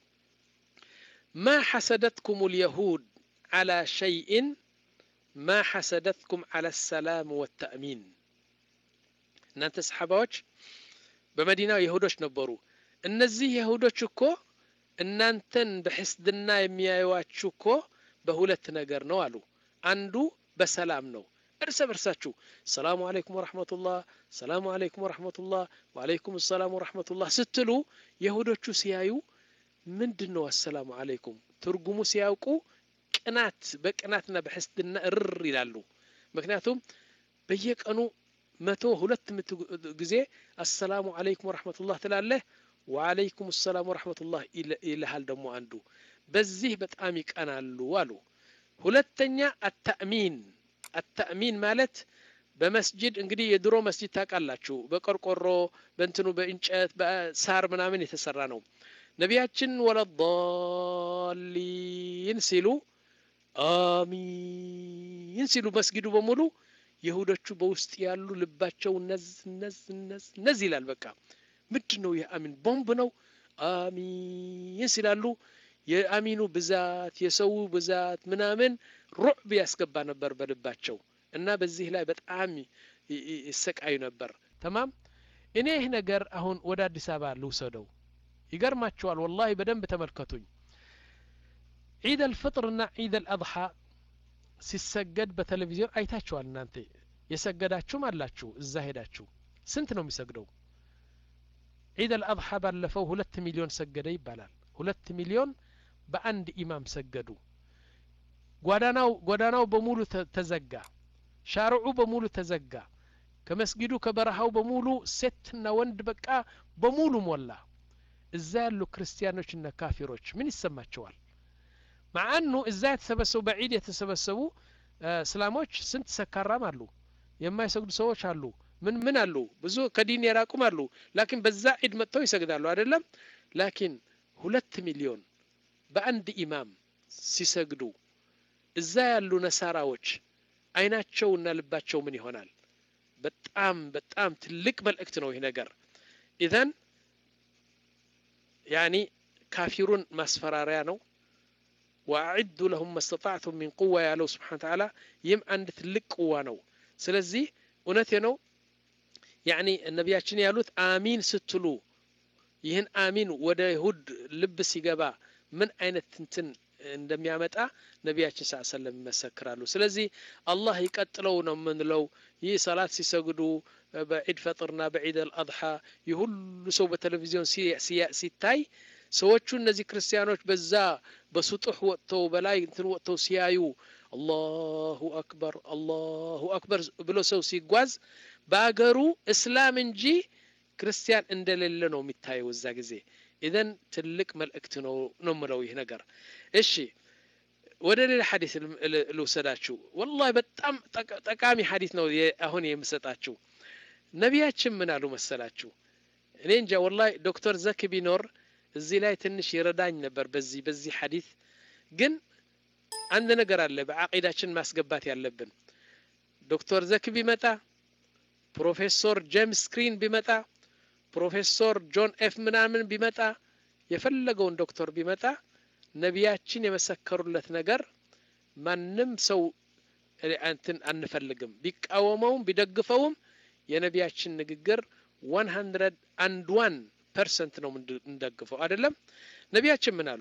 ማ ሐሰደትኩም ልየሁድ ዓላ ሸይእን ማ ሐሰደትኩም ዓላ ሰላም ወተእሚን እናንተ ሰሓባዎች በመዲናው የሁዶች ነበሩ እነዚህ የሁዶች እኮ እናንተን በሕስድና የሚያዩዋችሁ እኮ በሁለት ነገር ነው አሉ አንዱ በሰላም ነው እርስ በርሳችሁ ሰላሙ አለይኩም ወረሕመቱላህ ሰላሙ አለይኩም ወረሕመቱላህ ወአለይኩም ሰላም ወረሕመቱላህ ስትሉ የሁዶቹ ሲያዩ ምንድን ነው አሰላሙ አለይኩም ትርጉሙ ሲያውቁ ቅናት በቅናትና በሕስድና እርር ይላሉ ምክንያቱም በየቀኑ መቶ ሁለት ጊዜ አሰላሙ አለይኩም ወረሕመቱላህ ትላለህ ወአለይኩም ሰላም ወረሕመቱላህ ይልሃል ደግሞ አንዱ በዚህ በጣም ይቀናሉ አሉ ሁለተኛ አተእሚን አተእሚን ማለት በመስጅድ እንግዲህ የድሮ መስጅድ ታውቃላችሁ በቆርቆሮ በእንትኑ በእንጨት በሳር ምናምን የተሰራ ነው ነቢያችን ወለዳሊን ሲሉ አሚን ሲሉ መስጊዱ በሙሉ የሁዶቹ በውስጥ ያሉ ልባቸው ነዝ ነዝ ነዝ ነዝ ይላል በቃ ምንድን ነው ይህ አሚን ቦምብ ነው አሚን ሲላሉ የአሚኑ ብዛት የሰው ብዛት ምናምን ሩዕብ ያስገባ ነበር በልባቸው እና በዚህ ላይ በጣም ይሰቃዩ ነበር ተማም እኔ ይህ ነገር አሁን ወደ አዲስ አበባ ልውሰደው ይገርማቸዋል ወላሂ በደንብ ተመልከቱኝ ዒድ አልፍጥርና ዒድ አልአድሓ ሲሰገድ በቴሌቪዥን አይታችኋል እናንተ የሰገዳችሁም አላችሁ እዛ ሄዳችሁ ስንት ነው የሚሰግደው ዒድ አልአድሓ ባለፈው ሁለት ሚሊዮን ሰገደ ይባላል ሁለት ሚሊዮን በአንድ ኢማም ሰገዱ ጓዳናው ጓዳናው በሙሉ ተዘጋ ሻርዑ በሙሉ ተዘጋ ከመስጊዱ ከበረሃው በሙሉ ሴትና ወንድ በቃ በሙሉ ሞላ እዛ ያሉ ክርስቲያኖችና ካፊሮች ምን ይሰማቸዋል ማአኑ እዛ የተሰበሰቡ በዒድ የተሰበሰቡ እስላሞች ስንት ሰካራም አሉ የማይሰግዱ ሰዎች አሉ ምን ምን አሉ ብዙ ከዲን የራቁም አሉ ላኪን በዛ ዒድ መጥተው ይሰግዳሉ አይደለም ላኪን ሁለት ሚሊዮን በአንድ ኢማም ሲሰግዱ እዛ ያሉ ነሳራዎች አይናቸውና ልባቸው ምን ይሆናል በጣም በጣም ትልቅ መልእክት ነው ይህ ነገር ኢዘን ያኒ ካፊሩን ማስፈራሪያ ነው ወአዕዱ ለሁም መስተጣዕቱም ሚን ቁዋ ያለው ስብሓን ተዓላ ይህም አንድ ትልቅ ቁዋ ነው ስለዚህ እውነቴ ነው ያኒ ነቢያችን ያሉት አሚን ስትሉ ይህን አሚን ወደ ይሁድ ልብ ሲገባ ምን አይነት እንትን እንደሚያመጣ ነቢያችን ስ ሰለም ይመሰክራሉ ስለዚህ አላህ ይቀጥለው ነው የምንለው ይህ ሰላት ሲሰግዱ በዒድ ፈጥርና በዒድ አልአድሓ ይህ ሁሉ ሰው በቴሌቪዥን ሲታይ ሰዎቹ እነዚህ ክርስቲያኖች በዛ በስጡሕ ወጥተው በላይ እንትን ወጥተው ሲያዩ አላሁ አክበር አላሁ አክበር ብሎ ሰው ሲጓዝ በአገሩ እስላም እንጂ ክርስቲያን እንደሌለ ነው የሚታየው እዛ ጊዜ ኢዘን ትልቅ መልእክት ነው ነው ምለው ይህ ነገር እሺ ወደ ሌላ ሐዲስ ልውሰዳችሁ ወላሂ በጣም ጠቃሚ ሐዲስ ነው አሁን የምሰጣችሁ ነቢያችን ምን አሉ መሰላችሁ እኔ እንጃ ወላሂ ዶክተር ዘክ ቢኖር እዚህ ላይ ትንሽ ይረዳኝ ነበር በዚህ በዚህ ሐዲስ ግን አንድ ነገር አለ በዓቂዳችን ማስገባት ያለብን ዶክተር ዘክ ቢመጣ ፕሮፌሰር ጄምስ ስክሪን ቢመጣ ፕሮፌሰር ጆን ኤፍ ምናምን ቢመጣ የፈለገውን ዶክተር ቢመጣ ነቢያችን የመሰከሩለት ነገር ማንም ሰው እንትን አንፈልግም ቢቃወመውም ቢደግፈውም የነቢያችን ንግግር ዋን ሀንድረድ አንድ ዋን ፐርሰንት ነው እንደግፈው አይደለም ነቢያችን ምን አሉ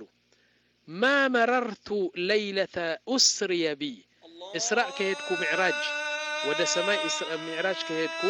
ማ መረርቱ ለይለተ ኡስርየ ቢ እስራእ ከሄድኩ ምዕራጅ ወደ ሰማይ ምዕራጅ ከሄድኩ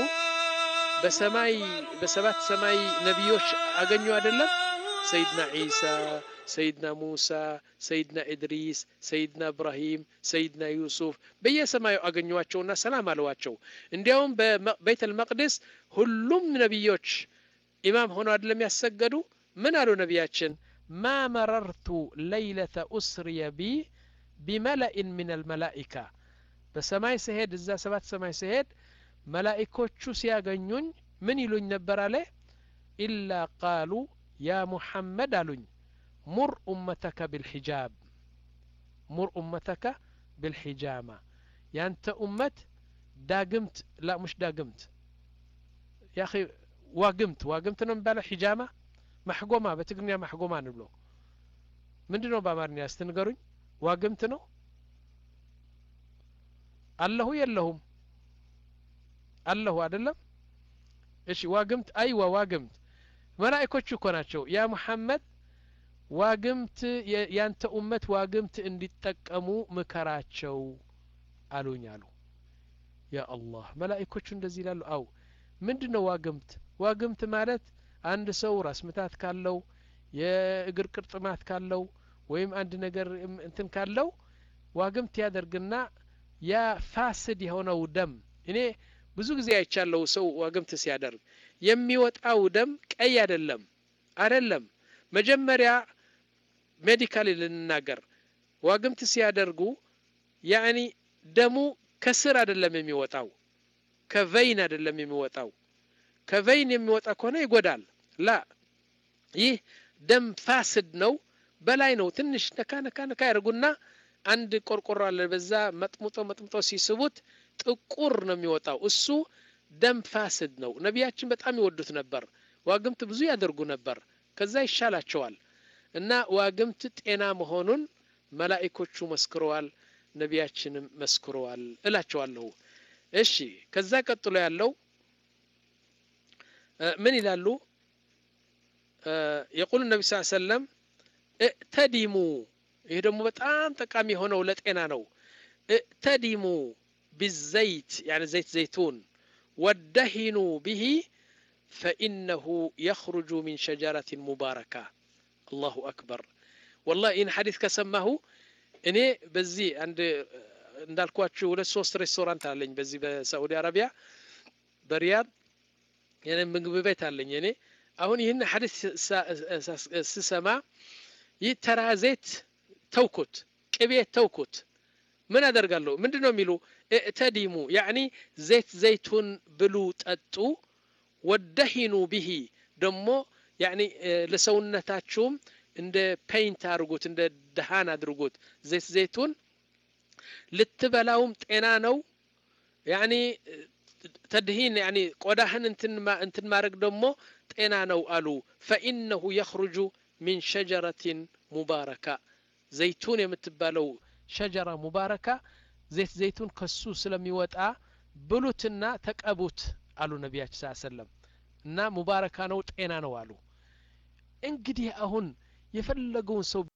በሰማይ በሰባት ሰማይ ነቢዮች አገኙ አይደለም ሰይድና ዒሳ ሰይድና ሙሳ ሰይድና ኢድሪስ ሰይድና እብራሂም ሰይድና ዩሱፍ በየሰማዩ አገኟቸውና ሰላም አለዋቸው እንዲያውም በቤተ ልመቅደስ ሁሉም ነቢዮች ኢማም ሆኖ አይደለም ያሰገዱ ምን አሉ ነቢያችን ማ መረርቱ ለይለተ ኡስርየ ቢ ቢመለኢን ምን አልመላኢካ በሰማይ ስሄድ እዛ ሰባት ሰማይ ስሄድ መላኢኮቹ ሲያገኙኝ ምን ይሉኝ ነበር አለ ኢላ ቃሉ ያ ሙሐመድ አሉኝ ሙር ኡመተከ ብልሒጃብ ሙር ኡመተከ ብልሒጃማ ያንተ ኡመት ዳግምት ላ ሙሽ ዳግምት ያ ዋግምት ዋግምት ነው የሚባለው ሒጃማ ማሕጎማ በትግርኛ ማሕጎማ ንብሎ ምንድ ነው በአማርኛ ስትንገሩኝ ዋግምት ነው አለሁ የለሁም አለሁ አይደለም እሺ ዋግምት አይዋ ዋግምት መላእኮቹ እኮ ናቸው ያ ሙሐመድ ዋግምት ያንተ ኡመት ዋግምት እንዲጠቀሙ ምከራቸው አሉኝ አሉ ያ አላህ መላእኮቹ እንደዚህ ይላሉ አው ምንድን ነው ዋግምት ዋግምት ማለት አንድ ሰው ራስ ምታት ካለው የእግር ቅርጥማት ካለው ወይም አንድ ነገር እንትን ካለው ዋግምት ያደርግና ያ ፋስድ የሆነው ደም እኔ ብዙ ጊዜ አይቻለው ሰው ዋግምት ሲያደርግ የሚወጣው ደም ቀይ አይደለም አይደለም መጀመሪያ ሜዲካል ልንናገር ዋግምት ሲያደርጉ ያኒ ደሙ ከስር አይደለም የሚወጣው ከቨይን አይደለም የሚወጣው ከቨይን የሚወጣ ከሆነ ይጎዳል ላ ይህ ደም ፋስድ ነው በላይ ነው ትንሽ ነካ ነካ ነካ ያደርጉና አንድ ቆርቆሮ አለ በዛ መጥሙጦ መጥሙጦ ሲስቡት ጥቁር ነው የሚወጣው እሱ ደም ፋስድ ነው ነቢያችን በጣም ይወዱት ነበር ዋግምት ብዙ ያደርጉ ነበር ከዛ ይሻላቸዋል እና ዋግምት ጤና መሆኑን መላኢኮቹ መስክረዋል ነቢያችንም መስክረዋል እላቸዋለሁ እሺ ከዛ ቀጥሎ ያለው ምን ይላሉ የቁል ነቢ ስ ሰለም እዕተዲሙ ይህ ደግሞ በጣም ጠቃሚ የሆነው ለጤና ነው እእተዲሙ ቢዘይት ያኒ ዘይት ዘይቱን ወደሂኑ ብሂ ፈኢነሁ የኽሩጁ ሚን ሸጀረትን ሙባረካ አላሁ አክበር ወላ ይህን ሐዲስ ከሰማሁ እኔ በዚህ አንድ እንዳልኳችሁ ሁለት ሶስት ሬስቶራንት አለኝ በዚህ በሳዑዲ አረቢያ በሪያድ የኔ ምግብ ቤት አለኝ እኔ አሁን ይህን ሐዲስ ስሰማ ይህ ተራ ዘይት ተውኩት ቅቤ ተውኩት ምን አደርጋለሁ ምንድን ነው የሚሉ እዕተዲሙ ያዕኒ ዘይት ዘይቱን ብሉ ጠጡ ወደሂኑ ብሂ ደግሞ ያዕኒ ለሰውነታችሁም እንደ ፔይንት አድርጉት እንደ ደሃን አድርጉት ዘይት ዘይቱን ልትበላውም ጤና ነው ያኒ ተድሂን ያኒ ቆዳህን እንትን ማድረግ ደግሞ ጤና ነው አሉ ፈኢነሁ የኽሩጁ ሚን ሸጀረትን ሙባረካ ዘይቱን የምትባለው ሸጀራ ሙባረካ ዘይት ዘይቱን ከሱ ስለሚወጣ ብሉትና ተቀቡት አሉ ነቢያችን ስ ሰለም እና ሙባረካ ነው ጤና ነው አሉ እንግዲህ አሁን የፈለገውን ሰው